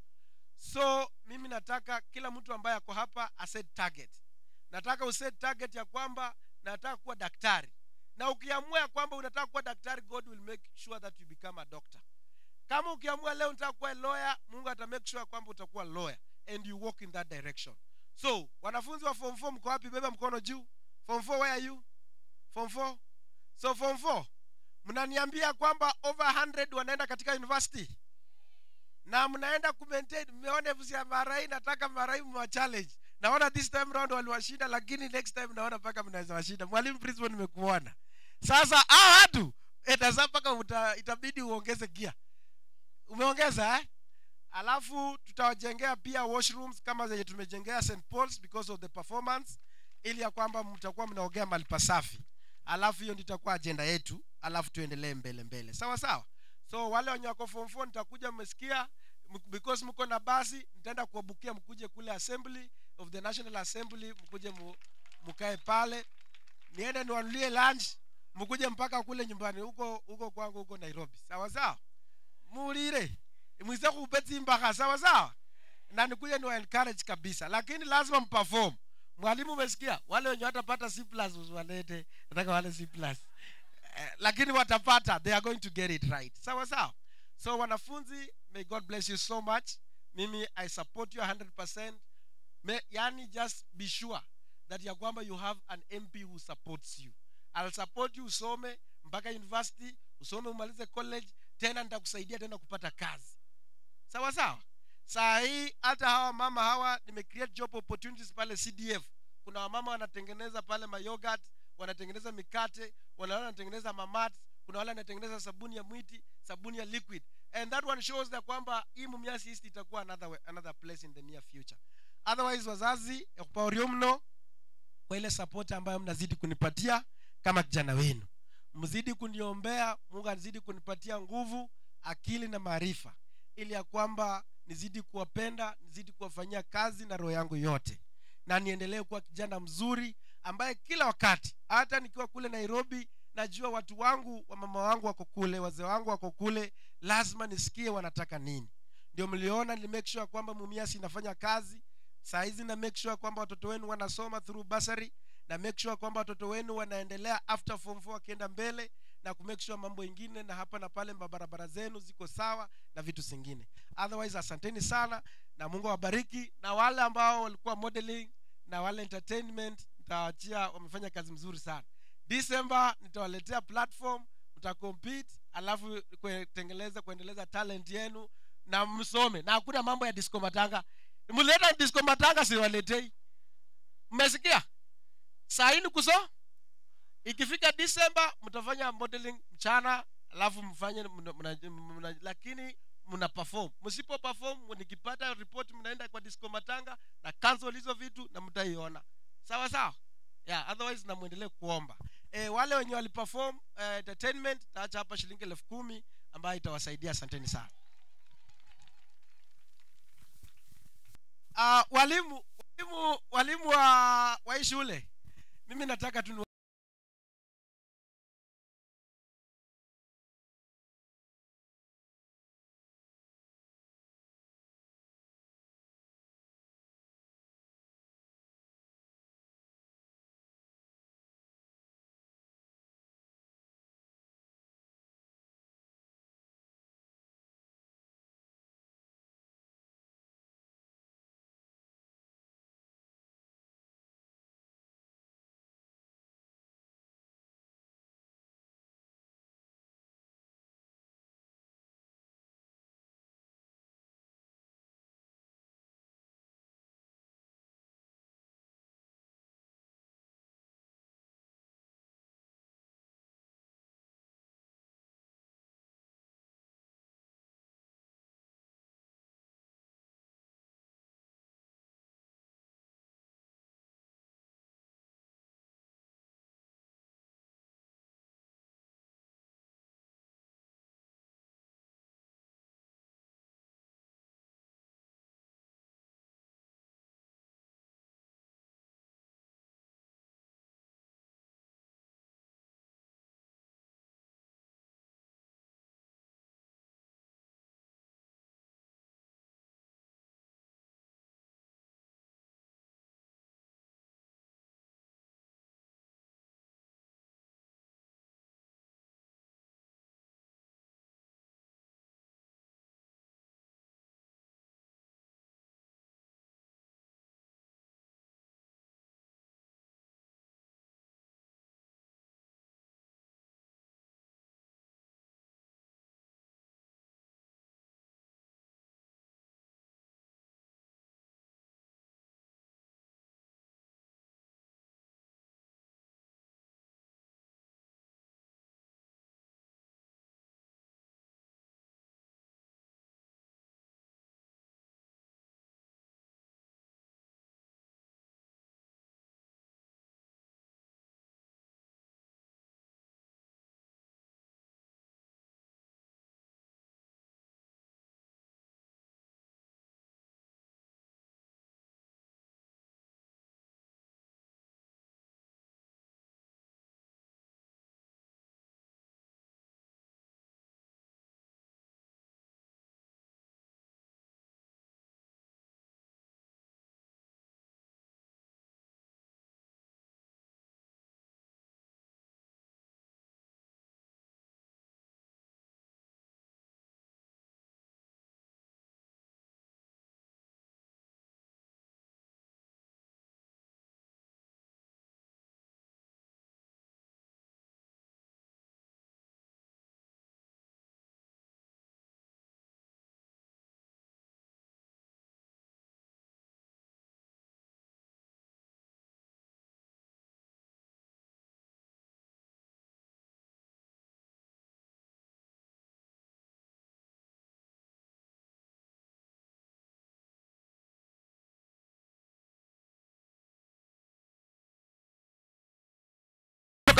so mimi nataka kila mtu ambaye ako hapa aset target nataka uset target ya kwamba nataka kuwa daktari na ukiamua ya kwamba unataka kuwa daktari god will make sure that you become a doctor kama ukiamua leo unataka kuwa lawyer mungu ata make sure kwamba utakuwa lawyer and you walk in that direction so wanafunzi wa form 4 mko wapi beba mkono juu form 4 where are you form 4 so form 4 mnaniambia kwamba over 100 wanaenda katika university na mnaenda kumaintain mmeona vusi ya marai nataka marai mwa challenge naona this time round waliwashinda lakini next time naona mpaka mnaweza washinda mwalimu principal nimekuona sasa hao watu etasa mpaka uta- itabidi uongeze gia umeongeza eh? alafu tutawajengea pia washrooms kama zenye tumejengea st pauls because of the performance ili ya kwamba mtakuwa mnaogea mahali pasafi alafu hiyo ndio itakuwa ajenda yetu alafu tuendelee mbele mbele sawa sawa so wale wenye wako form 4 nitakuja mmesikia m- because mko na basi nitaenda kuwabukia mkuje kule assembly of the national assembly mkuje mu, mkae pale niende niwanulie lunch mkuje mpaka kule nyumbani huko huko kwangu huko nairobi sawa sawa mulire mwize kupetsi mpaka sawa sawa na nikuje niwa encourage kabisa lakini lazima mperform mwalimu umesikia wale wenye watapata c plus usiwalete nataka wale c plus eh, lakini watapata they are going to get it right sawa sawa so wanafunzi may god bless you so much mimi i support you 100% may, yani just be sure that ya kwamba you have an mp who supports you I'll support you usome mpaka university usome umalize college tena nitakusaidia tena kupata kazi sawa sawa saa hii hata hawa mama hawa nimecreate job opportunities pale cdf kuna wamama wanatengeneza pale mayogurt wanatengeneza mikate wala wanatengeneza mamat kuna wale wanatengeneza sabuni ya mwiti sabuni ya liquid and that one shows that kwamba hii mumias east itakuwa another, way, another place in the near future otherwise wazazi ekupaorio mno kwa ile support ambayo mnazidi kunipatia kama kijana wenu mzidi kuniombea mungu azidi kunipatia nguvu akili na maarifa ili ya kwamba nizidi kuwapenda nizidi kuwafanyia kazi na roho yangu yote na niendelee kuwa kijana mzuri ambaye kila wakati hata nikiwa kule nairobi najua watu wangu wa mama wangu wako kule wazee wangu wako kule lazima nisikie wanataka nini ndio mliona ni make sure kwamba mumiasi inafanya kazi saa hizi na make sure kwamba watoto wenu wanasoma through basari na make sure kwamba watoto wenu wanaendelea after form 4 wakienda mbele na kumake sure mambo ingine na hapa na pale barabara zenu ziko sawa na vitu zingine otherwise asanteni sana na mungu awabariki na wale ambao walikuwa modeling na wale entertainment nitawaachia wamefanya kazi mzuri sana december nitawaletea platform mtacompete alafu kutengeleza kuendeleza talent yenu na msome na hakuna mambo ya disco matanga mleta disco matanga siwaletei mmesikia saa hii ni kuso ikifika december mtafanya modeling mchana alafu mfanye mna, mna, mna, lakini mna perform msipo perform nikipata report mnaenda kwa disco matanga na cancel hizo vitu na mtaiona sawa sawa yeah, otherwise na muendelee kuomba e, wale wenye waliperform uh, entertainment taacha hapa shilingi elfu kumi ambayo itawasaidia asanteni sana uh, walimu walimu walimu wa, wa hii shule mimi nataka tu ni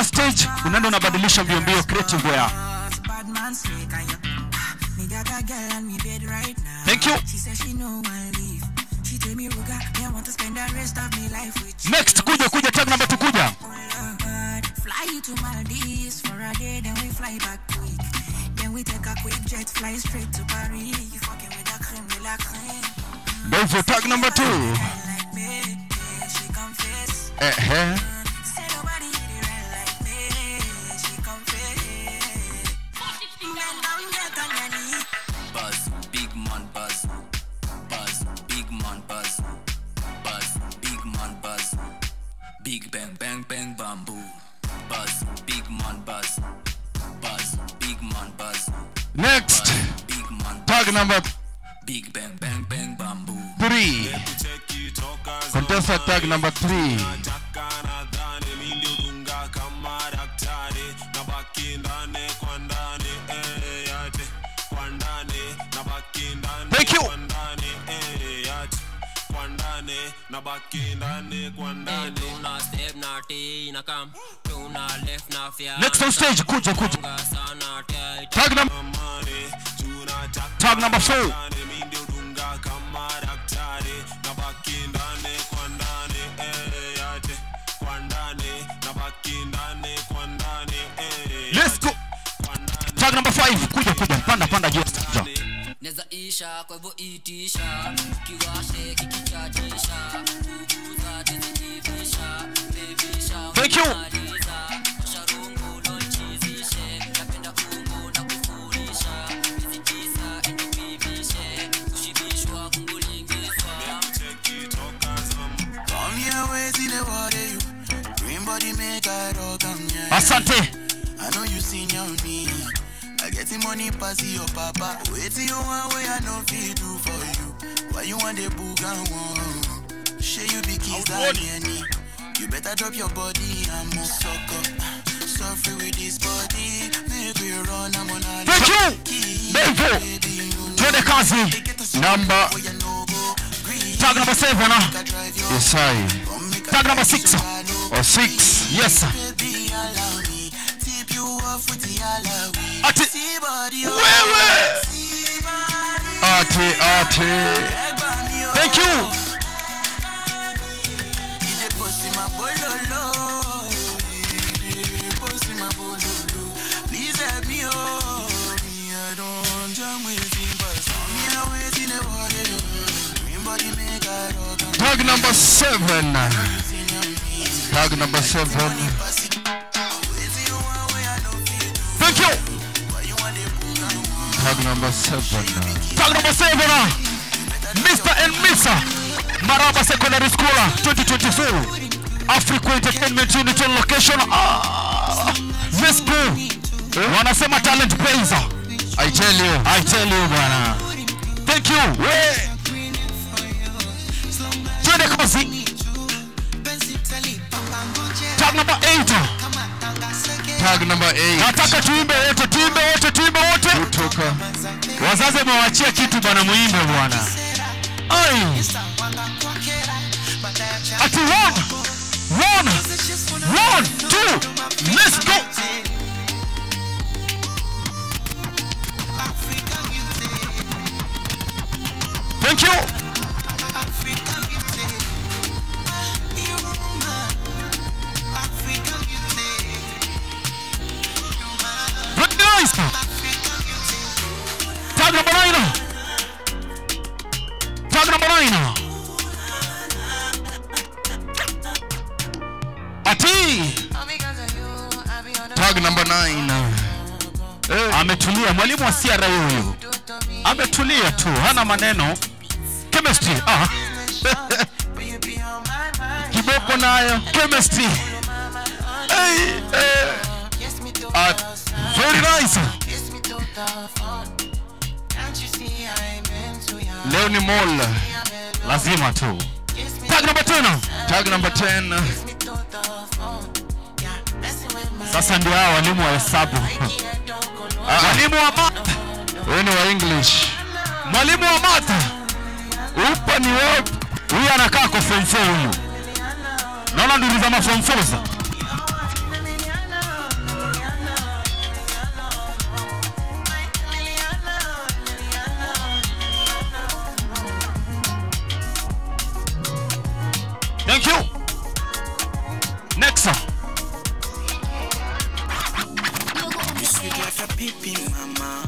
ukitoka stage unaenda unabadilisha mbio mbio creative wear Bad man slick and you Me got a girl on me bed right now Thank you. She said she know I leave She tell me Ruga Me want to spend the rest of me life with you next kuja kuja tag number 2 kuja Fly you to Maldives for a day Then we fly back quick Then we take a quick jet Fly straight to Paris You fucking with the creme de la creme ndio hivyo tag number 2 Like me She confess ehe Say nobody hit it right like me She confess Men down get on your knee Buzz, big man buzz. Buzz, big man buzz. Buzz, big man buzz. Big bang bang bang bamboo. Buzz, big man buzz. Buzz, big man buzz. next Big man tag number big bang bang bang bamboo. 3 contestant tag number 3 Thank you. Next on stage, kuja kuja. Tag number Tag number 4. Let's go. Tag number 5. Kuja kuja. Panda panda juu. Kuja. Neza isha kwa hivyo itisha kiwashe kikichachisha kuguza tizikivisha bebisha Thank you. maliza sharungu donchizishe napenda ungu na kufurisha izitisa indivivishe kushibishwa kungulingizwa Come here, wait till the water you. Green body make a rock on ya. Asante. I know you senior me. I get the money pass your papa. Wait till you want way I know feel do for you. Why you want the book and one? Share you be kiss that any. You better drop your body and move suck up. Suffer with this body. Make we run, I'm on a Thank you. Devo. Twende kazi. Number Tag number 7. Yes, I. Tag number 6. Or 6. Yes. sir. Ati. Wewe. Ati, ati. Thank you. Please help me, oh. Me, I don't jam with him, but some me a wait in the water. Green body make a rock and Tag number 7. Tag number 7. Thank you. Tag number 7. Tag number 7. Mr. and Mr. Maraba Secondary School 2024. Africa Entertainment Unit on location. Ah, let's go. Wanasema talent pays. I tell you. I tell you bwana. Thank you. We. Twende kazi. Tag number 8. Tag number 8. Nataka tuimbe wote, tuimbe wote, tuimbe wote. Kutoka. Wazazi wamewachia kitu bwana muimbe bwana. Ai. Ati one. One. One, two. Let's go. Thank you. Very nice. Tag number nine. Tag number nine. Ati. Tag number nine. Ametulia mwalimu wa CRA huyu. Ametulia tu, hana maneno. Chemistry. Ah. Kiboko nayo. Chemistry. Hey, eh. Ah, very nice. Leo ni mall. Lazima tu. Tag number 10. Tag number 10. Sasa ndio hao walimu wa hesabu. Mwalimu wa math. Wewe ni wa English. Mwalimu wa math. Upa ni wewe. Huyu anakaa kwa form 4 huyu. Naona nduru za ma form 4 za. thank you next song You sweet like a baby mama.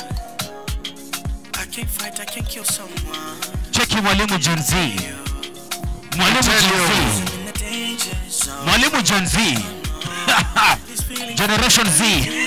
I can't fight, I can't kill someone. cheki mwalimu Gen Z mwalimu Gen Z In the danger zone. mwalimu Gen Z generation Z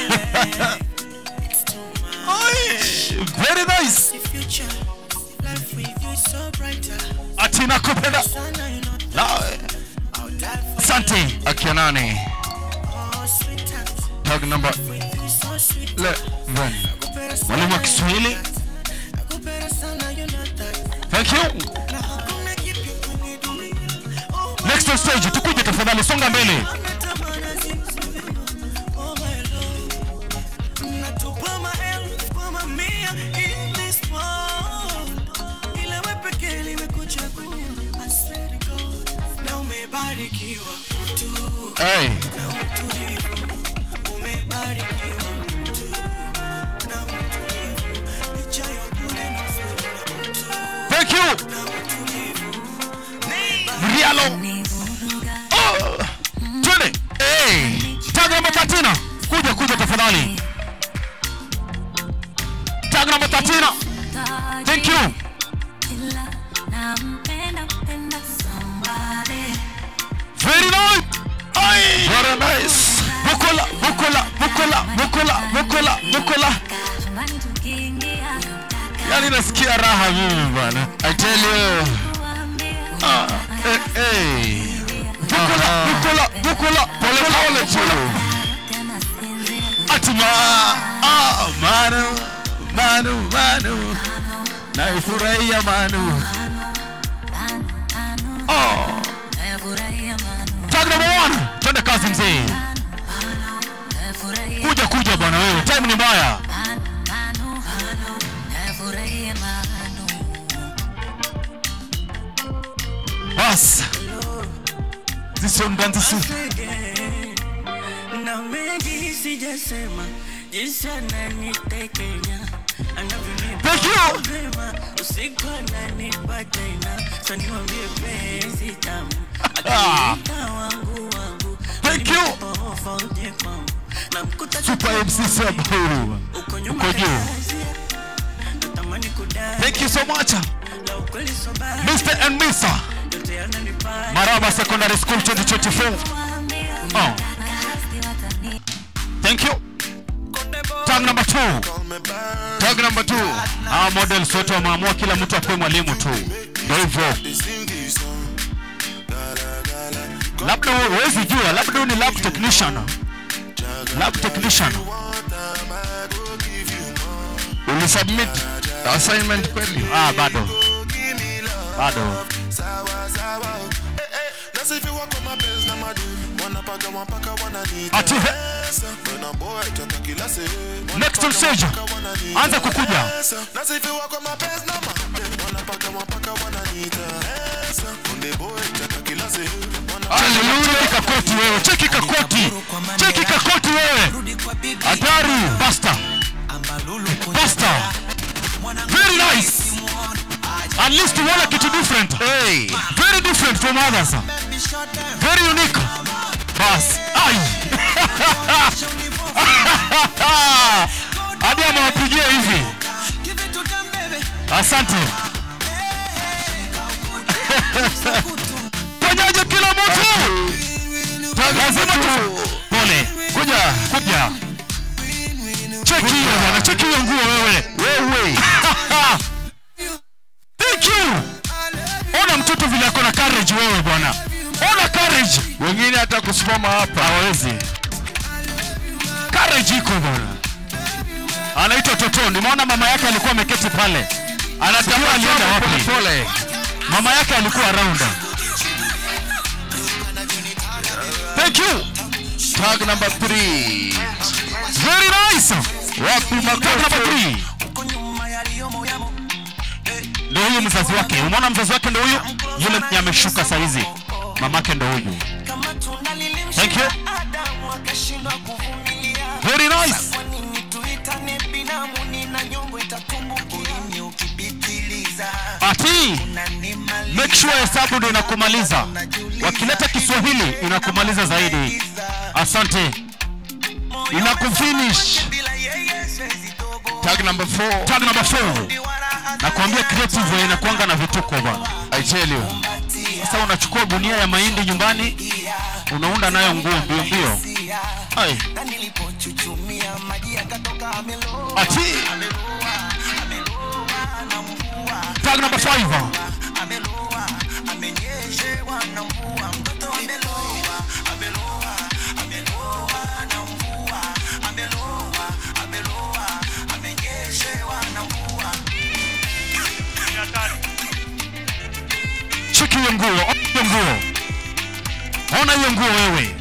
very nice The future, life with you is so brighter. ati nakupenda Sana, you know, nawe I'll die for asante akionani you, sweetheart. tag number You so sweet. 11 mwalimu wa Kiswahili Nakupenda sana, you know that. thank you Na hakuna kitu kunidunia. Oh, next on stage tukuje tafadhali songa mbele natamani zimzuri. Oh, my love. Natupa maelfu kwa mamia in this world. Ila wewe pekee nimekuchagua. I swear to God. Na umebarikiwa mtu. hey. Na utulivu. Umebarikiwa mtu. Na utulivu. Licha ya bure na uzuri na mtu. thank you Na utulivu. Rialo oh. twende hey. tag number 13 kuja kuja tafadhali tag number 13 thank you very nice Ay. very nice bukola bukola bukola bukola bukola bukola yani nasikia raha mimi bwana i tell you ah, eh, eh. bukola bukola bukola pole pole tu atima ah, manu manu manu naifurahia manu oh. tag number one twende kazi mzee kuja kuja bwana wewe time ni mbaya bas zisonganzisu na mengi sijasema jinsi ananitekenya Thank you. anavyonipa usiku ananipa tena saniwambie penzi tamu Ah. akiniita wangu wangu Thank you. ofa uje kwangu na mkuta super mc saburu uko nyuma uko juu kazi natamani kudai thank you so much la ukweli sobari mr and misa yote yananipa maraba secondary school 2024 oh. thank you tag number two tag number two hawa models wote wameamua kila mtu akuwe mwalimu tu ndio hivyo labda wewe huwezi jua labda wewe ni lab technician lab technician ulisubmit assignment kweli ah bado bado ati he- next on stage anza kukuja cheki kakoti wewe cheki kakoti cheki kakoti wewe hatari basta basta very nice at least umeona kitu different hey. very different from others very unique bas ai hadi amewapigia hivi asante fanyaje kila mtu lazima tu pole kuja kuja cheki hiyo bwana cheki hiyo nguo wewe wewe thank you ona mtoto vile ako na courage wewe bwana ona courage wengine hata kusimama hapa hawawezi courage iko bwana anaitwa toto nimeona mama yake alikuwa ameketi pale anatambua alienda wapi pole mama yake alikuwa around thank you tag number 3 very nice wapi tag number 3 ndio huyu mzazi wake umeona mzazi wake ndio huyu yule mwenye ameshuka saizi mamake ndio huyu thank you very nice ati make sure hesabu ndio inakumaliza wakileta kiswahili inakumaliza zaidi asante inakufinish tag number 4 tag number 4 nakwambia creative inakuanga na vituko bwana i tell you sasa unachukua gunia ya mahindi nyumbani unaunda nayo nguo mbio mbio ai ati tag number 5 cheki hiyo nguo ona hiyo nguo ona hiyo nguo wewe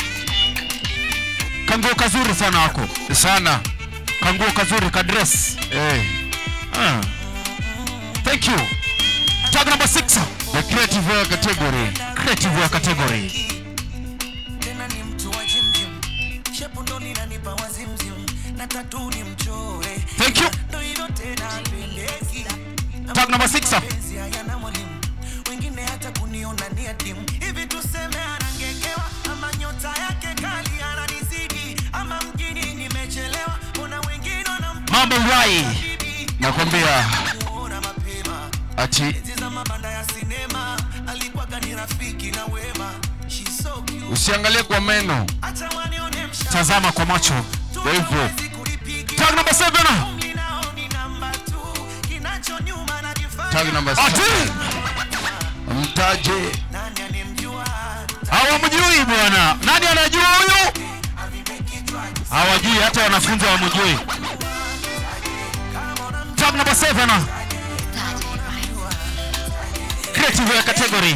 kanguo kazuri sana wako sana kanguo kazuri ka dress hey. ah. thank you tag number 6 the creative wear category creative wear category tena ni mtu wa jimjim shepu ndo linanipa wazimzim na tatu ni mchore thank you ndo hilo tena pendeki tag number 6 penzi hayana mwalimu wengine hata kuniona ni adimu hivi tuseme anangekewa ama nyota yake kali ananizidi ama mjini nimechelewa kuna wengine wanampa mambo rai nakwambia muona mapema ati enzi za mabanda ya sinema alikuwaga ni rafiki na wema She's so cute. usiangalie kwa meno Acha wanione mshamba. tazama kwa macho Kwa hivyo tag number 7 kinachonyuma na tag number 6 mtaje hawamjui bwana nani anajua huyu hawajui hata wanafunzi hawamjui tag number 7 creative ya category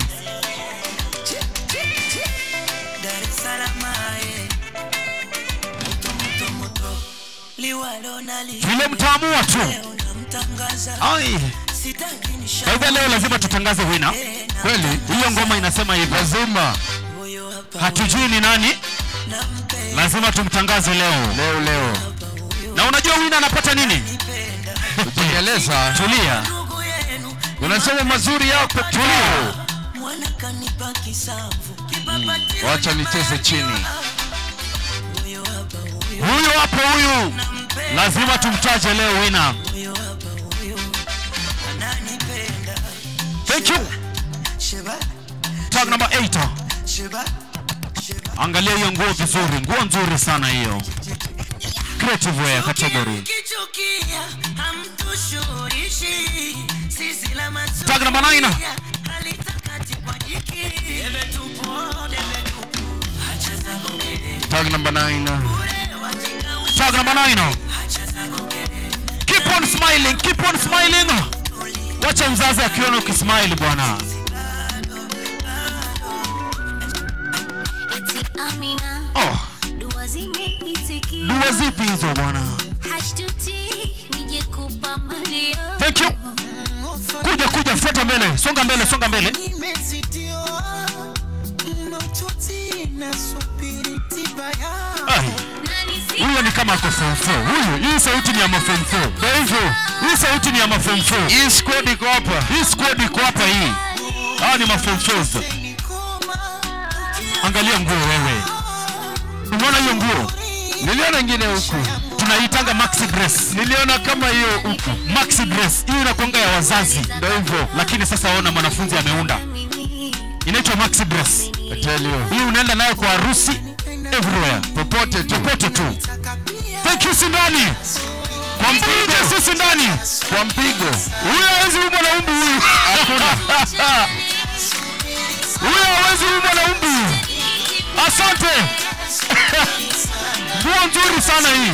Dar es Salaam, eh. Moto, moto, moto. Liwalo na li- vile mtaamua tu unamtangaza. ai Sitaki nisha- kwa hivyo leo lazima tutangaze wina kweli hiyo ngoma inasema hivi lazima hatujui ni nani lazima tumtangaze leo leo leo na unajua wina anapata nini ujieleza tulia unasema mazuri yako tulia Mwana kanipa kisamvu. Kipapati wacha nicheze chini huyu hapo huyu lazima tumtaje leo wina ananipenda. thank you Sheba, tag number 8 sheba, angalia hiyo nguo vizuri nguo nzuri sana hiyo creative wear category kichukia, hamtushurishi. Sisi la macho- tag number 9 Halitakati kwa jiki. Debe tupu, debe tupu. Acha zako gede. tag number 9 tag number 9 keep on smiling keep on smiling wacha mzazi akiona ukismile bwana Amina, oh, dua zimeitikia. dua zipi hizo bwana Hashtuti, nije kupa malio. thank you kuja kuja fuata mbele songa mbele songa mbele Nimezitiwa, maututi nasubiri tiba yao. Ai, huyo ni kama ako form 4 huyu hii sauti ni ya mafom 4 kwa hivyo hii sauti ni ya mafom 4 hii squad iko hapa hii squad iko hapa hii hawa ni mafom 4 angalia nguo wewe umeona hiyo nguo niliona ingine huku tunaitanga maxi dress niliona kama hiyo huku maxi dress hiyo inakwanga ya wazazi ndio hivyo lakini sasa ona mwanafunzi ameunda inaitwa maxi dress hii unaenda nayo kwa harusi everywhere popote tu popote tu thank you sindani kwa mpigo si sindani kwa mpigo huyo hawezi umwa na umbu huyu hakuna huyo hawezi umwa na umbu asante nguo nzuri sana hii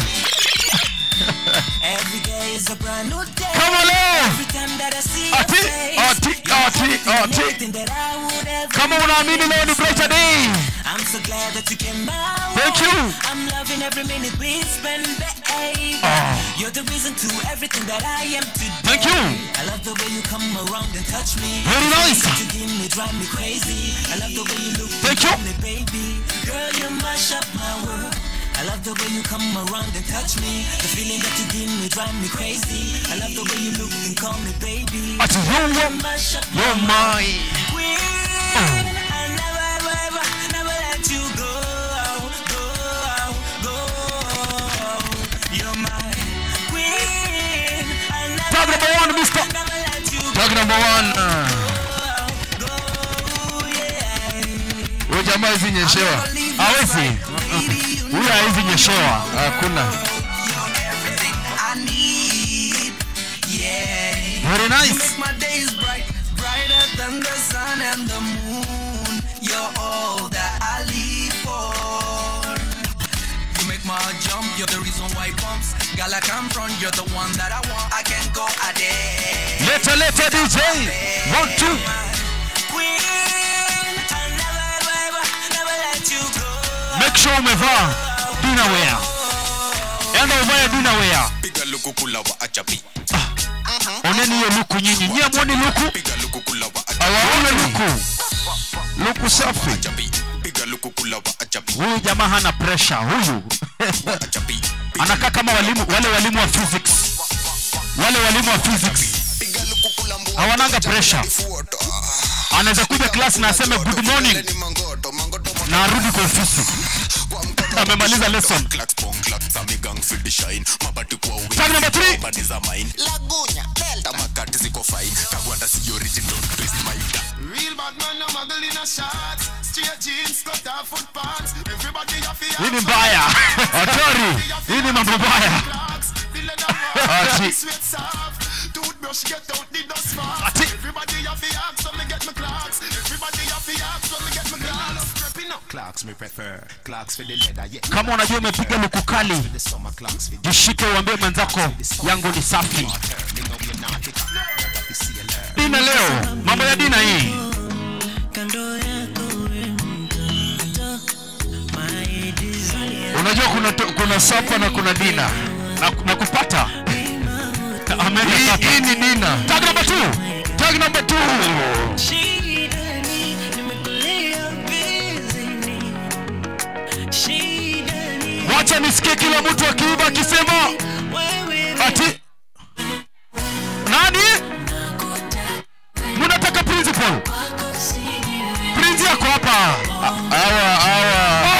Every day is a brand new day. Kama leo. Every time that I see your Ati, face, ati, you're ati, everything ati. that I would ever kama unaamini leo ni brighter day I'm so glad that you came my Thank way. you. I'm loving every minute we spend, babe. Oh. You're the reason to everything that I am today. Thank you. I love the way you come around and touch me. Very nice. You give me, drive me crazy. I love the way you look Thank you. at me, baby. Girl, you mash up my world. I love the way you come around and touch me. The feeling that you give me drive me crazy. I love the way you look and call me baby. Ati, yo, yo, You mash up yo, my. Queen, I never tag number one huyo jamaa hizi nyeshewa hawezi huyo hawezi nyeshewa hakuna very nice Make my days bright, brighter than the sun and the moon. You're all that I live for. You make my heart jump, you're the reason why it pumps. Girl, I come from, you're the one that I want. I can go a day. leta leta dj one two make sure umevaa dinaware enda uvae dinaware piga luku kula wa ajabi oneni hiyo luku nyinyi nyie mwoni luku piga luku kula wa ajabi awaone luku luku safi piga luku kula wa ajabi huyu jamaa hana pressure huyu anakaa kama walimu wale walimu wa physics wale walimu wa physics hawananga pressure anaweza kuja class na aseme good morning na arudi kwa ofisi amemaliza lesson Tag number three. lagunya delta makati ziko fine kagwanda si original twist my Real bad man, no muggle in a shots. Straight jeans, cut off foot pants. Everybody have to hii ni mbaya hatari hii ni mambo mbaya Ati. Sweat soft. Toothbrush get out the dust fast. Everybody have to ask when me get my clocks. Everybody have to ask when me get my clocks. Prepping up. Clocks me prefer Clocks for the leather yeah kama unajua umepiga luku kali jishike uambie mwenzako yangu ni safi dina leo mambo ya dina hii unajua kuna, to- kuna sapa na kuna dina na, na kupata hii hii ni dina tag number two tag number two wacha nisikie kila mtu akiimba akisema ati nani munataka principal prince yako hapa awa awa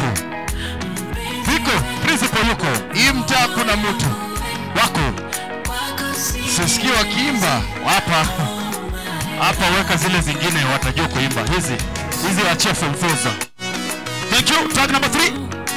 iko principal yuko hii mtaa kuna mtu wako sisikii wakiimba hapa hapa weka zile zingine watajua kuimba hizi hizi wachie form fours. thank you tag number three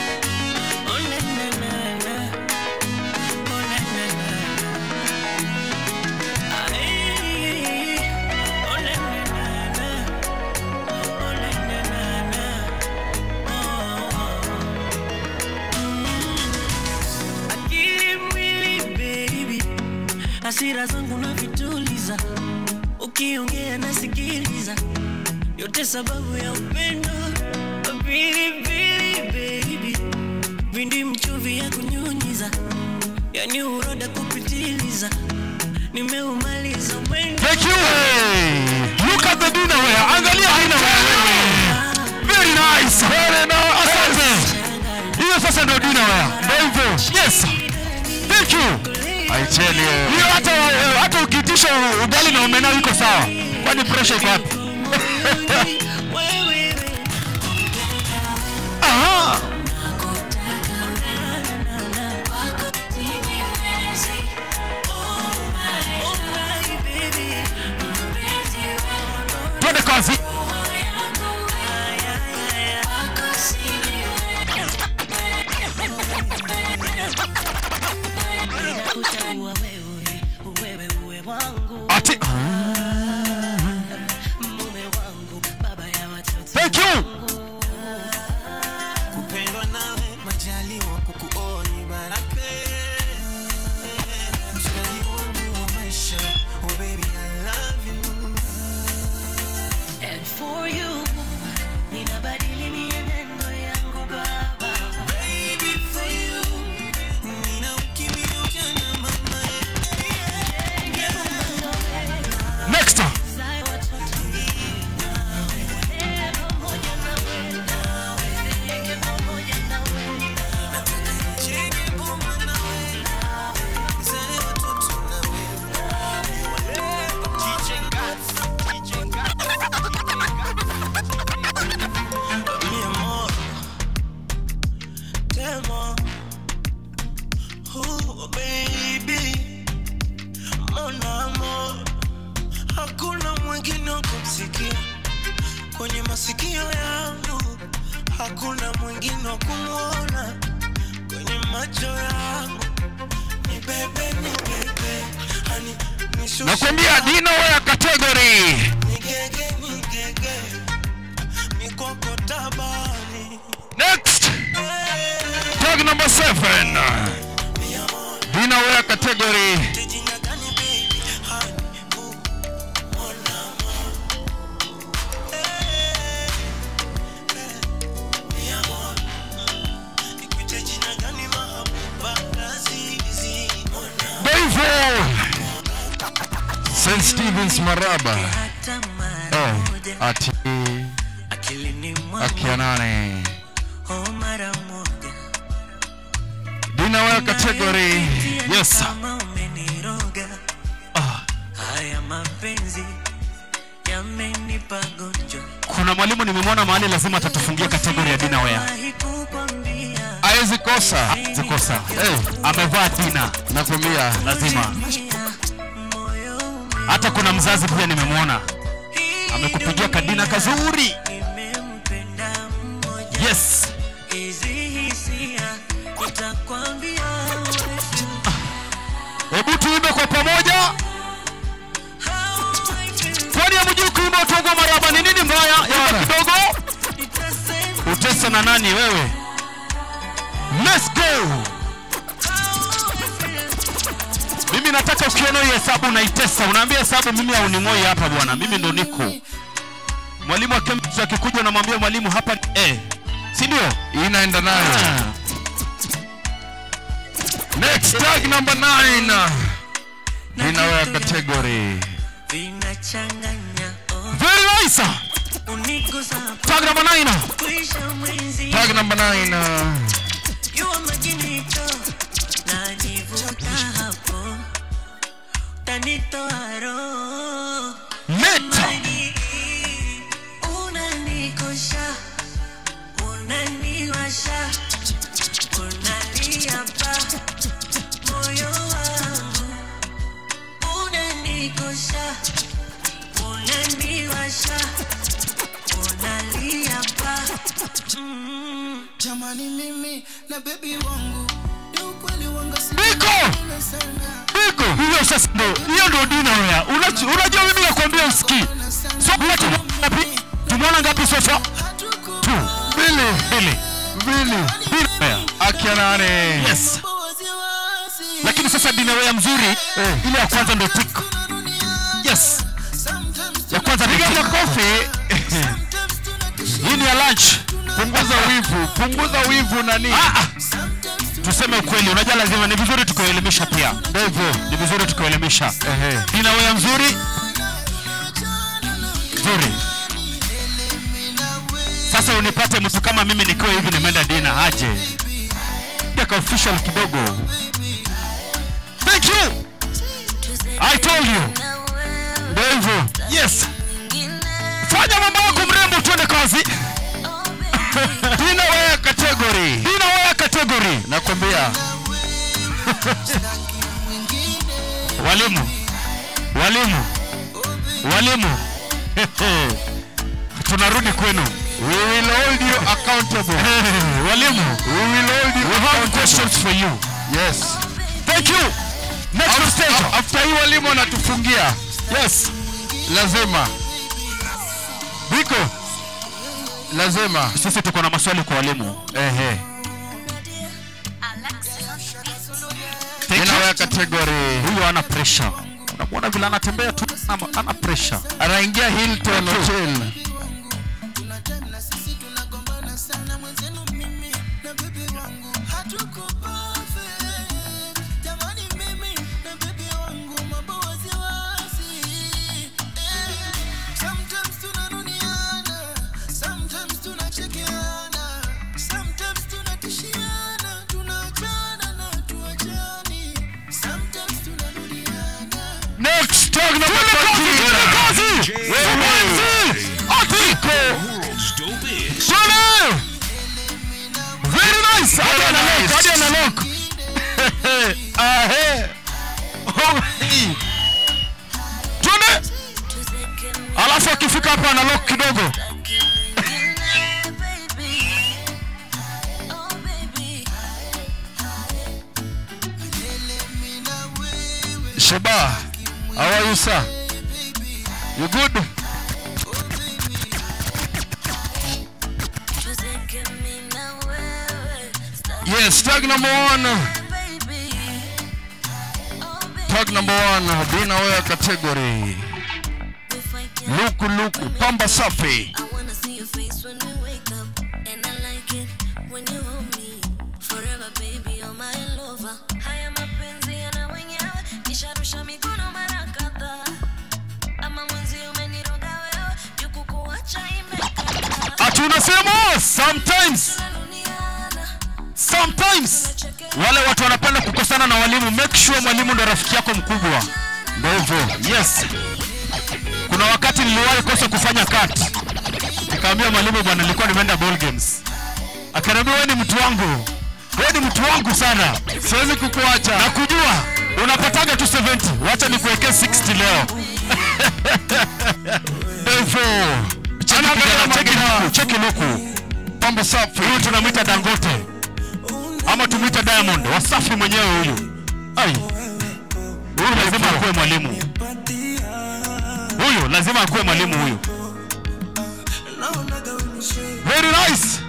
akili mwili baby hasira zangu na vituliza ukiongea nasikiliza yote sababu ya upendo pilipili baby vindi mchuvi ya kunyunyiza yani uroda kupitiliza nimeumaliza mwendo Thank you. Look at the dinner wear. Angalia haina wewe. Very nice. Very nice. Asante. Hiyo sasa ndio dinner wear. Ndio hivyo. Yes. Thank you. I tell you. Hiyo hata hata ukiitisha ugali na omena iko sawa. Kwani pressure iko wapi? Aha. Twende kazi. Kuchagua wewe, wewe uwe wangu Ati. mume wangu baba ya watoto Thank you. kupendwa nawe majaliwa kukuoni baraka mshikaji wangu wa maisha oh baby I love you and for you ninabadili mienendo yangu baba baby for you nina ukimya ujana mama Next. masikio yangu hakuna mwingine wa kumwona kwenye macho yangu ni bebe ni bebe hani nishushe nakwambia dino wear category nigege nigege mikoko tabani next tag number seven dino wear category Davo St. Stevens Maraba eh, ati akia nane oh mara moja dina wear category yes kama umeniroga haya mapenzi yamenipa gonjwa kuna mwalimu nimemwona mahali lazima atatufungia kategori ya dina wear hawezi kosa hawezi kosa eh, amevaa dina nakwambia lazima hata kuna mzazi pia nimemwona amekupigia kadina kazuri yes hizi hisia nitakwambia hebu tuimbe kwa pamoja kwani hamjui kuimba utogwa maraba ni nini mbaya imba kidogo utesa na nani wewe let's go mimi nataka ukiona hii hesabu unaitesa unaambia hesabu mimi hauning'oi hapa bwana mimi ndo niko mwalimu wa chemistry akikuja unamwambia mwalimu hapa ni eh si ndio inaenda nayo next tag number 9 inawear category vinachanganya oh, very nice unigusa tag number 9 kuisha mwenzi tag number 9 Jua makinito na nivuta hapo tanitoa roho Meta. Mani, unanikosha unaniwasha unalia pa moyo wangu unanikosha unaniwasha unalia pa mm. jamani mimi na bebi wangu ni ukweli wanga Biko! Biko! hiyo sasa ndo hiyo ndo dina wear Unachi- unajua mimi nakwambia usikii so ngapi ngapi tumeona ngapi sofa tu mbili mbili mbili mbili wear akia nane yes lakini sasa dina wear mzuri ile ya kwanza ndo tik yes ya kwanza piga makofi hii ni ya lunch punguza wivu punguza wivu nani ah, ah tuseme ukweli unajua lazima ni vizuri tukuelimisha pia ndivyo ni vizuri tukuelimisha dina weya mzuri nzuri sasa unipate mtu kama mimi nikiwa hivi nimeenda dina aje ka official kidogo thank you i told you ndio hivyo yes fanya mambo yako mrembo tuende kazi dina weya category dina weya category nakwambia walimu walimu walimu tunarudi kwenu we will hold you accountable walimu we will hold you we have questions for you yes thank you next stage after hii walimu wanatufungia yes lazima biko lazima sisi tuko na maswali kwa walimu ehe inaweya kategori huyu ana pressure unamwona vile anatembea tu ana- ana pressure anaingia hilton hotel Next, tag number 20. Wewe. Atiko. Sole. Very nice. Hadi ana lock, hadi ana lock. Ahe. Oh, hii. Tuone. Alafu akifika hapa ana lock kidogo. Sheba, how are you, sir? You good? Yes, tag number one. Tag number one, Bina Wear category. Luku Luku, Pamba Safi. Ati unasema sometimes sometimes wale watu wanapenda kukosana na walimu make sure mwalimu ndo rafiki yako mkubwa ndo hivyo yes kuna wakati niliwahi kosa kufanya cut nikaambia mwalimu bwana nilikuwa nimeenda ball games akaniambia wewe ni mtu wangu wewe ni mtu wangu sana siwezi kukuacha na kujua unapataga tu 70 wacha nikuwekee 60 leo ndo hivyo Cheki kijana, cheki luku, cheki luku pambo safi huyu tunamwita dangote ama tumwite diamond wasafi mwenyewe huyu ai huyu lazima akuwe mwalimu huyu lazima akuwe mwalimu huyu very nice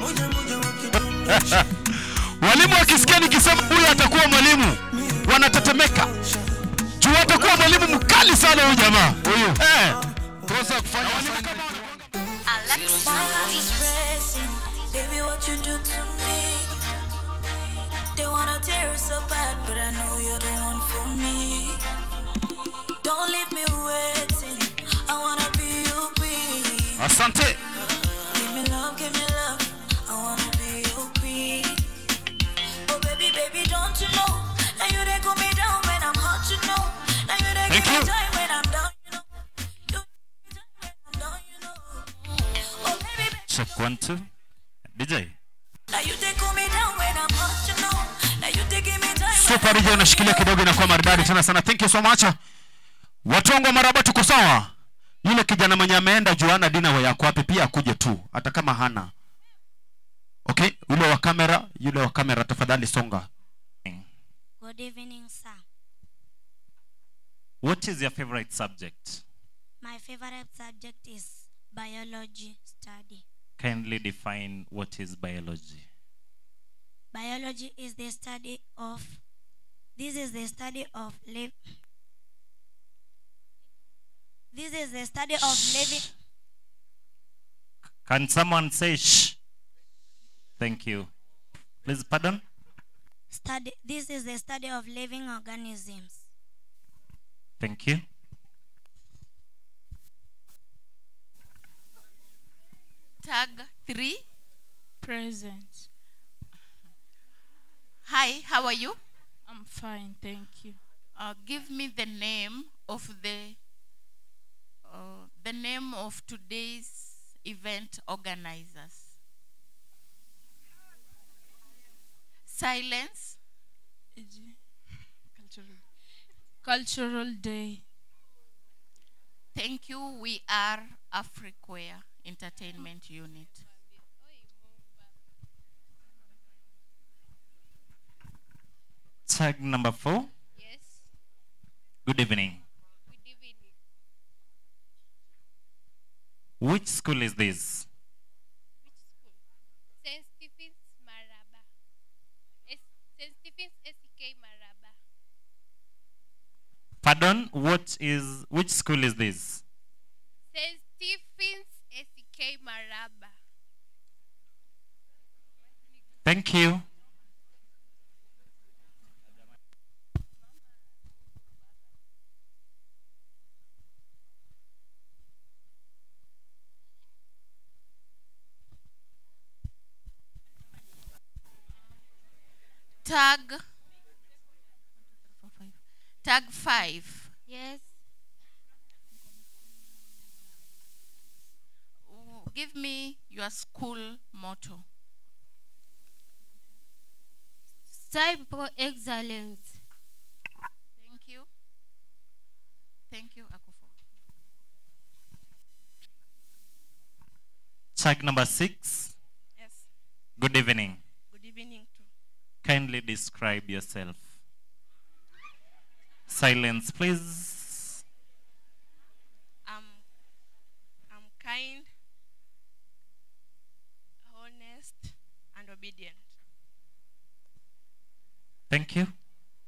walimu wakisikia nikisema huyu atakuwa mwalimu wanatetemeka juu atakuwa mwalimu mkali sana huyu jamaa huyu eh. kosa kufanya Baby, what you do to me? They wanna tear us apart, but I know you're the one for me. Don't leave me waiting. I wanna be your queen. asante Give me love, give me love. I wanna be your queen. Oh baby, baby, don't you know? Now you they cool me down when I'm hot, you know. Now you they Thank give me you. time when I'm down, you know. You give me time when I'm down, you know. Oh baby, baby, check one two dj now you they cool me down when I'm hot, you know. Now you they give me time. super dj unashikilia kidogo inakuwa maridadi tena sana thank you so much watongo maraba tuko sawa yule kijana mwenye ameenda juana dina wa yako wapi pia akuje tu hata kama hana okay yule wa kamera yule wa kamera tafadhali songa Good evening, sir. What is your favorite subject? My favorite subject is biology study. Kindly define what is biology. Biology is the study of this is the study of live this is the study of living Can someone say shh? Thank you. Please pardon? study this is the study of living organisms. Thank you. Tag three. Present. Hi, how are you? I'm fine, thank you. Uh, give me the name of the uh, the name of today's event organizers. Silence. Cultural. Cultural Day. Thank you. We are Afriquare Entertainment Unit. Tag number four. Yes. Good evening. Good evening. Which school is this? St. Stephen's Maraba. S- St. Stephen's SK Maraba. Pardon? What is which school is this? St. Stephen's SK Maraba. Thank you. Tag. Tag five. Yes. W- Give me your school motto. Strive for excellence. Thank you. Thank you, Akufo. Tag number six. Yes. Good evening. Good evening too. Kindly describe yourself. Silence, please. I'm, I'm kind, honest, and obedient. Thank you.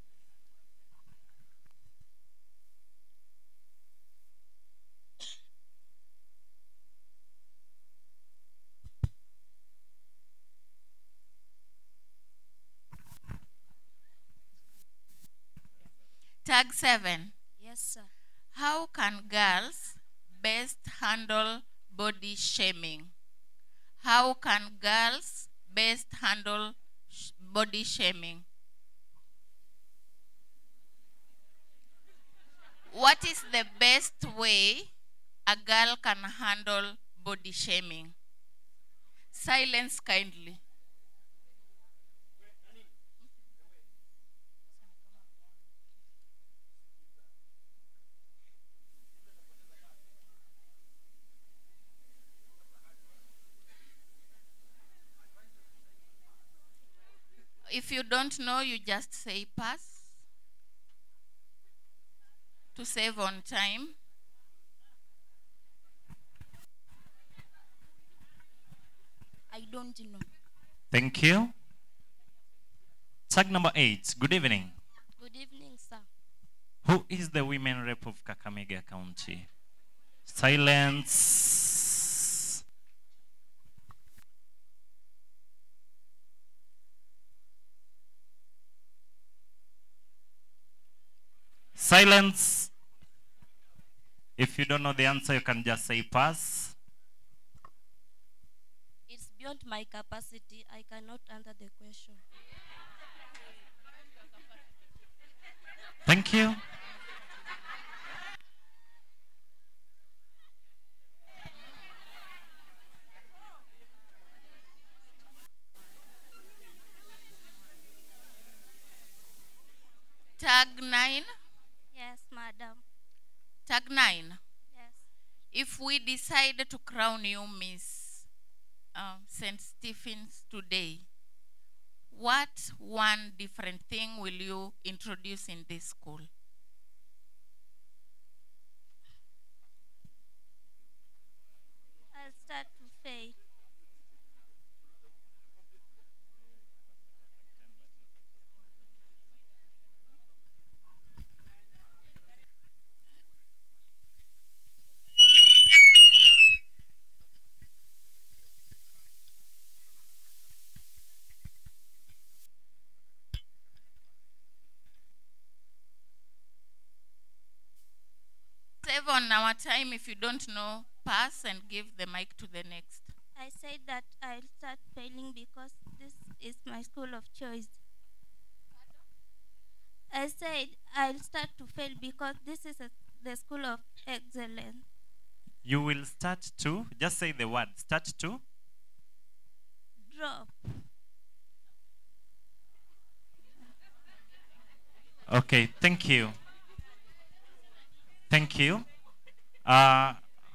Tag seven. Yes, sir. How can girls best handle body shaming? How can girls best handle sh- body shaming? What is the best way a girl can handle body shaming? Silence kindly. If you don't know, you just say pass to save on time. I don't know. Thank you. Tag number eight. Good evening. Good evening, sir. Who is the women rep of Kakamega County? Silence. Silence. If you don't know the answer, you can just say pass. It's beyond my capacity. I cannot answer the question. Thank you. Tag nine. Yes, madam. Tag nine. Yes. If we decide to crown you Miss uh, St. Stephen's today, what one different thing will you introduce in this school? I'll start to fail. Save on our time. If you don't know, pass and give the mic to the next. I said that I'll start failing because this is my school of choice. I said I'll start to fail because this is a, the school of excellence. You will start to, just say the word, start to. Drop. Okay, thank you. Thank you. Uh,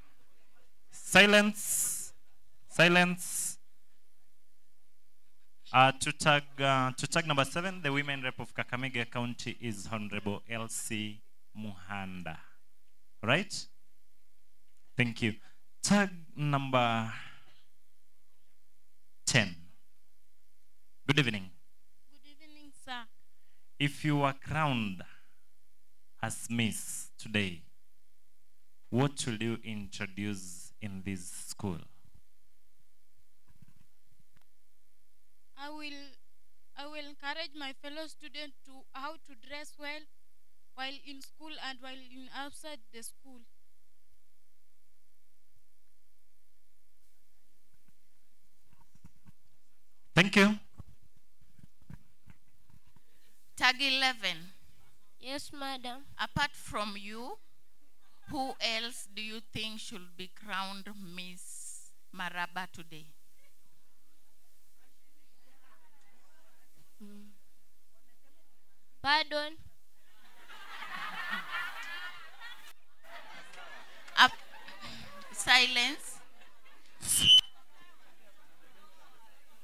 silence. Silence. Uh, to tag uh, to tag number seven, the women rep of Kakamega County is Honorable Elsie Muhanda. Right? Thank you. Tag number ten. Good evening. Good evening, sir. If you were crowned as Miss today, what will you introduce in this school? I will I will encourage my fellow students to how to dress well while in school and while in outside the school. Thank you. Tag 11. Yes, madam. Apart from you, who else do you think should be crowned Miss Maraba today? Pardon. Up, silence.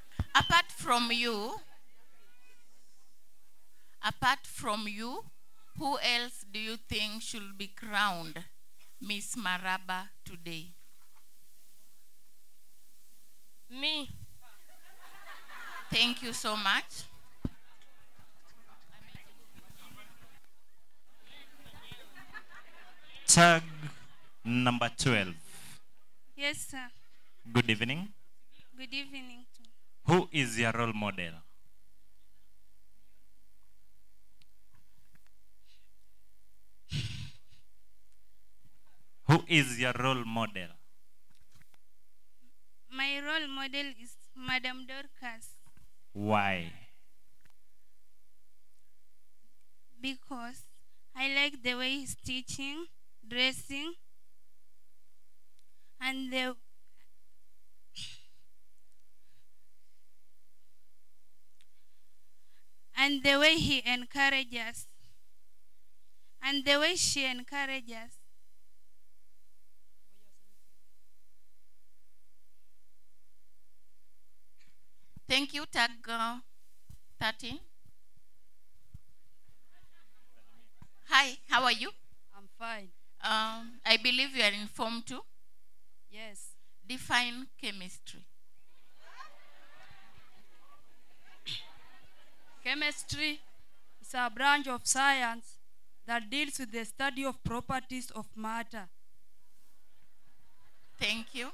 Apart from you, apart from you, Who else do you think should be crowned Miss Maraba today? Me. Thank you so much. Tag number 12. Yes, sir. Good evening. Good evening. To Who is your role model? Who is your role model? my role model is Madam Dorcas Why? because I like the way he's teaching, dressing, and the and the way he encourages and the way she encourages Thank you, tag uh, 13. Hi, how are you? I'm fine. Um, I believe you are in Form 2. Yes. Define chemistry. Chemistry is a branch of science that deals with the study of properties of matter. Thank you.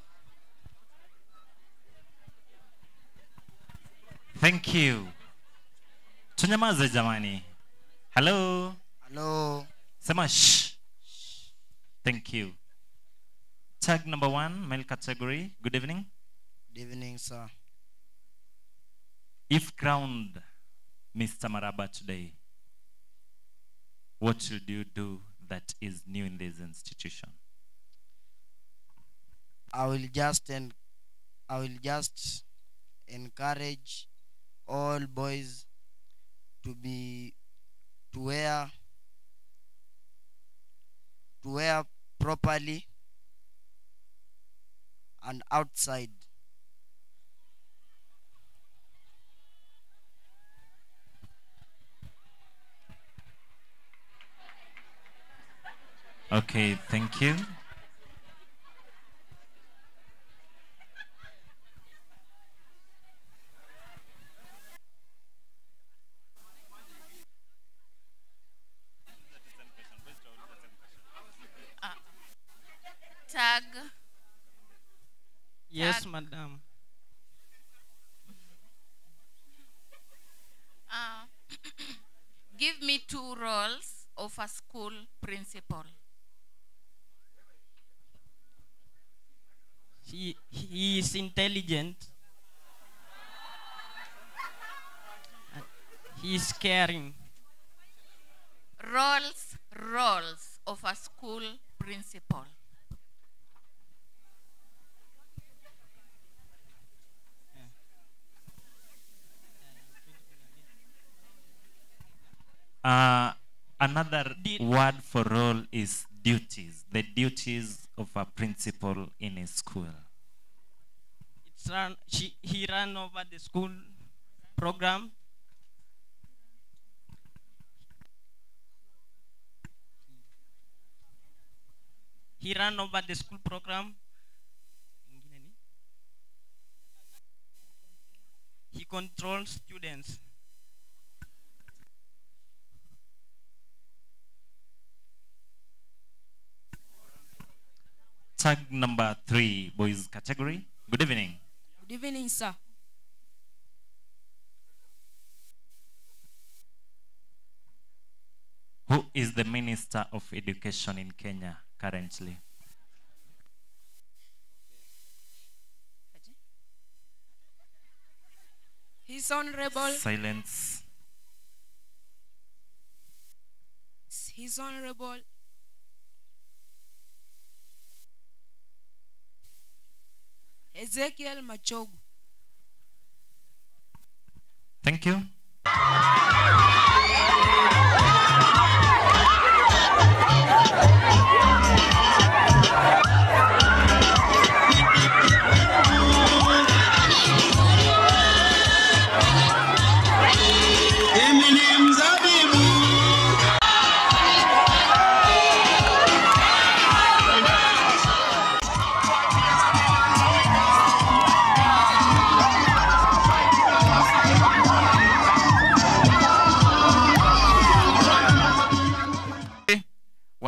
Thank you. Tunyamaze jamani. Hello. Hello. Sema shh. Thank you. Tag number one, male category. Good evening. Good evening, sir. If crowned Mr. Maraba today, what should you do that is new in this institution? I will just en- I will just encourage all boys to be to wear to wear properly and outside Okay, thank you. Tag. Yes, Tag. madam. Uh, give me two roles of a school principal. He, he is intelligent. And He is caring. Roles, roles of a school principal. Uh, another word for role is duties. The duties of a principal in a school. It's run, she, he ran over the school program. He ran over the school program. He controls students. Tag number three, boys category. Good evening. Good evening, sir. Who is the Minister of Education in Kenya currently? His Honorable, Silence. His Honorable Ezekiel Machogu. Thank you. Mimi ni mzabibu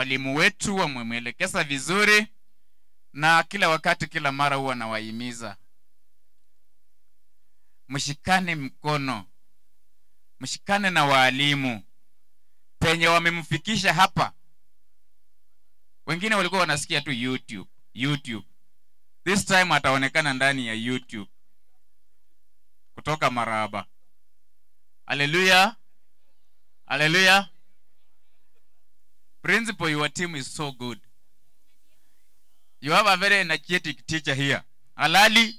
walimu wetu wamemwelekeza vizuri na kila wakati kila mara huwa nawahimiza mshikane mkono mshikane na waalimu penye wamemfikisha hapa wengine walikuwa wanasikia tu youtube youtube this time ataonekana ndani ya youtube kutoka maraba haleluya haleluya principal your team is so good you have a very energetic teacher here halali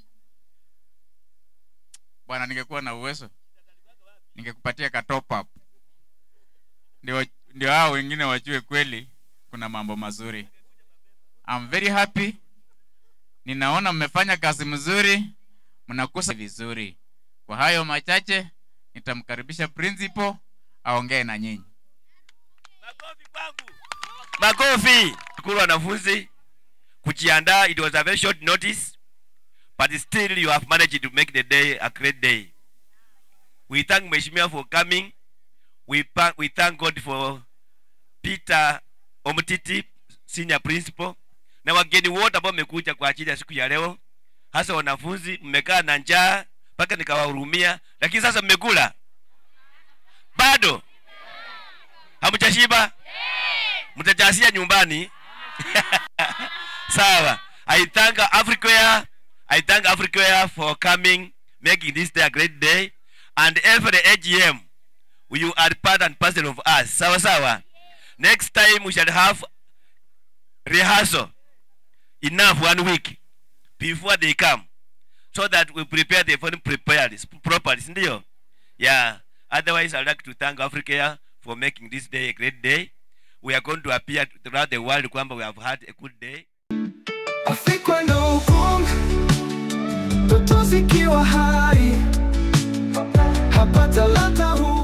bwana ningekuwa na uwezo ningekupatia ka top up ndio ndio hao wengine wajue kweli kuna mambo mazuri I'm very happy ninaona mmefanya kazi mzuri mnakusa vizuri kwa hayo machache nitamkaribisha principal aongee na nyinyi makofi shukuru wanafunzi kujiandaa it was a very short notice but still you have managed to make the day a great day we thank mheshimiwa for coming we, pa- we thank god for peter omtiti senior principal na wageni wote ambao mmekuja kwa ajili ya siku ya leo hasa wanafunzi mmekaa na njaa mpaka nikawahurumia lakini sasa mmekula bado hamjashiba mtajasia nyumbani sawa i thank africare i thank africare for coming making this day a great day and every agm you are part and parcel of us sawa sawa next time we shall have rehearsal enough one week before they come so that we prepare the phone prepared properly ndio yeah otherwise i'd like to thank africa for making this day a great day we are going to appear throughout the world kwamba we have had a good day afikwe na hukumu ndoto zikiwa hai hapata ladha huu